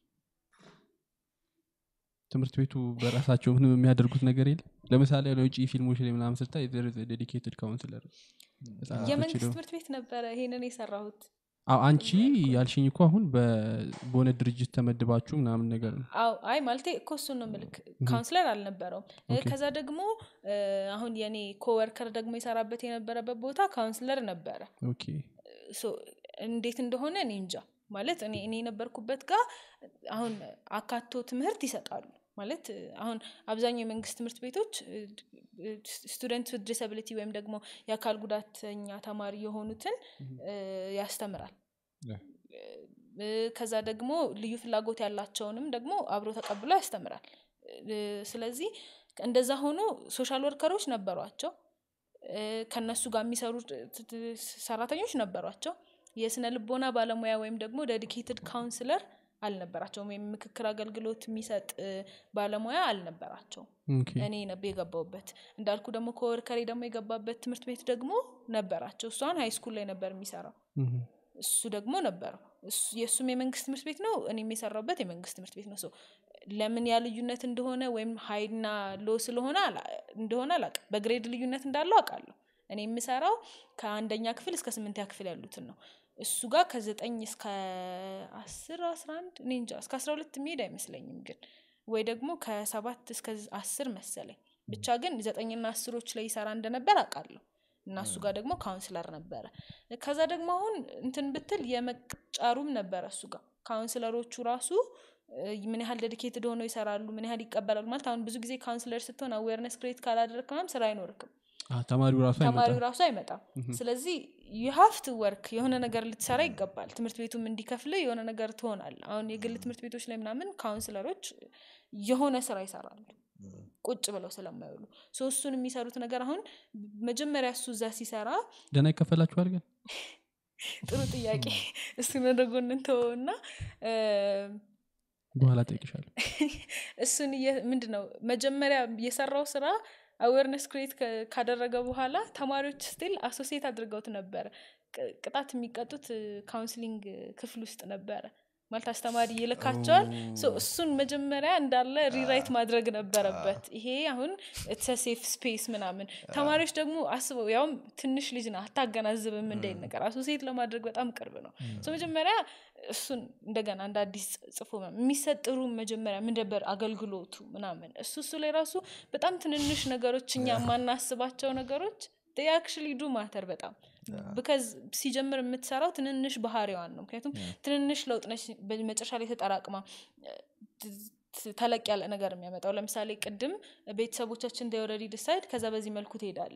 ትምህርት ቤቱ በራሳቸው ምንም የሚያደርጉት ነገር የለም ለምሳሌ ለውጭ ፊልሞች ላይ ምናምን ስታይ ዴዲኬትድ ካውንስለር የመንግስት ትምህርት ቤት ነበረ ይሄንን የሰራሁት አንቺ ያልሽኝ እኮ አሁን በ- በሆነ ድርጅት ተመድባችሁ ምናምን ነገር ነው አው አይ ማለቴ እኮ እሱን ነው ምልክ ካውንስለር አልነበረውም እ፣ ኦኬ። ከዛ ደግሞ እ፣ አሁን የኔ ኮወርከር ደግሞ የሰራበት የነበረበት ቦታ ካውንስለር ነበረ ኦኬ ሶ እንዴት እንደሆነ እኔ እንጃ ማለት እኔ እኔ የነበርኩበት ጋር አሁን አካቶ ትምህርት ይሰጣሉ ማለት እ፣ አሁን አብዛኛው የመንግስት ትምህርት ቤቶች ስቱደንት ዊዝ ዲስብሊቲ ወይም ደግሞ የአካል ጉዳተኛ ተማሪ የሆኑትን እ፣ ያስተምራል Yeah. እ፣ ከዛ ደግሞ ልዩ ፍላጎት ያላቸውንም ደግሞ አብሮ ተቀብሎ ያስተምራል እ፣ ስለዚህ እንደዛ ሆኖ ሶሻል ወርከሮች ነበሯቸው እ፣ ከነሱ ጋር የሚሰሩ ት- ት- ሰራተኞች ነበሯቸው የስነ ልቦና ባለሙያ ወይም ደግሞ ዴዲኬትድ ካውንስለር አልነበራቸውም ወይም ምክክር አገልግሎት የሚሰጥ እ፣ ባለሙያ አልነበራቸውም ኦኬ እኔ ነበር የገባውበት እንዳልኩ ደግሞ ከወርከሬ ደግሞ የገባበት ትምህርት ቤት ደግሞ ነበራቸው እሷን ሀይ ስኩል ላይ ነበር የሚሰራው እህ። እሱ ደግሞ ነበረው እሱ- የእሱም የመንግስት ትምህርት ቤት ነው እኔም የሰራበት የመንግስት ትምህርት ቤት ነው ሰው ለምን ያ ልዩነት እንደሆነ ወይም ሀይና ሎ ስለሆነ አላ- እንደሆነ አላውቅም በግሬድ ልዩነት እንዳለው አውቃለሁ እኔ የምሰራው ከአንደኛ ክፍል እስከ ስምንተኛ ክፍል ያሉትን ነው እሱ ጋር ከዘጠኝ እስከ አስር አስራ አንድ እኔ እንጃ እስከ አስራ ሁለት የሚሄድ አይመስለኝም ግን ወይ ደግሞ ከሰባት እስከ አስር መሰለኝ ብቻ ግን ዘጠኝና አስሮች ላይ ይሰራ እንደነበር አውቃለሁ እና እሱ ጋር ደግሞ ካውንስለር ነበረ ከዛ ደግሞ አሁን እንትን ብትል የመቅጫሩም ነበረ እሱ ጋር ካውንስለሮቹ ራሱ እ፣ ምን ያህል ዴዲኬትድ ሆነው ይሰራሉ ምን ያህል ይቀበላሉ ማለት አሁን ብዙ ጊዜ ካውንስለር ስትሆን አዌርነስ ክሬት ካላደረግ ምናምን ስራ አይኖርክም አ፣ ተማሪው ራሱ ተማሪው አይመጣም ራሱ አይመጣም ስለዚህ ዩሀፍት ወርክ የሆነ ነገር ልትሰራ ይገባል ትምህርት ቤቱም እንዲከፍል የሆነ ነገር ትሆናል አሁን የግል ትምህርት ቤቶች ላይ ምናምን ካውንስለሮች የሆነ ስራ ይሰራሉ ቁጭ ብለው ስለማይውሉ ሶ እሱን የሚሰሩት ነገር አሁን መጀመሪያ እሱ እዛ ሲሰራ ደህና ይከፈላችኋል ግን ጥሩ ጥያቄ እሱን ወደ ጎን እንተወውና እ፣ በኋላ ጠይቅሻለሁ እሱን ምንድ ነው መጀመሪያ የሰራው ስራ አዌርነስ ክሬት ካደረገ በኋላ ተማሪዎች ስቲል አሶሲየት አድርገውት ነበረ ቅ- ቅጣት የሚቀጡት ካውንስሊንግ ክፍል ውስጥ ነበረ ማለት አስተማሪ ይልካቸዋል ሶ እሱን መጀመሪያ እንዳለ ሪራይት ማድረግ ነበረበት ይሄ አሁን ሴፍ ስፔስ ምናምን ተማሪዎች ደግሞ አስበው ያውም ትንሽ ልጅ ና አታገናዝብም እንዳይን ነገር አሶሲየት ለማድረግ በጣም ቅርብ ነው ሶ መጀመሪያ እሱን እንደገና እንደ አዲስ ጽፎ ምናምን የሚሰጥሩ መጀመሪያ ምን ነበር አገልግሎቱ ምናምን እሱ እሱ ላይ ራሱ በጣም ትንንሽ ነገሮች እኛ የማናስባቸው ነገሮች አክቹሊ ዱ ማተር በጣም ብከዝ ሲጀምር የምትሰራው ትንንሽ ባህሪዋን ነው ምክንያቱም ትንንሽ ለውጥ ነች በመጨረሻ ላይ ተጠራቅማ ት- ተለቅ ያለ ነገር የሚያመጣው ለምሳሌ ቅድም ቤተሰቦቻችን ኦልሬዲ ዲሳይድ ከዛ በዚህ መልኩ ትሄዳለ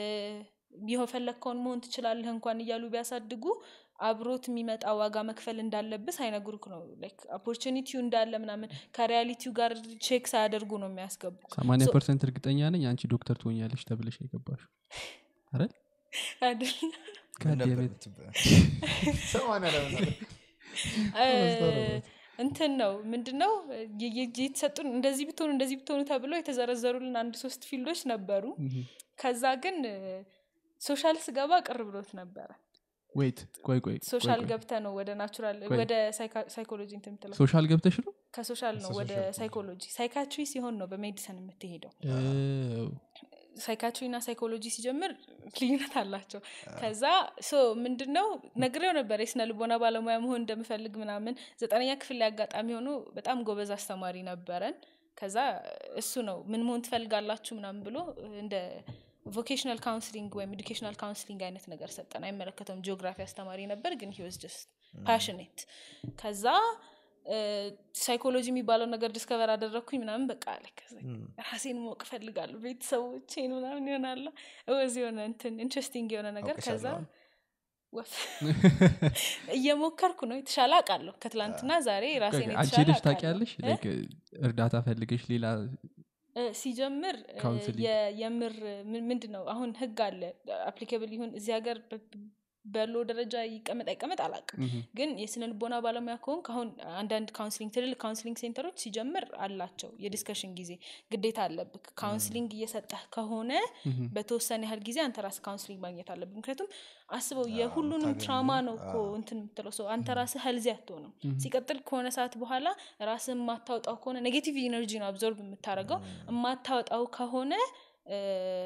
የፈለግከውን መሆን ትችላለህ እንኳን እያሉ ቢያሳድጉ አብሮት የሚመጣ ዋጋ መክፈል እንዳለብህ ሳይነግሩክ ነው ኦፖርቹኒቲው እንዳለ ምናምን ከሪያሊቲው ጋር ቼክ ሳያደርጉ ነው የሚያስገቡ ሰማኒያ So- ፐርሰንት እርግጠኛ ነኝ አንቺ ዶክተር ትሆኛለሽ ተብለሽ የገባሽ አይደል አይደል? ምን ነበር ጋዴቤት የምትባለው? ሰማንያ ለምን አለ? እ፣ እንትን ነው ምንድነው የ- የ- የተሰጡን እንደዚህ ብትሆኑ እንደዚህ ብትሆኑ ተብሎ የተዘረዘሩልን አንድ ሶስት ፊልዶች ነበሩ ከዛ ግን ሶሻል ስገባ ቅር ብሎት ነበረ ወይት ቆይ ቆይ ሶሻል ቆይ፣ ቆይ። ገብተ ነው ወደ ናቹራል ቆይ። ወደ ሳይካ- ሳይኮሎጂ እንትን የምትለው ሶሻል ገብተሽ ነው ከሶሻል ነው ወደ ከሶሻል ሳይኮሎጂ ሳይካትሪ ሲሆን ነው በሜዲሰን የምትሄደው እ፣ ሳይካትሪ እና ሳይኮሎጂ ሲጀምር ልዩነት አላቸው ከዛ ሶ ምንድነው ነግሬው ነበር የስነ ልቦና ባለሙያ መሆን እንደምፈልግ ምናምን ዘጠነኛ ክፍል ላይ አጋጣሚ ሆኖ በጣም ጎበዝ አስተማሪ ነበረን ከዛ እሱ ነው ምን መሆን ትፈልጋላችሁ ምናምን ብሎ እንደ ቮኬሽናል ካውንስሊንግ ወይም ኤዱኬሽናል ካውንስሊንግ አይነት ነገር ሰጠን አይመለከተውም ጂኦግራፊ አስተማሪ ነበር ግን ሂወዝ ጀስት ፓሽኔት ከዛ ሳይኮሎጂ የሚባለው ነገር ዲስከቨር አደረግኩኝ ምናምን በቃ አለ ከዛ ራሴን ማወቅ እፈልጋለሁ ቤተሰቦቼን ምናምን ይሆናለ ወዚ የሆነ እንትን ኢንትረስቲንግ የሆነ ነገር ከዛ አውቅሻለሁ። ወፍ እየሞከርኩ ነው የተሻለ አውቃለሁ ከትላንትና ዛሬ ራሴን አንቺ የተሻለ ሄደሽ አውቃለሁ። ታውቂያለሽ እ? Like, እርዳታ ፈልገሽ ሌላ እ፣ ሲጀምር እ፣ ካውንስሊንግ። የ- የምር ምንድን ነው አሁን ህግ አለ አፕሊካብል ይሁን እዚህ ሀገር በ- በሎ ደረጃ ይቀመጥ አይቀመጥ አላቅም ምሁም፣ ግን የስነ ልቦና ባለሙያ ከሆንክ አሁን አንዳንድ ካውንስሊንግ ትልልቅ ካውንስሊንግ ሴንተሮች ሲጀምር አላቸው የዲስከሽን ጊዜ ግዴታ አለብክ ካውንስሊንግ እየሰጠህ ከሆነ ምሁም፣ በተወሰነ ያህል ጊዜ አንተ ራስህ ካውንስሊንግ ማግኘት አለብህ ምክንያቱም አስበው የሁሉንም ታገኙ። ትራማ ነው እኮ አዎ። እንትን የምትለው ሰው አንተ ራስህ ህልዚ አትሆንም ሲቀጥል ከሆነ ሰዓት በኋላ ራስህ የማታወጣው ከሆነ ኔጌቲቭ ኢነርጂ ነው አብዞርብ የምታደርገው የማታወጣው ከሆነ እ፣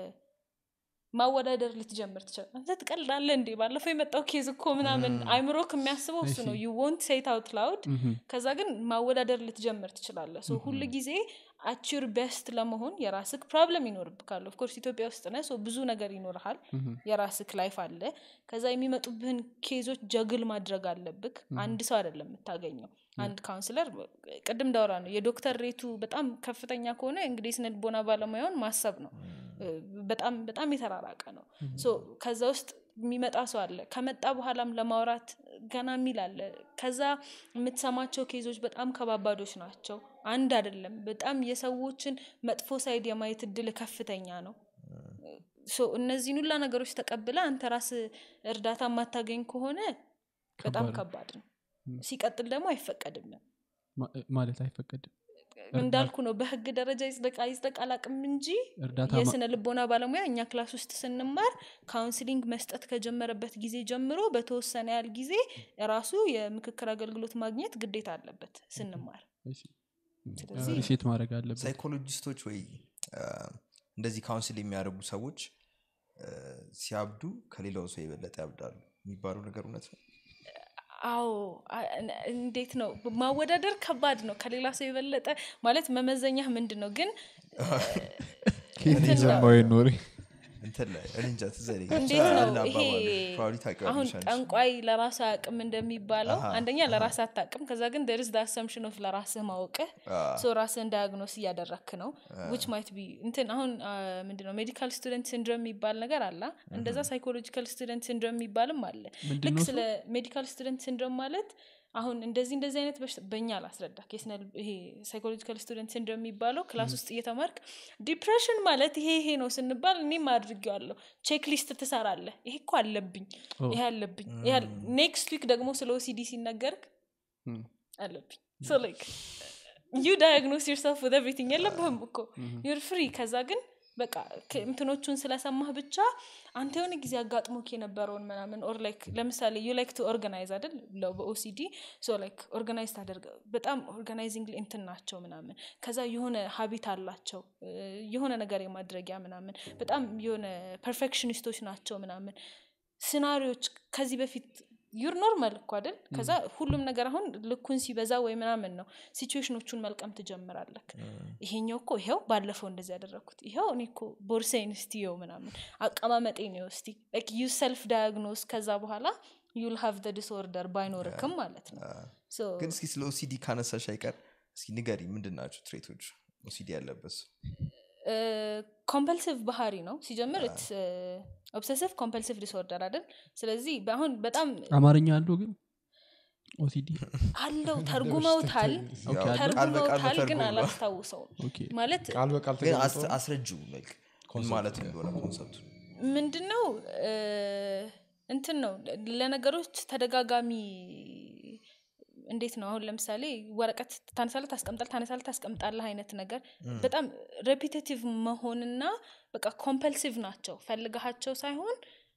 ማወዳደር ልትጀምር ትችላል አንተ ትቀልዳለህ እንዴ ባለፈው የመጣው ኬዝ እኮ ምናምን አይምሮክ የሚያስበው እሱ ነው ዩ ወንት ሴት አውት ላውድ ምሁም፣ ከዛ ግን ማወዳደር ልትጀምር ትችላለህ ሶ ሁል ጊዜ አቺር ቤስት ለመሆን የራስክ ፕሮብለም ይኖርብካል ኦፍኮርስ ኢትዮጵያ ውስጥ ነ ብዙ ነገር ይኖርሃል ምሁም፣ የራስክ ላይፍ አለ ከዛ የሚመጡብህን ኬዞች ጀግል ማድረግ አለብክ አንድ ሰው አይደለም የምታገኘው አንድ ካውንስለር ቅድም ዳውራ ነው የዶክተር ሬቱ በጣም ከፍተኛ ከሆነ እንግዲህ ስነ ልቦና ባለሙያውን ማሰብ ነው እ፣ በጣም በጣም የተራራቀ ነው ሶ ከዛ ውስጥ የሚመጣ ሰው አለ ከመጣ በኋላም ለማውራት ገና የሚል አለ ከዛ የምትሰማቸው ኬዞች በጣም ከባባዶች ናቸው አንድ አይደለም በጣም የሰዎችን መጥፎ ሳይድ የማየት እድል ከፍተኛ ነው ሶ እነዚህን ሁላ ነገሮች ተቀብለ አንተ ራስ እርዳታ የማታገኝ ከሆነ በጣም ከባድ ነው። ከባድ ነው ሲቀጥል ደግሞ አይፈቀድም ማ- ማለት አይፈቀድም እንዳልኩ ነው በህግ ደረጃ ይጽደቅ አይጽደቅ አላቅም እንጂ እርዳታ ማ- የስነ ልቦና ባለሙያ እኛ ክላስ ውስጥ ስንማር ካውንስሊንግ መስጠት ከጀመረበት ጊዜ ጀምሮ በተወሰነ ያህል ጊዜ ራሱ የምክክር አገልግሎት ማግኘት ግዴታ አለበት ስንማር እሺ፣ ስለዚህ ሪሴት ማድረግ አለበት ሳይኮሎጂስቶች ወይ አ፣ እንደዚህ ካውንስል የሚያደርጉ ሰዎች አ፣ ሲያብዱ ከሌላው ሰው የበለጠ ያብዳሉ የሚባለው ነገር እውነት ነው አዎ አ- እንዴት ነው ማወዳደር ከባድ ነው ከሌላ ሰው የበለጠ ማለት መመዘኛ ምንድን ነው ግን ከየት እንትን ነው። የሰማው ኖሬ እንትን ላይ እኔ እንጃ ትዝ አይለኝ። እንዴት ብቻ ነው አንድ ይሄ አባባል probably ታውቂዋለሽ አሁን አንቺ። ጠንቋይ ለራስ አቅም እንደሚባለው አሃ፣ አንደኛ ለራስ አታቅም ከዛ ግን ደርስ አሰምሽን ኦፍ ለራስህ ማወቅህ አ፣ ሶ ራስህን ዳያግኖስ እያደረክ ነው ዊች ማይት ቢ እንትን አሁን ምንድነው ሜዲካል ስቱደንት ሲንድሮም የሚባል ነገር አለ እንደዛ ሳይኮሎጂካል ስቱደንት ሲንድሮም የሚባልም አለ ምንድን ልክ ነው ስለ ሜዲካል ስቱደንት ሲንድሮም ማለት አሁን እንደዚህ እንደዚህ አይነት በሽታ በእኛ ላስረዳ የስነ ልብ- ይሄ ሳይኮሎጂካል ስቱደንት ሲንድሮም የሚባለው ክላስ ውስጥ እየተማርክ ዲፕሬሽን ማለት ይሄ ይሄ ነው ስንባል እኔም አድርጌዋለሁ ቼክ ሊስት ትሰራለህ ይሄ እኮ አለብኝ ይሄ አለብኝ ኔክስት ዊክ ደግሞ ስለ ኦሲዲ ሲነገርክ ም። አለብኝ ሶ ላይክ ዩ ዳያግኖስ ዩርሰልፍ ወደ ኤቭሪቲንግ የለብህም እኮ ዩር ፍሪ ከዛ ግን በቃ ከ- እንትኖቹን ስለሰማህ ብቻ አንተ የሆነ ጊዜ አጋጥሞክ የነበረውን ምናምን ኦር ላይክ ለምሳሌ ዩ ላይክ ቱ ኦርጋናይዝ አይደል ለው በኦሲዲ ሶ ላይክ ኦርጋናይዝ ታደርገ በጣም ኦርጋናይዚንግ እንትን ናቸው ምናምን ከዛ የሆነ ሀቢት አላቸው እ፣ የሆነ ነገር የማድረጊያ ምናምን በጣም የሆነ ፐርፌክሽኒስቶች ናቸው ምናምን ሲናሪዎች ከዚህ በፊት ዩር ኖርማል እኮ አይደል ከዛ ሁሉም ነገር አሁን ልኩን ሲበዛ ወይ ምናምን ነው ሲቹዌሽኖቹን መልቀም ትጀምራለክ ይሄኛው እኮ ይኸው ባለፈው እንደዚህ ያደረግኩት ይኸው እኔ እኮ ቦርሳይን ስቲየው ምናምን አቀማመጤ ነው እስቲ ዩ ሰልፍ ዳያግኖስ ከዛ በኋላ ዩል ሃቭ ደ ዲስኦርደር ባይኖርክም ማለት ነው So, ግን እስኪ ስለ ኦሲዲ ካነሳሽ አይቀር እስኪ ንገሪ ምንድን ናቸው ትሬቶች ኦሲዲ ያለበት ሰው? ኮምፐልሲቭ ባህሪ ነው ሲጀምር ኦብሰሲቭ ኮምፐልሲቭ ዲስኦርደር አይደል ስለዚህ አሁን በጣም አማርኛ አለው ግን ኦሲዲ አለው ተርጉመውታል ኦኬ፣ ያው አለ? ቃል በቃል ተርጉመውታል ግን ተተርጉሞ ነው። አላስታውሰውም ኦኬ ማለት ቃል በቃል ግን ተቀምጦ አስ- አስረጂው like ምን ማለት እንደሆነ ኮንሰፕቱ ምንድን ነው እንትን ነው ለነገሮች ተደጋጋሚ እንዴት ነው አሁን ለምሳሌ ወረቀት ታነሳለህ ታስቀምጣል ታነሳለህ ታስቀምጣለህ አይነት ነገር በጣም ሬፒቴቲቭ መሆንና በቃ ኮምፐልሲቭ ናቸው ፈልገሃቸው ሳይሆን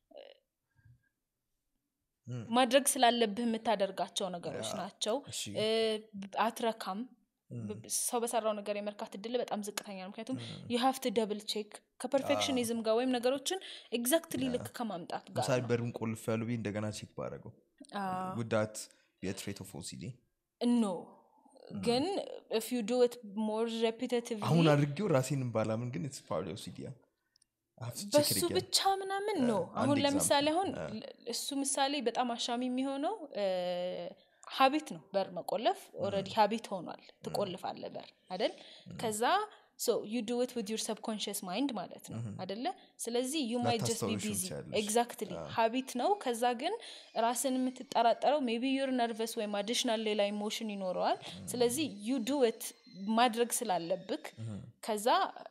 ማድረግ ስላለብህ የምታደርጋቸው ነገሮች ናቸው እሺ። እ፣ አትረካም ብ- ሰው በሰራው ነገር የመርካት እድል በጣም ዝቅተኛ ነው ምክንያቱም ዩ ሃቭ ቱ ደብል ቼክ ከፐርፌክሽኒዝም ጋር ወይም ነገሮችን ኤግዛክትሊ ልክ ከማምጣት ጋር ለምሳሌ ነው። በሩን ቆልፍ ያሉ ቤት እንደገና ቼክ ባደረገው ጉዳት የትሬት ኦፍ ኦሲዲ ኖ ግን ኢፍ ዩ ዱ ኢት ሞር ሬፒቴቲቭ አሁን አድርጌው ራሴንም ባላምን ግን ስ ፓርቲ ኦሲዲ በሱ ብቻ ምናምን ነው አሁን አንድ ለምሳሌ example፣ አሁን ል- እሱ ምሳሌ በጣም አሻሚ የሚሆነው ሀቢት ነው በር መቆለፍ ኦረዲ ሀቢት ሆኗል ትቆልፋለ በር አደል ከዛ ዩ ዱ ት ዊዝ ዩር ሰብኮንሽስ ማይንድ ማለት ነው አደለ ስለዚህ ዩ ማይት ጀስት ቢ ላታስታውሺው ቢዚ ትችያለሽ። ኤግዛክትሊ ሀቢት ነው ከዛ ግን ራስን የምትጠራጠረው ሜቢ ዩር ነርቨስ ወይም አዲሽናል ሌላ ኢሞሽን ይኖረዋል ስለዚህ ዩ ዱ ት ማድረግ ስላለብክ ከዛ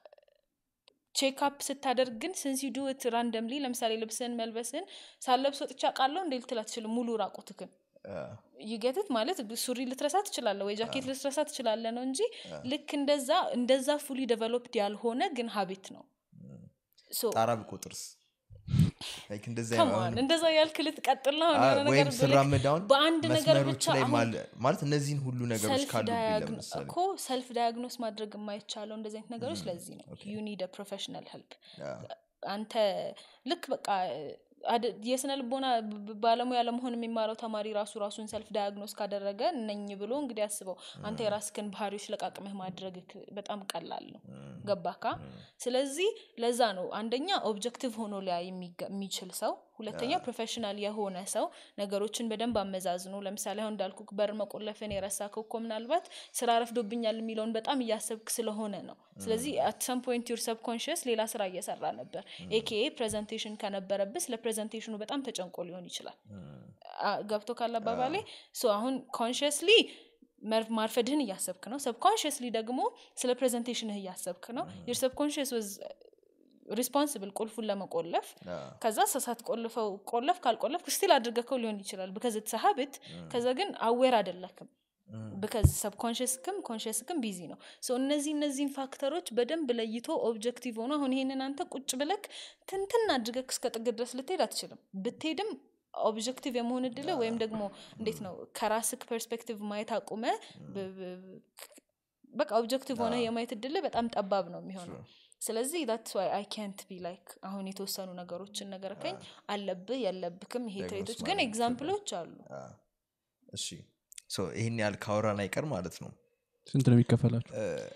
ቼክአፕ ስታደርግ ግን ስንስ ዩ ዱ ት ራንደምሊ ለምሳሌ ልብስን መልበስን ሳለብስ ወጥቻ ቃለው እንዴ ልትል አትችልም ሙሉ ራቁትክን ይገትት ማለት ሱሪ ልትረሳ ትችላለ ወይ ጃኬት ልትረሳ ትችላለ ነው እንጂ ልክ እንደዛ እንደዛ ፉሊ ዴቨሎፕድ ያልሆነ ግን ሀቢት ነው ሶ ጣራ ብቆጥርስ Like እንደዚህ come አይነት on፣ እንደዛ ያልክ ልትቀጥል ነው አሁን- የሆነ ነገር ወይም ብልክ ስራመድ አሁን በአንድ ነገር መስመሮች ብቻ ላይ አሁን ማለ- ማለት እነዚህን ሁሉ ነገሮች ሰልፍ ካሉብኝ ዳያግኖ- ለምሳሌ እኮ ሰልፍ ዳያግኖስ ማድረግ የማይቻለው እንደዚህ አይነት ነገሮች ለዚህ ነው ዩ ኒድ ፕሮፌሽናል ሄልፕ አንተ ልክ በቃ አደ- የስነ ልቦና ብ- ብ- ባለሙያ ለመሆን የሚማረው ተማሪ ራሱ ራሱን ሰልፍ ዳያግኖስ ካደረገ ነኝ ብሎ እንግዲህ አስበው አንተ የራስክን ባህሪዎች ለቃቅመህ ማድረግ በጣም ቀላል ነው ገባካ ስለዚህ ለዛ ነው አንደኛ ኦብጀክቲቭ ሆኖ ሊያ የሚገ- የሚችል ሰው ሁለተኛ ፕሮፌሽናል የሆነ ሰው ነገሮችን በደንብ አመዛዝኖ ለምሳሌ አሁን እንዳልኩ በር መቆለፍን የረሳከው እኮ ምናልባት ስራ ረፍዶብኛል የሚለውን በጣም እያሰብክ ስለሆነ ነው ስለዚህ አት ሰም ፖይንት ዩር ሰብኮንሽስ ሌላ ስራ እየሰራ ነበር ኤኬኤ ፕሬዘንቴሽን ከነበረብህ ስለ ፕሬዘንቴሽኑ በጣም ተጨንቆ ሊሆን ይችላል አ- ገብቶ ካለ አባባሌ ሶ አሁን ኮንሽስሊ ማርፈድህን እያሰብክ ነው ሰብኮንሽስሊ ደግሞ ስለ ፕሬዘንቴሽንህ እያሰብክ ነው ዩር ሰብኮንሽስ ወዝ ሪስፖንስብል ቁልፉን ለመቆለፍ ከዛ ሰሳት ቆልፈው ቆለፍ ካልቆለፍ ስቲል አድርገከው ሊሆን ይችላል ብከዝ ትሰሀብት ከዛ ግን አዌር አደለክም ብከዝ ሰብኮንሽስክም ኮንሽስክም ቢዚ ነው ሶ እነዚህ እነዚህን ፋክተሮች በደንብ ለይቶ ኦብጀክቲቭ ሆኖ አሁን ይሄንን አንተ ቁጭ ብለክ ትንትን አድርገክ እስከ ጥግ ድረስ ልትሄድ አትችልም ብትሄድም ኦብጀክቲቭ የመሆን እድል ወይም ደግሞ እንዴት ነው ከራስክ ፐርስፔክቲቭ ማየት አቁመ ብ- ብ- በቃ ኦብጀክቲቭ ሆነ የማየት እድል በጣም ጠባብ ነው የሚሆነው ስለዚህ ዳትስ ዋይ አይ ካንት ቢ ላይክ አሁን የተወሰኑ ነገሮችን ነገርከኝ አለብህ የለብክም ይሄ ትሬቶች ግን ማድረግ ኤግዛምፕሎች አሉ እሺ ሶ ይህን ያህል ካወራን አይቀር ማለት ነው ስንት ነው የሚከፈላችሁ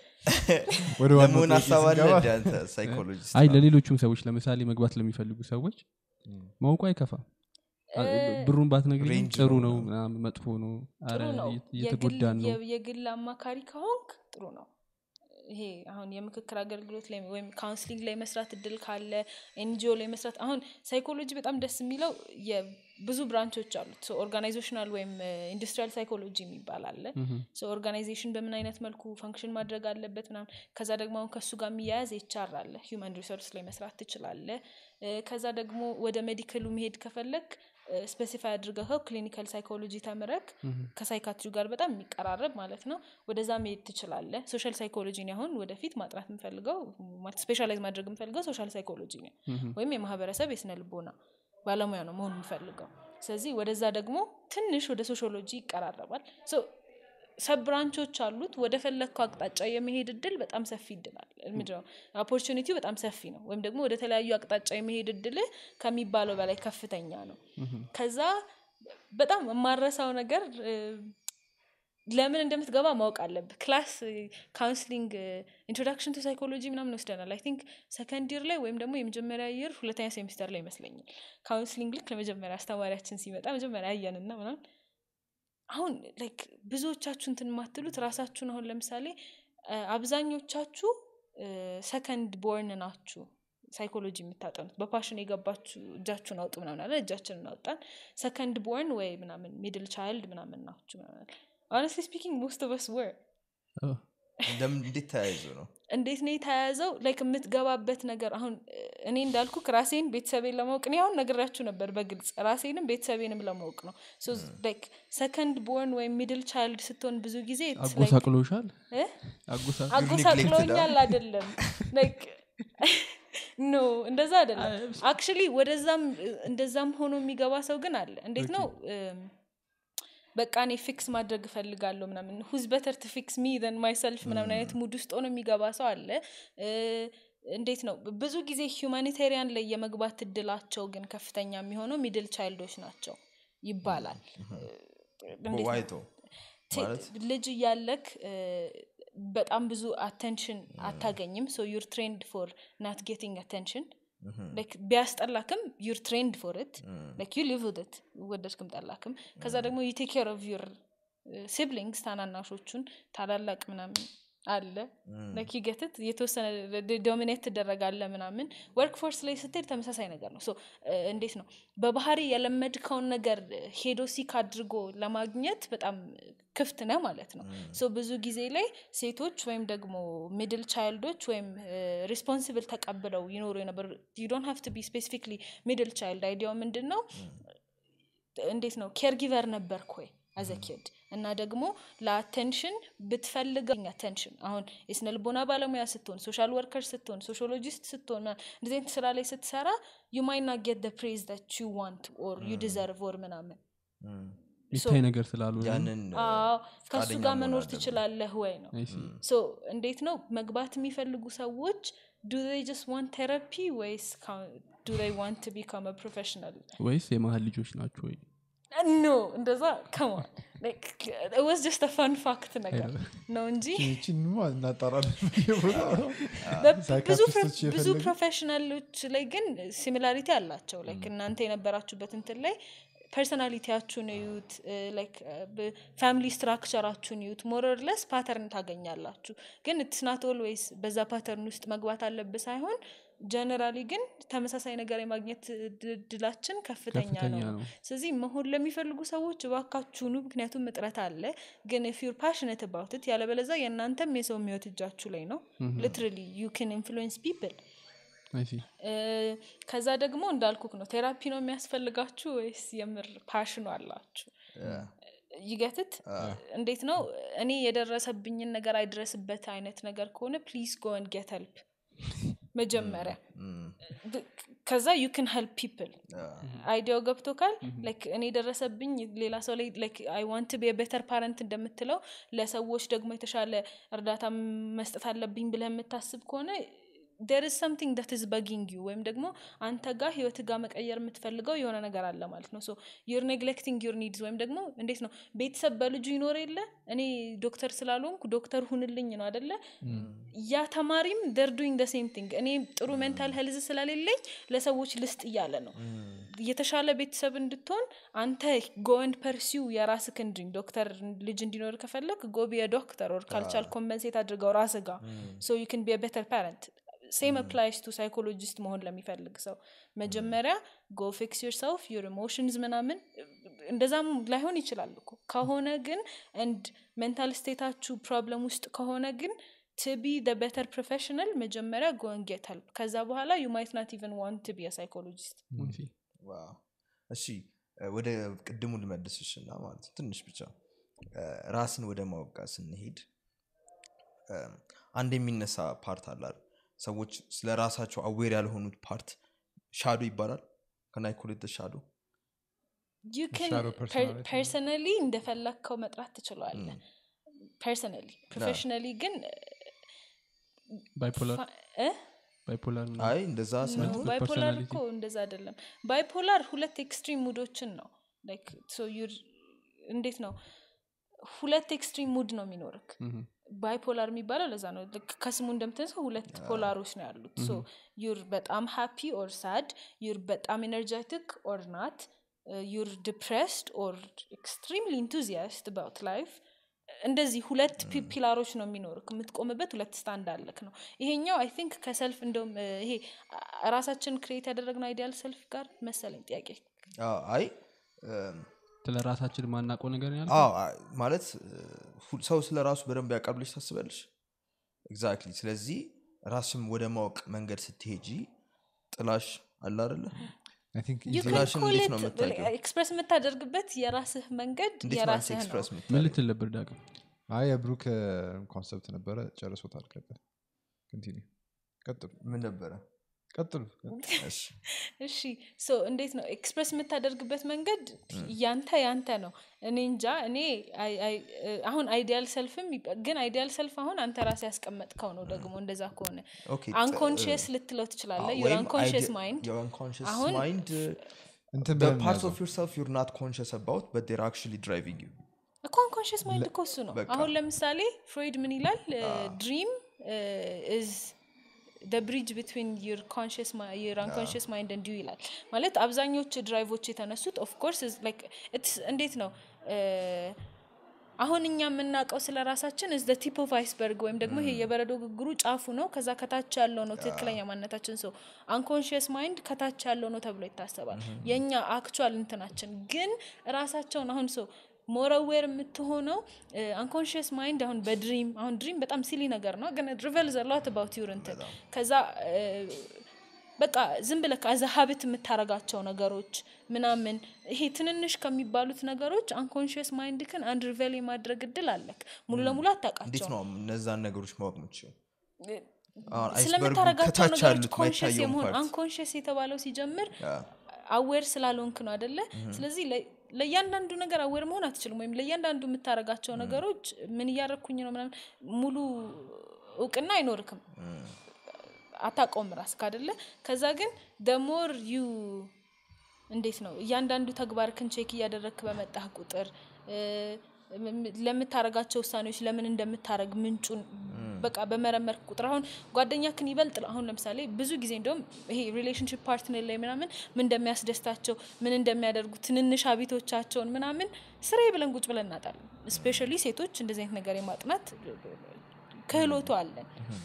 ወደ ዋናው ለመሆን ጥያቄ ሀሳብ አለ ስንገባ፣ እንደ አንተ ሳይኮሎጂስት አይ ለሌሎቹም ሰዎች ለምሳሌ መግባት ለሚፈልጉ ሰዎች ማውቁ አይከፋም አ- ብሩን ባትነግሪኝ ሬንጅ ጥሩ ነው ነው ምናምን። ምናምን መጥፎ ነው ጥሩ አረ ነው እየ- የግል- እየተጎዳን ነው የ- የግል አማካሪ ከሆንክ ጥሩ ነው ይሄ አሁን የምክክር አገልግሎት ላይ ወይም ካውንስሊንግ ላይ መስራት እድል ካለ ኤንጂኦ ላይ መስራት አሁን ሳይኮሎጂ በጣም ደስ የሚለው የብዙ ብራንቾች አሉት ኦርጋናይዜሽናል ወይም ኢንዱስትሪያል ሳይኮሎጂ የሚባል አለ ኦርጋናይዜሽን በምን አይነት መልኩ ፈንክሽን ማድረግ አለበት ምናምን ከዛ ደግሞ አሁን ከእሱ ጋር የሚያያዝ ኤችአር አለ ሂውማን ሪሶርስ ላይ መስራት ትችላለ ከዛ ደግሞ ወደ ሜዲካሉ መሄድ ከፈለግ ስፔሲፋይ አድርገኸው ክሊኒካል ሳይኮሎጂ ተምረክ ከሳይካትሪ ጋር በጣም የሚቀራረብ ማለት ነው ወደዛ መሄድ ትችላለ ሶሻል ሳይኮሎጂ አሁን ወደፊት ማጥናት የምፈልገው ስፔሻላይዝ ማድረግ የምፈልገው ሶሻል ሳይኮሎጂ ነው ወይም የማህበረሰብ የስነ ልቦና ባለሙያ ነው መሆን የምፈልገው ስለዚህ ወደዛ ደግሞ ትንሽ ወደ ሶሺዮሎጂ ይቀራረባል ሰብ ብራንቾች አሉት ወደ ፈለግከው አቅጣጫ የመሄድ እድል በጣም ሰፊ እድላል ምንድነው ኦፖርቹኒቲው በጣም ሰፊ ነው ወይም ደግሞ ወደ ተለያዩ አቅጣጫ የመሄድ እድል ከሚባለው በላይ ከፍተኛ ነው ከዛ በጣም የማረሳው ነገር እ፣ ለምን እንደምትገባ ማወቅ አለብህ ክላስ ካውንስሊንግ ኢንትሮዳክሽን ቱ ሳይኮሎጂ ምናምን ወስደናል አይ ቲንክ ሰከንድ ይር ላይ ወይም ደግሞ የመጀመሪያ ይር ሁለተኛ ሴሚስተር ላይ ይመስለኛል ካውንስሊንግ ልክ ለመጀመሪያ አስተማሪያችን ሲመጣ መጀመሪያ አየንና ምናምን አሁን ላይክ ብዙዎቻችሁ እንትን የማትሉት ራሳችሁን አሁን ለምሳሌ እ፣ አብዛኞቻችሁ ሰከንድ ቦርን ናችሁ ሳይኮሎጂ የምታጠኑት በፓሽን የገባችሁ እጃችሁን አውጡ ምናምን አለ እጃችንን አወጣን ሰከንድ ቦርን ወይ ምናምን ሚድል ቻይልድ ምናምን ናችሁ ምናምን ሆነስትሊ ስፒኪንግ ሞስት ኦፍ ስ ወር እንደምን- እንዴት ተያይዞ ነው እንዴት ነው የተያያዘው ላይክ የምትገባበት ነገር አሁን እ፣ እኔ እንዳልኩ ራሴን ቤተሰቤን ለማወቅ እኔ አሁን ነግራችሁ ነበር በግልጽ ራሴንም ቤተሰቤንም ለማወቅ ነው ላይክ ሰከንድ ቦርን ወይም ሚድል ቻይልድ ስትሆን ብዙ ጊዜ it's like- አጎሳቅሎሻል እ? አጎሳ- አጎሳቅሎኛል አይደለም ላይክ ኖ እንደዛ አይደለም አክቹሊ ወደዛም እንደዛም ሆኖ የሚገባ ሰው ግን አለ እንዴት ነው እም፣ በቃ እኔ ፊክስ ማድረግ እፈልጋለሁ ምናምን ሁዝ በተር ቱ ፊክስ ሚ ዘን ማይሰልፍ ምናምን አይነት ሙድ ውስጥ ሆኖ የሚገባ ሰው አለ እ፣ እንዴት ነው ብዙ ጊዜ ሁማኒቴሪያን ላይ የመግባት እድላቸው ግን ከፍተኛ የሚሆነው ሚድል ቻይልዶች ናቸው ይባላል እንዴት ነው? ዋይቶ ቴ- ማለት? ልጅ እያለክ እ፣ በጣም ብዙ አቴንሽን አታገኝም ሶ ዩር ትሬንድ ፎር ናት ጌቲንግ አቴንሽን ቢያስጠላክም ዩር ትሬንድ ፎር ት ላይክ ዩ ሊቭ ውድት ወደድክም ጠላክም ከዛ ደግሞ ዩ ቴክ ኬር ኦፍ ዩር ሲብሊንግስ ታናናሾቹን ታላላቅ ምናምን አለ ላይክ ይገትት የተወሰነ ዶሚኔት ትደረጋለ ምናምን ወርክ ፎርስ ላይ ስትሄድ ተመሳሳይ ነገር ነው ሶ እንዴት ነው በባህሪ የለመድከውን ነገር ሄዶ ሲክ አድርጎ ለማግኘት በጣም ክፍት ነ ማለት ነው ሶ ብዙ ጊዜ ላይ ሴቶች ወይም ደግሞ ሚድል ቻይልዶች ወይም ሪስፖንሲብል ተቀብለው ይኖሩ የነበር ዩ ዶንት ሃቭ ቱ ቢ ስፔሲፊክሊ ሚድል ቻይልድ አይዲያው ምንድን ነው እንዴት ነው ኬርጊቨር ነበርክ ወይ አዘ ኪድ እና ደግሞ ለአቴንሽን ብትፈልገኝ አቴንሽን አሁን የስነ ልቦና ባለሙያ ስትሆን ሶሻል ወርከር ስትሆን ሶሻሎጂስት ስትሆን ምናምን እንደዚህ አይነት ስራ ላይ ስትሰራ ዩ ማይ ና ጌት ፕሬዝ ት ዩ ዋንት ኦር ዩ ዲዘርቭ ኦር ምናምን የሚታይ ነገር ስላሉ ያንን አዎ ከሱ ፈቃደኛ ጋር መሆን መኖር አለብን። ትችላለህ ወይ ነው ሶ እንዴት ነው መግባት የሚፈልጉ ሰዎች ዱ ይ ጀስት ዋንት ቴራፒ ወይስ ዱ ይ ዋንት ቢካም ፕሮፌሽናል ወይስ የመሀል ልጆች ናቸው ወይ ኖ እንደዛ ከማን ወስ ጀስት ፈን ፋክት ነገር ነው እንጂ ይህችንማ እናጣራለን በ- ብዙ ሳይካትሪስቶች ፕሮ- ብዙ የፈለጉ- ፕሮፌሽናሎች ላይ ግን ሲሚላሪቲ አላቸው ላይክ እናንተ የነበራችሁበት እንትን ላይ ፐርሶናሊቲያችሁን እዩት ፋሚሊ ስትራክቸራችሁን እዩት ሞረርለስ ፓተርን ታገኛላችሁ ግን ትስናት ኦልዌይስ በዛ ፓተርን ውስጥ መግባት አለብህ ሳይሆን ጀነራሊ ግን ተመሳሳይ ነገር የማግኘት እድላችን ከፍተኛ ከፍተኛ ነው ነው ስለዚህ መሆን ለሚፈልጉ ሰዎች እባካችሁኑ ምክንያቱም እጥረት አለ ግን ፍ ዩር ፓሽነት ባውትት ያለበለዛ የእናንተም የሰው የሚወት እጃችሁ ላይ ነው ሊትራሊ ዩ ን ኢንፍሉዌንስ ፒፕል አይ ሲ ከዛ ደግሞ እንዳልኩክ ነው ቴራፒ ነው የሚያስፈልጋችሁ ወይስ የምር ፓሽኑ አላችሁ ይገትት እንዴት ነው እኔ የደረሰብኝን ነገር አይድረስበት አይነት ነገር ከሆነ ፕሊዝ ጎን ጌት ሄልፕ መጀመሪያ ብ- ከዛ ዩ ን ሄልፕ ፒፕል አይዲያው ገብቶካል ላይክ እኔ ደረሰብኝ ሌላ ሰው ላይ ላይክ አይ ዋንት ቢ ቤተር ፓረንት እንደምትለው ለሰዎች ደግሞ የተሻለ እርዳታ መስጠት አለብኝ ብለህ የምታስብ ከሆነ ዴር ኢዝ ሰምቲንግ ዳት ኢዝ በጊንግ ዩ ወይም ደግሞ አንተ ጋር ህይወት ጋር መቀየር የምትፈልገው የሆነ ነገር አለ ማለት ነው ሶ ዩር ኔግሌክቲንግ ዩር ኒድስ ወይም ደግሞ እንዴት ነው ቤተሰብ በልጁ ይኖር የለ እኔ ዶክተር ስላልሆንኩ ዶክተር ሁንልኝ ነው አደለ ያ ተማሪም ደር ዱይንግ ደ ሴም ቲንግ እኔ ጥሩ ሜንታል ሄልዝ ስለሌለኝ ለሰዎች ልስጥ እያለ ነው የተሻለ ቤተሰብ እንድትሆን አንተ ጎንድ ፐርሲው የራስክን ድሪም ዶክተር ልጅ እንዲኖር ከፈለግ ጎቢ የዶክተር ኦር ካልቻል ኮምፐንሴት አድርገው ራስ ጋር ሶ ዩ ን ቢ ቤተር ፓረንት ሴም አፕላይስ ቱ ሳይኮሎጂስት መሆን ለሚፈልግ ሰው መጀመሪያ ጎ ፊክስ ዩር ሰልፍ ዩር ኢሞሽንስ ምናምን እንደዛም ላይሆን ይችላል እኮ ከሆነ ግን እንድ ሜንታል ስቴታችሁ ፕሮብለም ውስጥ ከሆነ ግን ቱ ቢ ቤተር ፕሮፌሽናል መጀመሪያ ጎን ጌት ሄልፕ ከዛ በኋላ ዩ ማይት ናት ኢቨን ዋንት ቢ ሳይኮሎጂስት አይ ሲ ዋው። እሺ እ፣ ወደ ቅድሙ ልመልስሽ እና ማለት ነው ትንሽ ብቻ እ፣ ራስን ወደ ማወቅ ጋር ስንሄድ እ፣ አንድ የሚነሳ ፓርት አላል ሰዎች ስለ ራሳቸው አዌር ያልሆኑት ፓርት ሻዶ ይባላል ከናይኮሌት ሻዶ ዩ Shadow personality. ፐርሰናሊ እንደፈለግከው መጥራት ትችለዋለ ፐርሰናሊ ፕሮፌሽናሊ ግን ባይፖላር ፋ- እ? ባይፖላር ነው አይ እንደዛ ኖ ሳይሆን ባይፖላር personality. እኮ እንደዛ አይደለም ባይፖላር ሁለት ኤክስትሪም ሙዶችን ነው ላይክ ሶ ዩር እንዴት ነው ሁለት ኤክስትሪም ሙድ ነው የሚኖርክ ምሁም። ባይፖላር የሚባለው ለዛ ነው ልክ ከስሙ እንደምትነሳው ሁለት ፖላሮች ነው ያሉት ሶ ዩር በጣም ሃፒ ኦር ሳድ ዩር በጣም ኤነርጀቲክ ኦር ናት ዩር ዲፕሬስድ ኦር ኤክስትሪምሊ ኢንቱዚያስት አባውት ላይፍ እንደዚህ ሁለት ፒ- ፒላሮች ነው የሚኖርክ የምትቆምበት ሁለት ስታንድ አለክ ነው ይሄኛው አይ ቲንክ ከሰልፍ እንደውም እ፣ ይሄ አ- ራሳችን ክሬት ያደረግነው አይዲያል ሰልፍ ጋር መሰለኝ ጥያቄ አዎ፣ አይ እም፣ ስለ ራሳችን ማናውቀው ነገር ያለ አዎ፣ አይ፣ ማለት እ፣ ሁ- ሰው ስለ ራሱ በደንብ ያውቃል ብለሽ ታስበልሽ ኤግዛክትሊ ስለዚህ ራስም ወደ ማወቅ መንገድ ስትሄጂ ጥላሽ አለ አደለ I think You easy- can ጥላሽን call እንዴት it- ነው የምታውቂው? ኤክስፕረስ የምታደርግበት የራስህ መንገድ እንዴት ማለት የራስህ ነው ኤክስፕረስ ምን የምታደርጊው? ልትል ነበር ዳግም አይ የብሩክ ኮንሰፕት ነበረ ጨርሶታል ቀጥል ኮንቲኒ ቀጥሉ ምን ነበረ ቀጥሉ እሺ እሺ ሶ እንዴት ነው ኤክስፕረስ የምታደርግበት መንገድ ያንተ ያንተ ነው እኔ እንጃ እኔ አይ- አይ- እ፣ አሁን አይዲያል ሰልፍም ይባ- ግን አይዲያል ሰልፍ አሁን አንተ ራስ ያስቀመጥከው ነው ደግሞ እንደዛ ከሆነ ኦኬ አንኮንሽስ ልትለው ትችላለህ ዩር አንኮንሽስ ማይንድ አሁን ማይንድ እንትን the ብለን parts እንያዘው። of yourself you're not conscious about but they're actually driving you እኮ አንኮንሽስ ማይንድ እኮ እሱ ነው በቃ። አሁን ለምሳሌ ፍሮይድ ምን ይላል ድሪም ኢዝ ብሪጅ ቢትዊን ዩር አንኮንሽስ ማይንድ እንዲሁ ይላል ማለት አብዛኞቹ ድራይቮች የተነሱት ኦፍኮርስ እንዴት ነው እ፣ አሁን እኛ የምናውቀው ስለ ራሳችን ዝ ቲፕ ኦፍ አይስበርግ ወይም ደግሞ ይሄ የበረዶ ግግሩ ጫፉ ነው ከዛ ከታች ያለው ነው ትክክለኛ ማንነታችን ሰው አንኮንሽስ ማይንድ ከታች ያለው ነው ተብሎ ይታሰባል የእኛ አክቹዋል እንትናችን ግን ራሳቸውን አሁን ሰው ሞረዌር የምትሆነው አንኮንሽስ ማይንድ አሁን በድሪም አሁን ድሪም በጣም ሲሊ ነገር ነው ግን ሪቨል ዘላት አባውት ዩር እንትን ከዛ እ፣ በቃ ዝም ብለህ አዘ ሀብት የምታረጋቸው ነገሮች ምናምን ይሄ ትንንሽ ከሚባሉት ነገሮች አንኮንሽስ ማይንድ ክን አንድ ሪቨል የማድረግ እድል አለክ ሙሉ ለሙሉ እንዴት አታውቃቸው ነው እነዛን ነገሮች ማወቅ ምችው አሁን አይስበርጉ ስለምታረጋቸው ከታች ነገሮች ያሉት ኮንሽስ ማይታየውን የመሆን ፓርት አንኮንሽስ የተባለው ሲጀምር ያ፣ አዌር ስላልሆንክ ነው አደለ ስለዚህ ለ- ለእያንዳንዱ ነገር አዌር መሆን አትችልም ወይም ለእያንዳንዱ የምታረጋቸው ነገሮች ምን እያረግኩኝ ነው ምናምን ሙሉ እውቅና አይኖርክም አታውቀውም ራስክ አደለ ከዛ ግን ደሞር ዩ እንዴት ነው እያንዳንዱ ተግባርክን ቼክ እያደረግክ በመጣህ ቁጥር እ፣ ም- ም- ለምታረጋቸው ውሳኔዎች ለምን እንደምታረግ ምንጩን በቃ በመረመርክ ቁጥር አሁን ጓደኛክን ይበልጥ አሁን ለምሳሌ ብዙ ጊዜ እንደውም ይሄ ሪሌሽንሽፕ ፓርትነር ላይ ምናምን ምን እንደሚያስደስታቸው ምን እንደሚያደርጉ ትንንሽ ሀቢቶቻቸውን ምናምን ስሬ ብለን ቁጭ ብለን እናጣለን ስፔሻሊ ሴቶች እንደዚህ አይነት ነገር የማጥናት ክህሎቱ አለን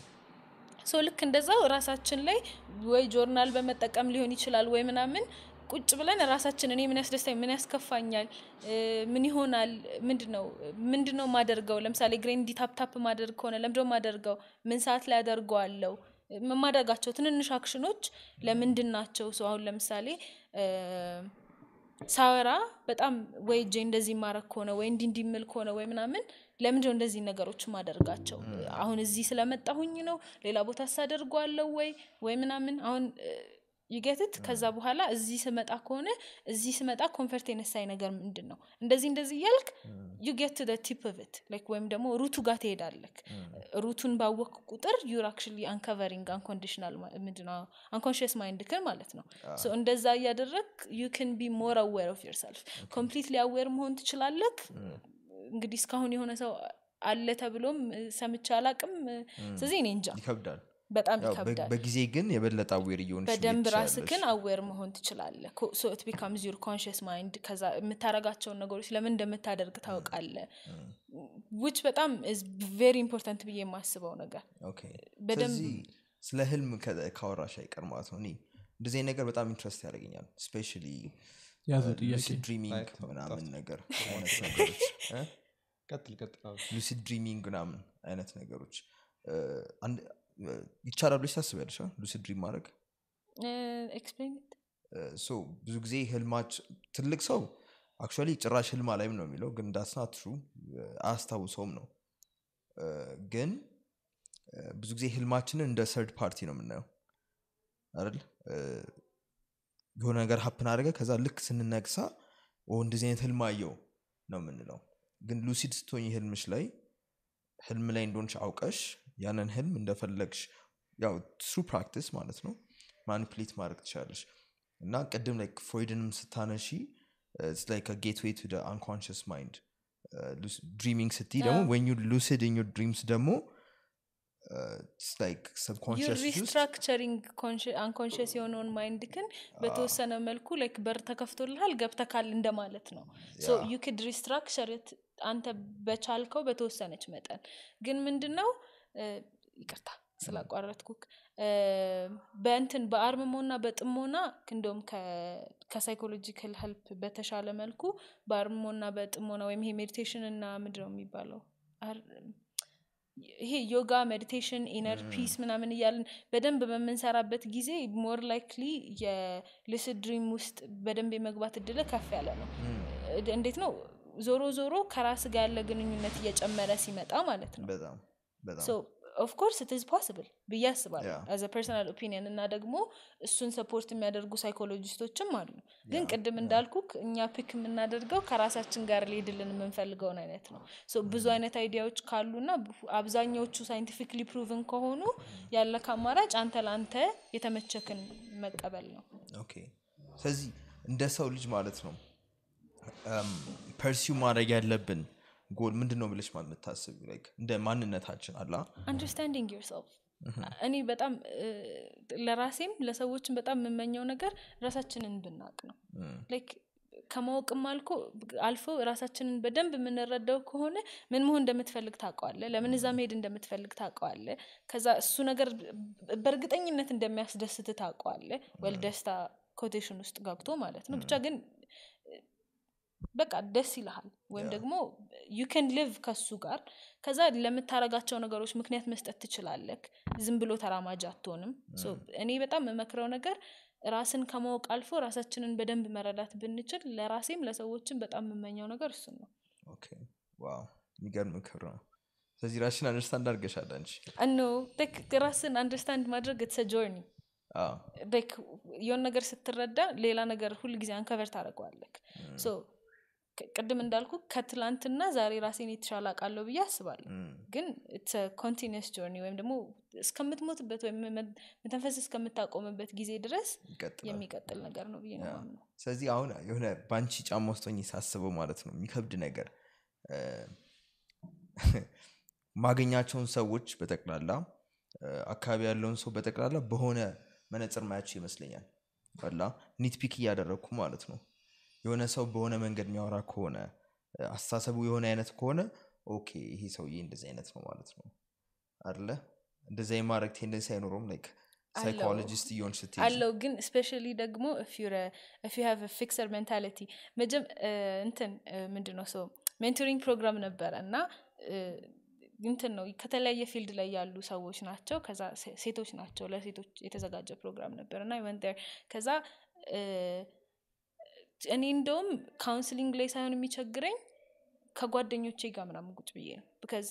ሶ ልክ እንደዛው ራሳችን ላይ ወይ ጆርናል በመጠቀም ሊሆን ይችላል ወይ ምናምን ቁጭ ብለን ራሳችን እኔ ምን ያስደስታኝ ምን ያስከፋኛል እ፣ ምን ይሆናል ምንድን ነው ምንድን ነው ማደርገው ለምሳሌ ግሬን እንዲ ታፕታፕ ማደርግ ከሆነ ለምንድነው ማደርገው ምን ሰዓት ላይ አደርገዋለው የማደርጋቸው ትንንሽ አክሽኖች ለምንድን ናቸው ሰው አሁን ለምሳሌ እ፣ ሳወራ በጣም ወይ እጄ እንደዚህ ማድረግ ከሆነ ወይ እንዲ እንዲምል ከሆነ ወይ ምናምን ለምንድነው እንደዚህ ነገሮች ማደርጋቸው አሁን እዚህ ስለመጣሁኝ ነው ሌላ ቦታ ሳደርገዋለው ወይ ወይ ምናምን አሁን ይገትት ከዛ በኋላ እዚህ ስመጣ ከሆነ እዚህ ስመጣ ኮንፈርት የነሳኝ ነገር ምንድን ነው እንደዚህ እንደዚህ እያልክ ዩ ጌት ቲፕ ኦፍ ላይክ ወይም ደግሞ ሩቱ ጋር ትሄዳለክ ሩቱን ባወቅ ቁጥር ዩር አክቹሊ አንከቨሪንግ አንኮንዲሽናል ምንድነው አንኮንሽስ ማይንድክን ማለት ነው ሶ እንደዛ እያደረግ ዩ ክን ቢ ሞር አዌር ኦፍ ዮርሰልፍ ኮምፕሊትሊ አዌር መሆን ትችላለክ እንግዲህ እስካሁን የሆነ ሰው አለ ተብሎም እ፣ ሰምቼ አላቅም ስለዚህ እኔ እንጃ ይከብዳል በጣም ያው በ- ይከብዳል በጊዜ ግን የበለጠ አዌር እየሆንሽ በደንብ ልሄድ ራስክን ትችያለሽ። አዌር መሆን ትችላለ ሶ ኢት ቢካምስ ዩር ኮንሽስ ማይንድ ከዛ የምታረጋቸውን ነገሮች ለምን እንደምታደርግ ታውቃለ ውጭ በጣም ቬሪ ኢምፖርታንት ብዬ የማስበው ነገር ኦኬ። በደንብ- ስለዚህ ስለ ህልም ከ- ካወራሽ አይቀር ማለት ነው እኔ እንደዚህ አይነት ነገር በጣም ኢንትረስት ያደርገኛል ስፔሻሊ ያዘው ጥያቄ ድሪሚንግ Like, ምናምን ነገር አይነት ነገሮች እ? ቀጥል ቀጥል አዎ። ሉሲድ ድሪሚንግ ምናምን አይነት ነገሮች እ፣ አንድ- እ፣ ይቻላል ብለሽ ታስቢያለሽ አ? ሉሲድ ድሪም ማድረግ ኤክስፕሌን ሶ ብዙ ጊዜ ህልማች ትልቅ ሰው አክቹዋሊ ጭራሽ ህልም አላይም ነው የሚለው ግን ዳስና ትሩ አያስታውሰውም ነው እ፣ ግን እ፣ ብዙ ጊዜ ህልማችንን እንደ ሰርድ ፓርቲ ነው የምናየው አይደል እ፣ የሆነ ነገር ሀፕን አደረገ ከዛ ልክ ስንነግሳ ኦ እንደዚህ አይነት ህልም አየው ነው የምንለው ግን ሉሲድ ስትሆኝ ህልምሽ ላይ ህልም ላይ እንደሆንሽ አውቀሽ ያንን ህልም እንደፈለግሽ ያው ትሩ ፕራክቲስ ማለት ነው ማኒፕሌት ማድረግ ትችላለሽ እና ቅድም ላይ ፍሮይድንም ስታነሺ ላይክ ጌትዌይ ቱ አንኮንሽስ ማይንድ ድሪሚንግ ስትይ ደግሞ ወን ዩ ሉሲድ ኢን ዩር ድሪምስ ደግሞ ላይክ ዩር ሰብኮንሽስ ውስጥ ሪስትራክቸሪንግ አንኮንሽስ የሆነውን ማይንድክን በተወሰነ መልኩ ላይክ በር ተከፍቶልሃል ገብተካል እንደማለት ነው ሶ ዩ ክድ ሪስትራክቸር አንተ በቻልከው በተወሰነች መጠን ግን ምንድን ነው እ፣ ይቅርታ ስላቋረጥኩክ እ፣ በእንትን በአርምሞና በጥሞና እንደውም ከሳይኮሎጂካል ሄልፕ በተሻለ መልኩ በአርምሞና በጥሞና ወይም ይሄ ሜዲቴሽን እና ምንድን ነው የሚባለው አር- ይሄ ዮጋ ሜዲቴሽን ኢነር ፒስ ምናምን እያልን በደንብ በምንሰራበት ጊዜ ሞር ላይክሊ የልስድ ድሪም ውስጥ በደንብ የመግባት እድል ከፍ ያለ ነው እድ- እንዴት ነው ዞሮ ዞሮ ከራስ ጋር ያለ ግንኙነት እየጨመረ ሲመጣ ማለት ነው በጣም በጣም ኦፍኮርስ ኢት ኢዝ ፖስብል ብዬ አስባለሁ Yeah. አዘ ፐርሰናል ኦፒኒየን እና ደግሞ እሱን ሰፖርት የሚያደርጉ ሳይኮሎጂስቶችም አሉ ግን ቅድም እንዳልኩ እኛ ፒክ የምናደርገው ከራሳችን ጋር ሊሄድልን የምንፈልገውን አይነት ነው ሶ ብዙ አይነት አይዲያዎች ካሉና አብዛኛዎቹ ሳይንቲፊክሊ ፕሩቭን ከሆኑ ያለ አማራጭ አንተ ለአንተ የተመቸክን መቀበል ነው ኦኬ ስለዚህ እንደ ሰው ልጅ ማለት ነው ፐርሲው ማድረግ ያለብን ጎል ምንድን ነው ብለሽ ማለት የምታስብ እንደ ማንነታችን አላ አንደርስታንዲንግ ዮርሰልፍ እኔ በጣም እ፣ ለራሴም ለሰዎችም በጣም የምመኘው ነገር ራሳችንን ብናቅ ነው ላይክ ከማወቅም አልኮ አልፎ ራሳችንን በደንብ የምንረዳው ከሆነ ምን መሆን እንደምትፈልግ ታውቀዋለ ለምን እዛ መሄድ እንደምትፈልግ ታውቀዋለ ከዛ እሱ ነገር በእርግጠኝነት እንደሚያስደስት ታውቀዋለ ወል ደስታ ኮቴሽን ውስጥ ገብቶ ማለት ነው ብቻ ግን በቃ ደስ ይልሃል ወይም ደግሞ ዩ ከን ሊቭ ከሱ ጋር ከዛ ለምታረጋቸው ነገሮች ምክንያት መስጠት ትችላለክ ዝም ብሎ ተራማጅ አትሆንም ሶ እኔ በጣም የምመክረው ነገር ራስን ከማወቅ አልፎ ራሳችንን በደንብ መረዳት ብንችል ለራሴም ለሰዎችም በጣም የምመኘው ነገር እሱን ነው ኦኬ ዋው የሚገርም ምክር ነው ስለዚህ ራሽን አንደርስታንድ አድርገሻል አንቺ እኖ ራስን አንደርስታንድ ማድረግ የተሰ ጆርኒ አዎ። የሆን ነገር ስትረዳ ሌላ ነገር ሁል ጊዜ አንከቨር ታደረገዋለክ ሶ ቅ- ቅድም እንዳልኩ ከትላንትና ዛሬ ራሴን የተሻለ አውቃለሁ ብዬ አስባለሁ እም፣ ግን ኮንቲኒስ ጆርኒ ወይም ደግሞ እስከምትሞትበት ወይም መ- መተንፈስ እስከምታቆምበት ጊዜ ድረስ ይቀጥላል የሚቀጥል ነገር ነው ብዬ ነው ያ። ማምነው ስለዚህ አሁን የሆነ በአንቺ ጫማ ውስጥ ሆኜ ሳስበው ማለት ነው የሚከብድ ነገር እ፣ ማገኛቸውን ሰዎች በጠቅላላ እ፣ አካባቢ ያለውን ሰው በጠቅላላ በሆነ መነጽር ማያቸው ይመስለኛል አላ ኒትፒክ እያደረግኩ ማለት ነው የሆነ ሰው በሆነ መንገድ የሚያወራ ከሆነ እ፣ አስተሳሰቡ የሆነ አይነት ከሆነ ኦኬ ይሄ ሰውዬ እንደዚህ አይነት ነው ማለት ነው አለ እንደዚ የማድረግ ቴንደንሲ አይኖረውም ላይክ አለው። ሳይኮሎጂስት እየሆን ስትሄጂ አለው ግን ስፔሻሊ ደግሞ ፍ ሃቭ ፊክሰር ሜንታሊቲ መጀም እ፣ እንትን ምንድን ነው ሰው ሜንቶሪንግ ፕሮግራም ነበረ እና እ፣ እንትን ነው ከተለያየ ፊልድ ላይ ያሉ ሰዎች ናቸው ከዛ ሴ- ሴቶች ናቸው ለሴቶች የተዘጋጀ ፕሮግራም ነበር እና ወንደር ከዛ እ፣ እኔ እንደውም ካውንስሊንግ ላይ ሳይሆን የሚቸግረኝ ከጓደኞቼ ጋር ምናምን ቁጭ ብዬ ነው ቢካዝ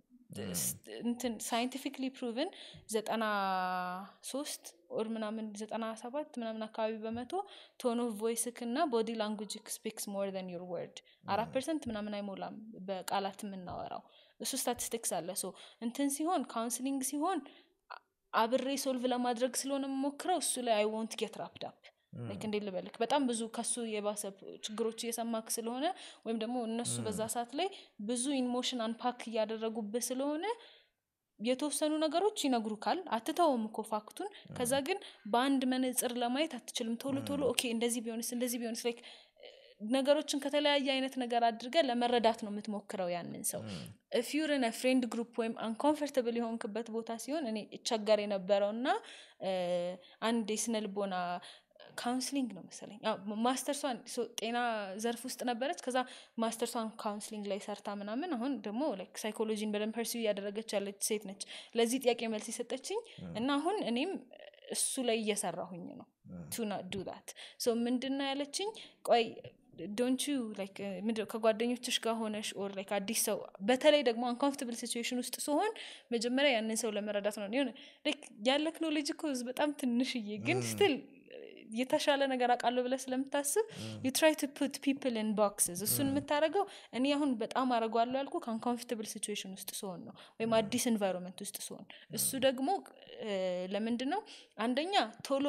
እንትን ሳይንቲፊክሊ ፕሩቭን ዘጠና ሶስት ኦር ምናምን ዘጠና ሰባት ምናምን አካባቢ በመቶ ቶን ኦፍ ቮይስክ እና ቦዲ ላንጉጅ ስፒክስ ሞር ን ዩር ወርድ አራት ፐርሰንት ምናምን አይሞላም በቃላት የምናወራው እሱ ስታቲስቲክስ አለ ሶ እንትን ሲሆን ካውንስሊንግ ሲሆን አ- አብሬ ሶልቭ ለማድረግ ስለሆነ የምሞክረው እሱ ላይ አይ ወንት ጌት ራፕድ አፕ ላይክ እንዴት ልበልክ በጣም ብዙ ከሱ የባሰ ችግሮች እየሰማክ ስለሆነ ወይም ደግሞ እነሱ በዛ ሰዓት ላይ ብዙ ኢሞሽን አንፓክ እያደረጉብህ ስለሆነ የተወሰኑ ነገሮች ይነግሩካል አትተውም እኮ ፋክቱን ከዛ ግን በአንድ መነጽር ለማየት አትችልም ቶሎ ቶሎ ኦኬ እንደዚህ ቢሆንስ እንደዚህ ቢሆንስ ላይክ ነገሮችን ከተለያየ አይነት ነገር አድርገ ለመረዳት ነው የምትሞክረው ያንን ሰው ፊዩርን ፍሬንድ ግሩፕ ወይም አንኮንፈርተብል የሆንክበት ቦታ ሲሆን እኔ እቸገር የነበረው እና እ፣ አንድ የስነ ልቦና ካውንስሊንግ ነው መሰለኝ አዎ፣ ማስተርሷን ሶ- ጤና ዘርፍ ውስጥ ነበረች ከዛ ማስተርሷን ካውንስሊንግ ላይ ሰርታ ምናምን አሁን ደግሞ ላይክ ሳይኮሎጂን በደንብ ፐርሲው እያደረገች ያለች ሴት ነች ለዚህ ጥያቄ መልስ የሰጠችኝ እና አሁን እኔም እሱ ላይ እየሰራሁኝ ነው ቱ ናት ዱ ዳት ሶ ምንድን ነው ያለችኝ ቆይ ዶንት ዩ ላይክ ምንድነው ከጓደኞችሽ ጋር ሆነሽ ኦር ላይክ አዲስ ሰው በተለይ ደግሞ አንኮምፎርታብል ሲቹዌሽን ውስጥ ሲሆን መጀመሪያ ያንን ሰው ለመረዳት ነው ሆነ ላይክ ያለክ ኖሌጅ እኮ በጣም ትንሽዬ ግን ስትል የተሻለ ነገር አውቃለሁ ብለህ ስለምታስብ ዩ ትራይ ቱ ፑት ፒፕል ን ቦክስስ እሱን የምታደርገው እኔ አሁን በጣም አረጓለሁ ያልኩ ከአንኮምፎርታብል ሲቹዌሽን ውስጥ ሲሆን ነው ወይም አዲስ ኤንቫይሮንመንት ውስጥ ሲሆን እሱ ደግሞ እ፣ ለምንድን ነው አንደኛ ቶሎ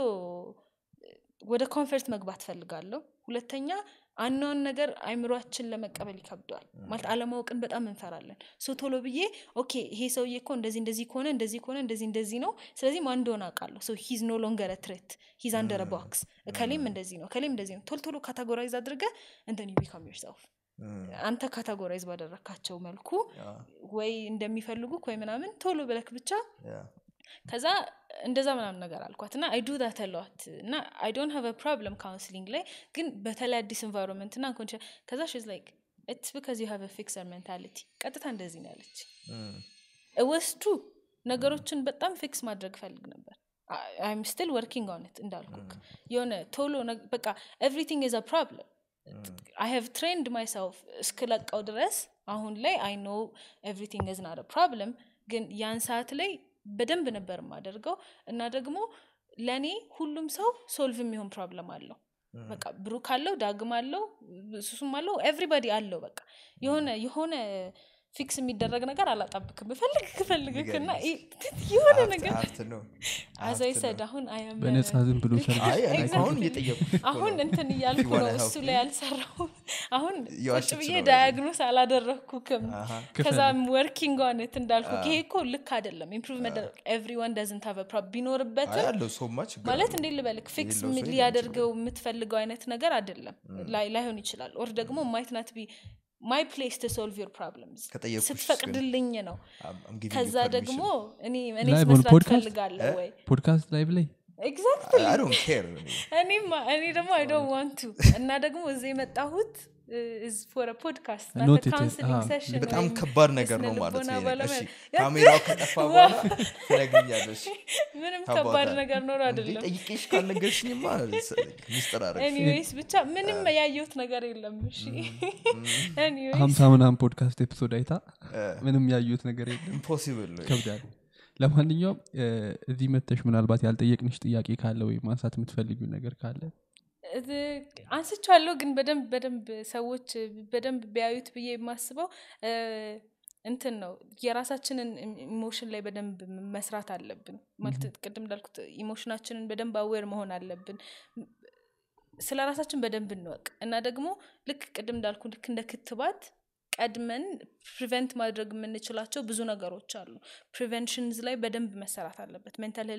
ወደ ኮንፈርት መግባት ፈልጋለሁ ሁለተኛ አናውን ነገር አይምሯችን ለመቀበል ይከብደዋል ማለት አለማወቅን በጣም እንፈራለን ሶ ቶሎ ብዬ ኦኬ ይሄ ሰውዬ እኮ እንደዚህ እንደዚህ ከሆነ እንደዚህ ከሆነ እንደዚህ እንደዚህ ነው ስለዚህ ማን እንደሆነ አውቃለሁ ሶ ሂዝ ኖ ሎንገር ትሬት ሂዝ አንደር ቦክስ እከሌም እንደዚህ ነው እከሌም እንደዚህ ነው ቶሎ ቶሎ ካታጎራይዝ አድርገ እንትን ዩ ቢካም ዮርሰልፍ አንተ ካታጎራይዝ ባደረካቸው መልኩ ወይ እንደሚፈልጉክ ወይ ምናምን ቶሎ ብለክ ብቻ ከዛ እንደዛ ምናምን ነገር አልኳት እና አይ ዱ ዳት ለት እና አይ ዶንት ሃቭ ፕሮብለም ካውንስሊንግ ላይ ግን በተለይ አዲስ ኤንቫይሮንመንት እና ኮንዲሽን ከዛ ሽዝ ላይክ ኢትስ ቢካዝ ዩ ሃቭ ፊክሰር ሜንታሊቲ ቀጥታ እንደዚህ ነው ያለች ወስቱ ነገሮችን በጣም ፊክስ ማድረግ ፈልግ ነበር አይም ስቲል ወርኪንግ ኦን ኢት እንዳልኩክ የሆነ ቶሎ ነግ- በቃ ኤቭሪቲንግ ኢዝ አ ፕሮብለም አይ ሃቭ ትሬንድ ማይሰልፍ እስክለቀው ድረስ አሁን ላይ አይ ኖ ኤቭሪቲንግ ኢዝ ናት ፕሮብለም ግን ያን ሰዓት ላይ በደንብ ነበር የማደርገው እና ደግሞ ለእኔ ሁሉም ሰው ሶልቭ የሚሆን ፕሮብለም አለው በቃ ብሩክ አለው ዳግም አለው ሱሱም አለው ኤቭሪባዲ አለው በቃ የሆነ የሆነ ፊክስ የሚደረግ ነገር አላጣብክም ብፈልግ ክፈልግክ እና የሆነ ነገር ሀብት ነው አዛይ ሰድ አሁን አያም በነፃ ዝም ብሎ ሰርግ አይ እኔ Exactly. አሁን እየጠየቁ አሁን እንትን እያልኩ You ነው wanna እሱ help ላይ me? ያልሰራው አሁን የዋሸች ቁጭ ብዬ ነው ዳያግኖስ አላደረግኩክም አሃ። ከዛም ወርኪንግ ኦነት እንዳልኩ ይሄ እኮ ልክ አይደለም ኢምፕሩቭ መደረግ ኤቭሪዋን ደዝንት ሀቭ ፕሮብ አይ ቢኖርበትም ያለው ሰው ማ ችግር ማለት አለው። እንዴት ልበልክ ፊክስ የሌለው ሰው የለም ሊያደርገው የምትፈልገው አይነት ነገር አይደለም ላይ- ላይሆን ይችላል ኦር ደግሞ ማይት ናት ቢ ማይ ፕሌስ ቱ ሶልቭ ዮር ፕሮብለምስ ከጠየኩሽ ግን ስትፈቅድልኝ ነው I'm- I'm giving you ከዛ permission. ደግሞ እኔ እኔ Live on መስራት podcast? ፈልጋለሁ ወይ ፖድካስት ላይቭ ላይ ኤግዛክትሊ I don't care እኔ። እኔማ እኔ ደግሞ አይ ዶንት ዋንት ቱ እና ደግሞ እዚህ የመጣሁት ኢዝ ፎር ፖድካስት Not it is- ካውንስሊንግ አዎ። ሴሽን በጣም ከባድ ነገር ነው ማለት ነው። ባለሙያ እሺ ካሜራው ከጠፋ በኋላ ትነግኛለሽ። ምንም How about ከባድ that? ነገር ኖሮ እንዴ አይደለም ጠይቄሽ ካልነገርሽኝማ ሚስጥር አረግ ኤኒዌይስ ብቻ ምንም ያየሁት ነገር የለም እሺ ኤኒዌይስ ሀምሳ ምናምን ፖድካስት ኤፒሶድ አይታ ምንም ያዩት ነገር የለም ኢምፖሲብል ነው ከብዳል ለማንኛውም እ፣ እዚህ መተሽ ምናልባት ያልጠየቅንሽ ጥያቄ ካለ ወይም ማንሳት የምትፈልጊው ነገር ካለ አንስቻለሁ ግን በደንብ በደንብ ሰዎች በደንብ ቢያዩት ብዬ የማስበው እ፣ እንትን ነው የራሳችንን ኢሞሽን ላይ በደንብ መስራት አለብን ማለት ቅድም እንዳልኩት ኢሞሽናችንን በደንብ አዌር መሆን አለብን ስለ ራሳችን በደንብ እንወቅ እና ደግሞ ልክ ቅድም እንዳልኩ ልክ እንደ ክትባት ቀድመን ፕሪቨንት ማድረግ የምንችላቸው ብዙ ነገሮች አሉ ፕሪቨንሽንዝ ላይ በደንብ መሰራት አለበት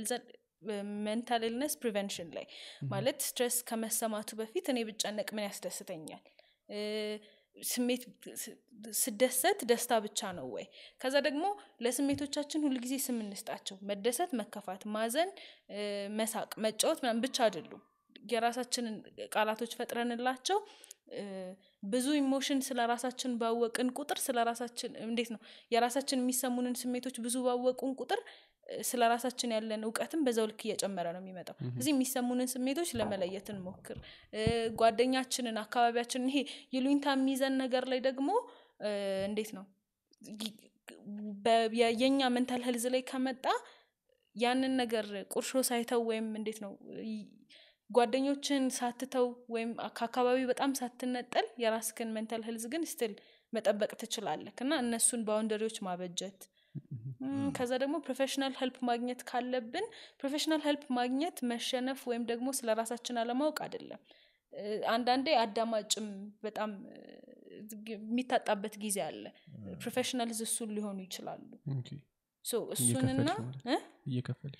ሜንታል ኢልነስ ፕሪቨንሽን ላይ ማለት ስትሬስ ከመሰማቱ በፊት እኔ ብጨነቅ ምን ያስደስተኛል እ፣ ስሜት ስ- ስደሰት ደስታ ብቻ ነው ወይ ከዛ ደግሞ ለስሜቶቻችን ሁልጊዜ ስም እንስጣቸው መደሰት መከፋት ማዘን እ፣ መሳቅ መጫወት ምናምን ብቻ አይደሉም የራሳችንን ቃላቶች ፈጥረንላቸው እ፣ ብዙ ኢሞሽን ስለ ራሳችን ባወቅን ቁጥር ስለ ራሳችን እንዴት ነው የራሳችን የሚሰሙንን ስሜቶች ብዙ ባወቁን ቁጥር እ፣ ስለ ራሳችን ያለን እውቀትም በዛው ልክ እየጨመረ ነው የሚመጣው እዚህ የሚሰሙንን ስሜቶች ለመለየት እንሞክር እ፣ ጓደኛችንን አካባቢያችንን ይሄ ይሉኝታ የሚይዘን ነገር ላይ ደግሞ እ፣ እንዴት ነው ይ- በ- የ- የኛ ሜንታል ሄልዝ ላይ ከመጣ ያንን ነገር ቁርሾ ሳይተው ወይም እንዴት ነው ይ- ጓደኞችን ሳትተው ወይም ከአካባቢ በጣም ሳትነጠል የራስክን ሜንታል ሄልዝ ግን ስትል መጠበቅ ትችላለህ እና እነሱን ባውንደሪዎች ማበጀት እም፣ ከዛ ደግሞ ፕሮፌሽናል ሄልፕ ማግኘት ካለብን ፕሮፌሽናል ሄልፕ ማግኘት መሸነፍ ወይም ደግሞ ስለ ራሳችን አለማወቅ አይደለም እ፣ አንዳንዴ አዳማጭም በጣም እ፣ የሚታጣበት ጊዜ አለ ፕሮፌሽናልዝ እሱን ሊሆኑ ይችላሉ ኦኬ፣ ሶ እሱንና እየከፈልሽ ማለት እ? እየከፈልሽ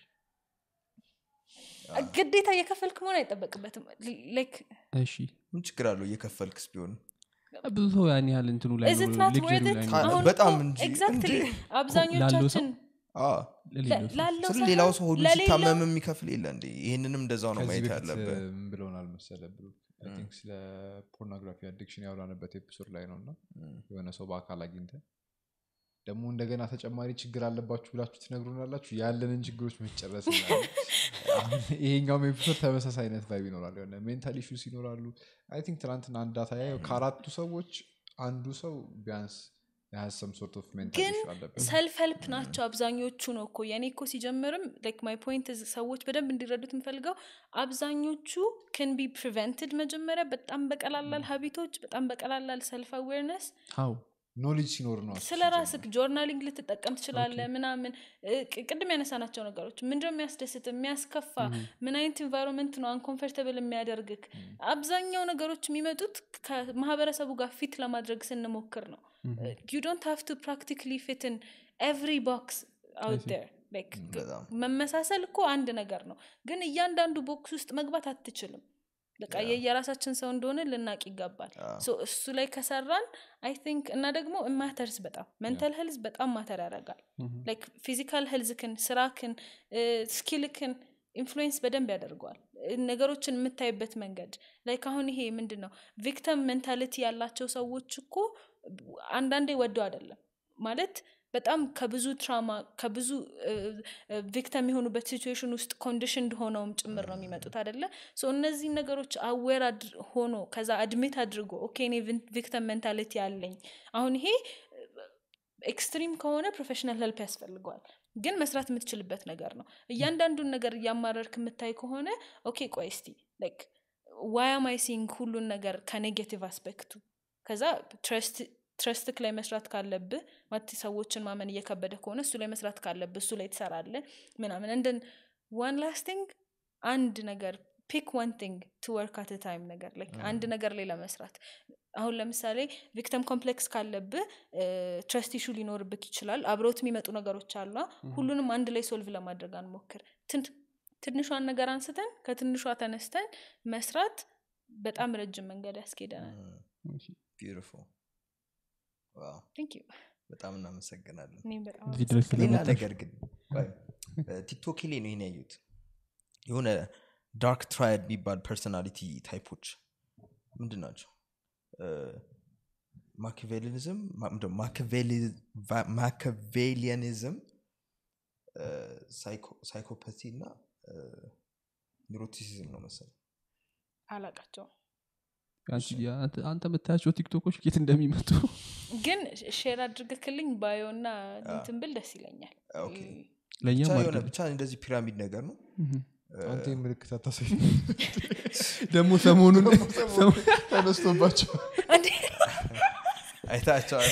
ግዴታ እየከፈልክ መሆን አይጠበቅበትም ላይክ እሺ ምን ችግር አለው እየከፈልክስ ቢሆን ብዙ ሰው ያን ያህል እንትኑ ላይ is it ነው፣ not luxury worth it? ላይ ካ- ነው። አሁን በጣም እኮ እንጂ exactly እንዴ! አብዛኞቻችን አ፣ ለሌለው ሰው። ላለው ስለ ሳይሆን ሌላው ሰው ሁሉ ለሌላው- ሲታመም የሚከፍል የለ እንዴ ይህንንም እንደዛው ነው ከዚህ ማየት በፊት ያለብን ምን ብለውናል መሰለ ብሎ ስለ ፖርኖግራፊ አዲክሽን ያወራንበት ኤፒሶድ ላይ ነው እና የሆነ ሰው በአካል አግኝተ ደግሞ እንደገና ተጨማሪ ችግር አለባችሁ ብላችሁ ትነግሩናላችሁ ያለንን ችግሮች መጨረስ እንላለን። አሁን ይሄኛውም ኤፒሶድ ተመሳሳይ አይነት ቫይብ ይኖራል የሆነ ሜንታል ኢሹስ ይኖራሉ አይ ቲንክ ትናንትና አንድ ዳታ ያየው ከአራቱ ሰዎች አንዱ ሰው ቢያንስ የሀሰም ሶርት ኦፍ ሜንታል ግን ኢሹ አለበት ሰልፍ ሄልፕ ናቸው አብዛኞቹ ነው እኮ የኔ እኮ ሲጀምርም ላይክ ማይ ፖይንት ሰዎች በደንብ እንዲረዱት የምፈልገው አብዛኞቹ ክን ቢ ፕሪቨንትድ መጀመሪያ በጣም በቀላላል ሀቢቶች በጣም በቀላላል ሰልፍ አዌርነስ ሀው ኖሌጅ ሲኖር ነው ስለ ራስክ ጆርናሊንግ ልትጠቀም ትችላለ ምናምን እ፣ ቅ- ቅድም ያነሳናቸው ነገሮች ምንድነው የሚያስደስት የሚያስከፋ ምን አይነት ኢንቫይሮንመንት ነው አንኮንፈርተብል የሚያደርግክ አብዛኛው ነገሮች የሚመጡት ከማህበረሰቡ ጋር ፊት ለማድረግ ስንሞክር ነው ዩ ዶንት ሃቭ ቱ ፕራክቲካሊ ፊትን ኤቭሪ ቦክስ አውት ዴር በጣም መመሳሰል እኮ አንድ ነገር ነው ግን እያንዳንዱ ቦክስ ውስጥ መግባት አትችልም በቃ የየራሳችን ሰው እንደሆነ ልናቅ ይገባል ሶ እሱ ላይ ከሰራን አይ ቲንክ እና ደግሞ ማተርስ በጣም ሜንታል ሄልዝ በጣም ማተር ያደርጋል ላይክ ፊዚካል ሄልዝክን ስራክን ስኪልክን ኢንፍሉዌንስ በደንብ ያደርገዋል እ፣ ነገሮችን የምታይበት መንገድ ላይክ አሁን ይሄ ምንድን ነው ቪክተም ሜንታሊቲ ያላቸው ሰዎች እኮ አንዳንዴ ወደው አይደለም ማለት በጣም ከብዙ ትራማ ከብዙ ቪክተም የሆኑበት ሲቹዌሽን ውስጥ ኮንዲሽንድ ሆነውም ጭምር ነው የሚመጡት አደለ ሶ እነዚህ ነገሮች አዌር ሆኖ ከዛ አድሜት አድርጎ ኦኬ እኔ ቪክተም ሜንታሊቲ አለኝ አሁን ይሄ ኤክስትሪም ከሆነ ፕሮፌሽናል ሄልፕ ያስፈልገዋል ግን መስራት የምትችልበት ነገር ነው እያንዳንዱን ነገር እያማረርክ የምታይ ከሆነ ኦኬ ቆይ እስቲ ላይክ ዋያማይሲንግ ሁሉን ነገር ከኔጌቲቭ አስፔክቱ ከዛ ትረስትክ ላይ መስራት ካለብህ ማለት ሰዎችን ማመን እየከበደ ከሆነ እሱ ላይ መስራት ካለብህ እሱ ላይ ትሰራለ ምናምን እንደን ዋን ላስቲንግ አንድ ነገር ፒክ ዋን ቲንግ ቱ ወርክ አት ታይም ነገር like አንድ ነገር ላይ ለመስራት አሁን ለምሳሌ ቪክተም ኮምፕሌክስ ካለብህ ትረስት ኢሹ ሊኖርብክ ይችላል አብረውት የሚመጡ ነገሮች አሉ ሁሉንም አንድ ላይ ሶልቭ ለማድረግ አንሞክር ትን- ትንሿን ነገር አንስተን ከትንሿ ተነስተን መስራት በጣም ረጅም መንገድ ያስኬደናል ቢዩቲፉል ዋው ቴንክ ዩ በጣም እናመሰግናለን እኔም በጣም እዚህ ድረስ ሌላ ስለመጣሽ ነገር ግን ቆይ፣ ቲክቶክ ላይ ነው ይሄን ያዩት የሆነ ዳርክ ትራይድ የሚባል ፐርሶናሊቲ ታይፖች ምንድን ናቸው ማኪቬሊኒዝም ማኪቬሊያኒዝም ሳይኮፓቲ እና ኒሮቲሲዝም ነው መሰለኝ አላቃቸውም አንቺ- አንተ- አንተ የምታያቸው ቲክቶኮች ኬት እንደሚመጡ ግን ሼር አድርገክልኝ ባዮ እና እንትን ብል ደስ ይለኛል ኦኬ። ለእኛም ብቻ የሆነ አድርግ ብቻ እንደዚህ ፒራሚድ ነገር ነው አንተ ምልክት አታሳይ ደግሞ ሰሞኑን ተነስቶባቸው እንዴ አይታቸዋል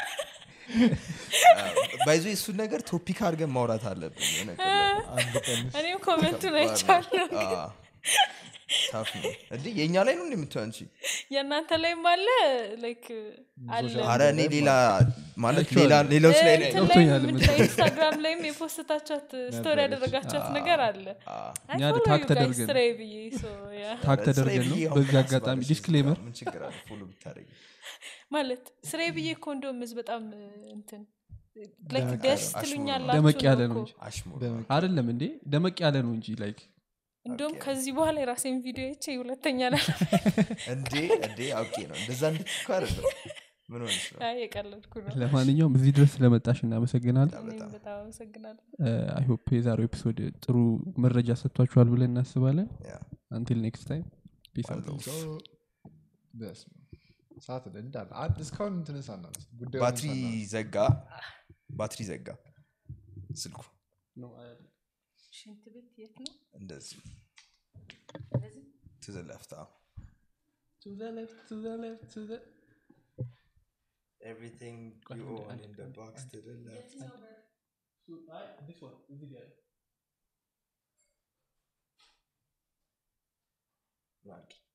ባይዞ እሱን ነገር ቶፒክ አድርገን ማውራት አለብን የሆነ ቀን ላይ። አንድ ቀን እኔም ኮመንቱን አይቻለሁ አዎ። ታፍ ነው እንዴ የእኛ ላይ ነው እንደምትው አንቺ የእናንተ ላይም አለ ላይክ አለ አረ እኔ ሌላ ማለት ሌላ ሌሎች ላይ ነው እንትን ያየሁት። ገብቶኛል ላይም የምልሽ። ኢንስታግራም ላይም የፖስታቻት ስቶሪ ያደረጋቻት ነገር አለ አዎ። እኛ ታግ ተደርገን ስትሬ ብዬ so, yeah። ታግ ስራዬ ተደርገን ነው ብዬ አሁን በዚህ ምን አጋጣሚ አስባለሽ? ዲስክሌመር ምን ችግር አለ ፎሎ ብታደርጊ ማለት ስሬ ብዬ እኮ እንደውም ህዝብ በጣም እንትን like ደመቅ ደስ ያለ- ትሉኛላችሁ ደመቅ ያለ ነው ነው እኮ። እንጂ አሽሙር ደመቅ አይደለም እንዴ ደመቅ ያለ ነው እንጂ ላይክ እንደውም ኦኬ። ከዚህ በኋላ የራሴን ቪዲዮ ይቼ ሁለተኛ ላ እንዴ እንዴ አውቄ ነው እንደዛ እንድትኩ አይደለም ምን ሆነሽ ነው የቀለድኩ ነው ለማንኛውም እዚህ ድረስ ስለመጣሽ እናመሰግናለን በጣም እኔም በጣም በጣም አመሰግናለሁ አይሆፕ የዛሬው ኤፒሶድ ጥሩ መረጃ ሰጥቷችኋል ብለን እናስባለን ያ። አንቲል ኔክስት ታይም ፒስ One love. በስመ አብ። ሰዓት ላይ እንዳለ አንድ እስካሁን እንትን ሳናነሳ ጉዳዩን ባትሪ ሳናነሳ። ዘጋ ባትሪ ዘጋ ስልኩ ሽንት ቤት የት ነው እንደዚህ ትዘለፍታ Everything you own in the box to the left. Right.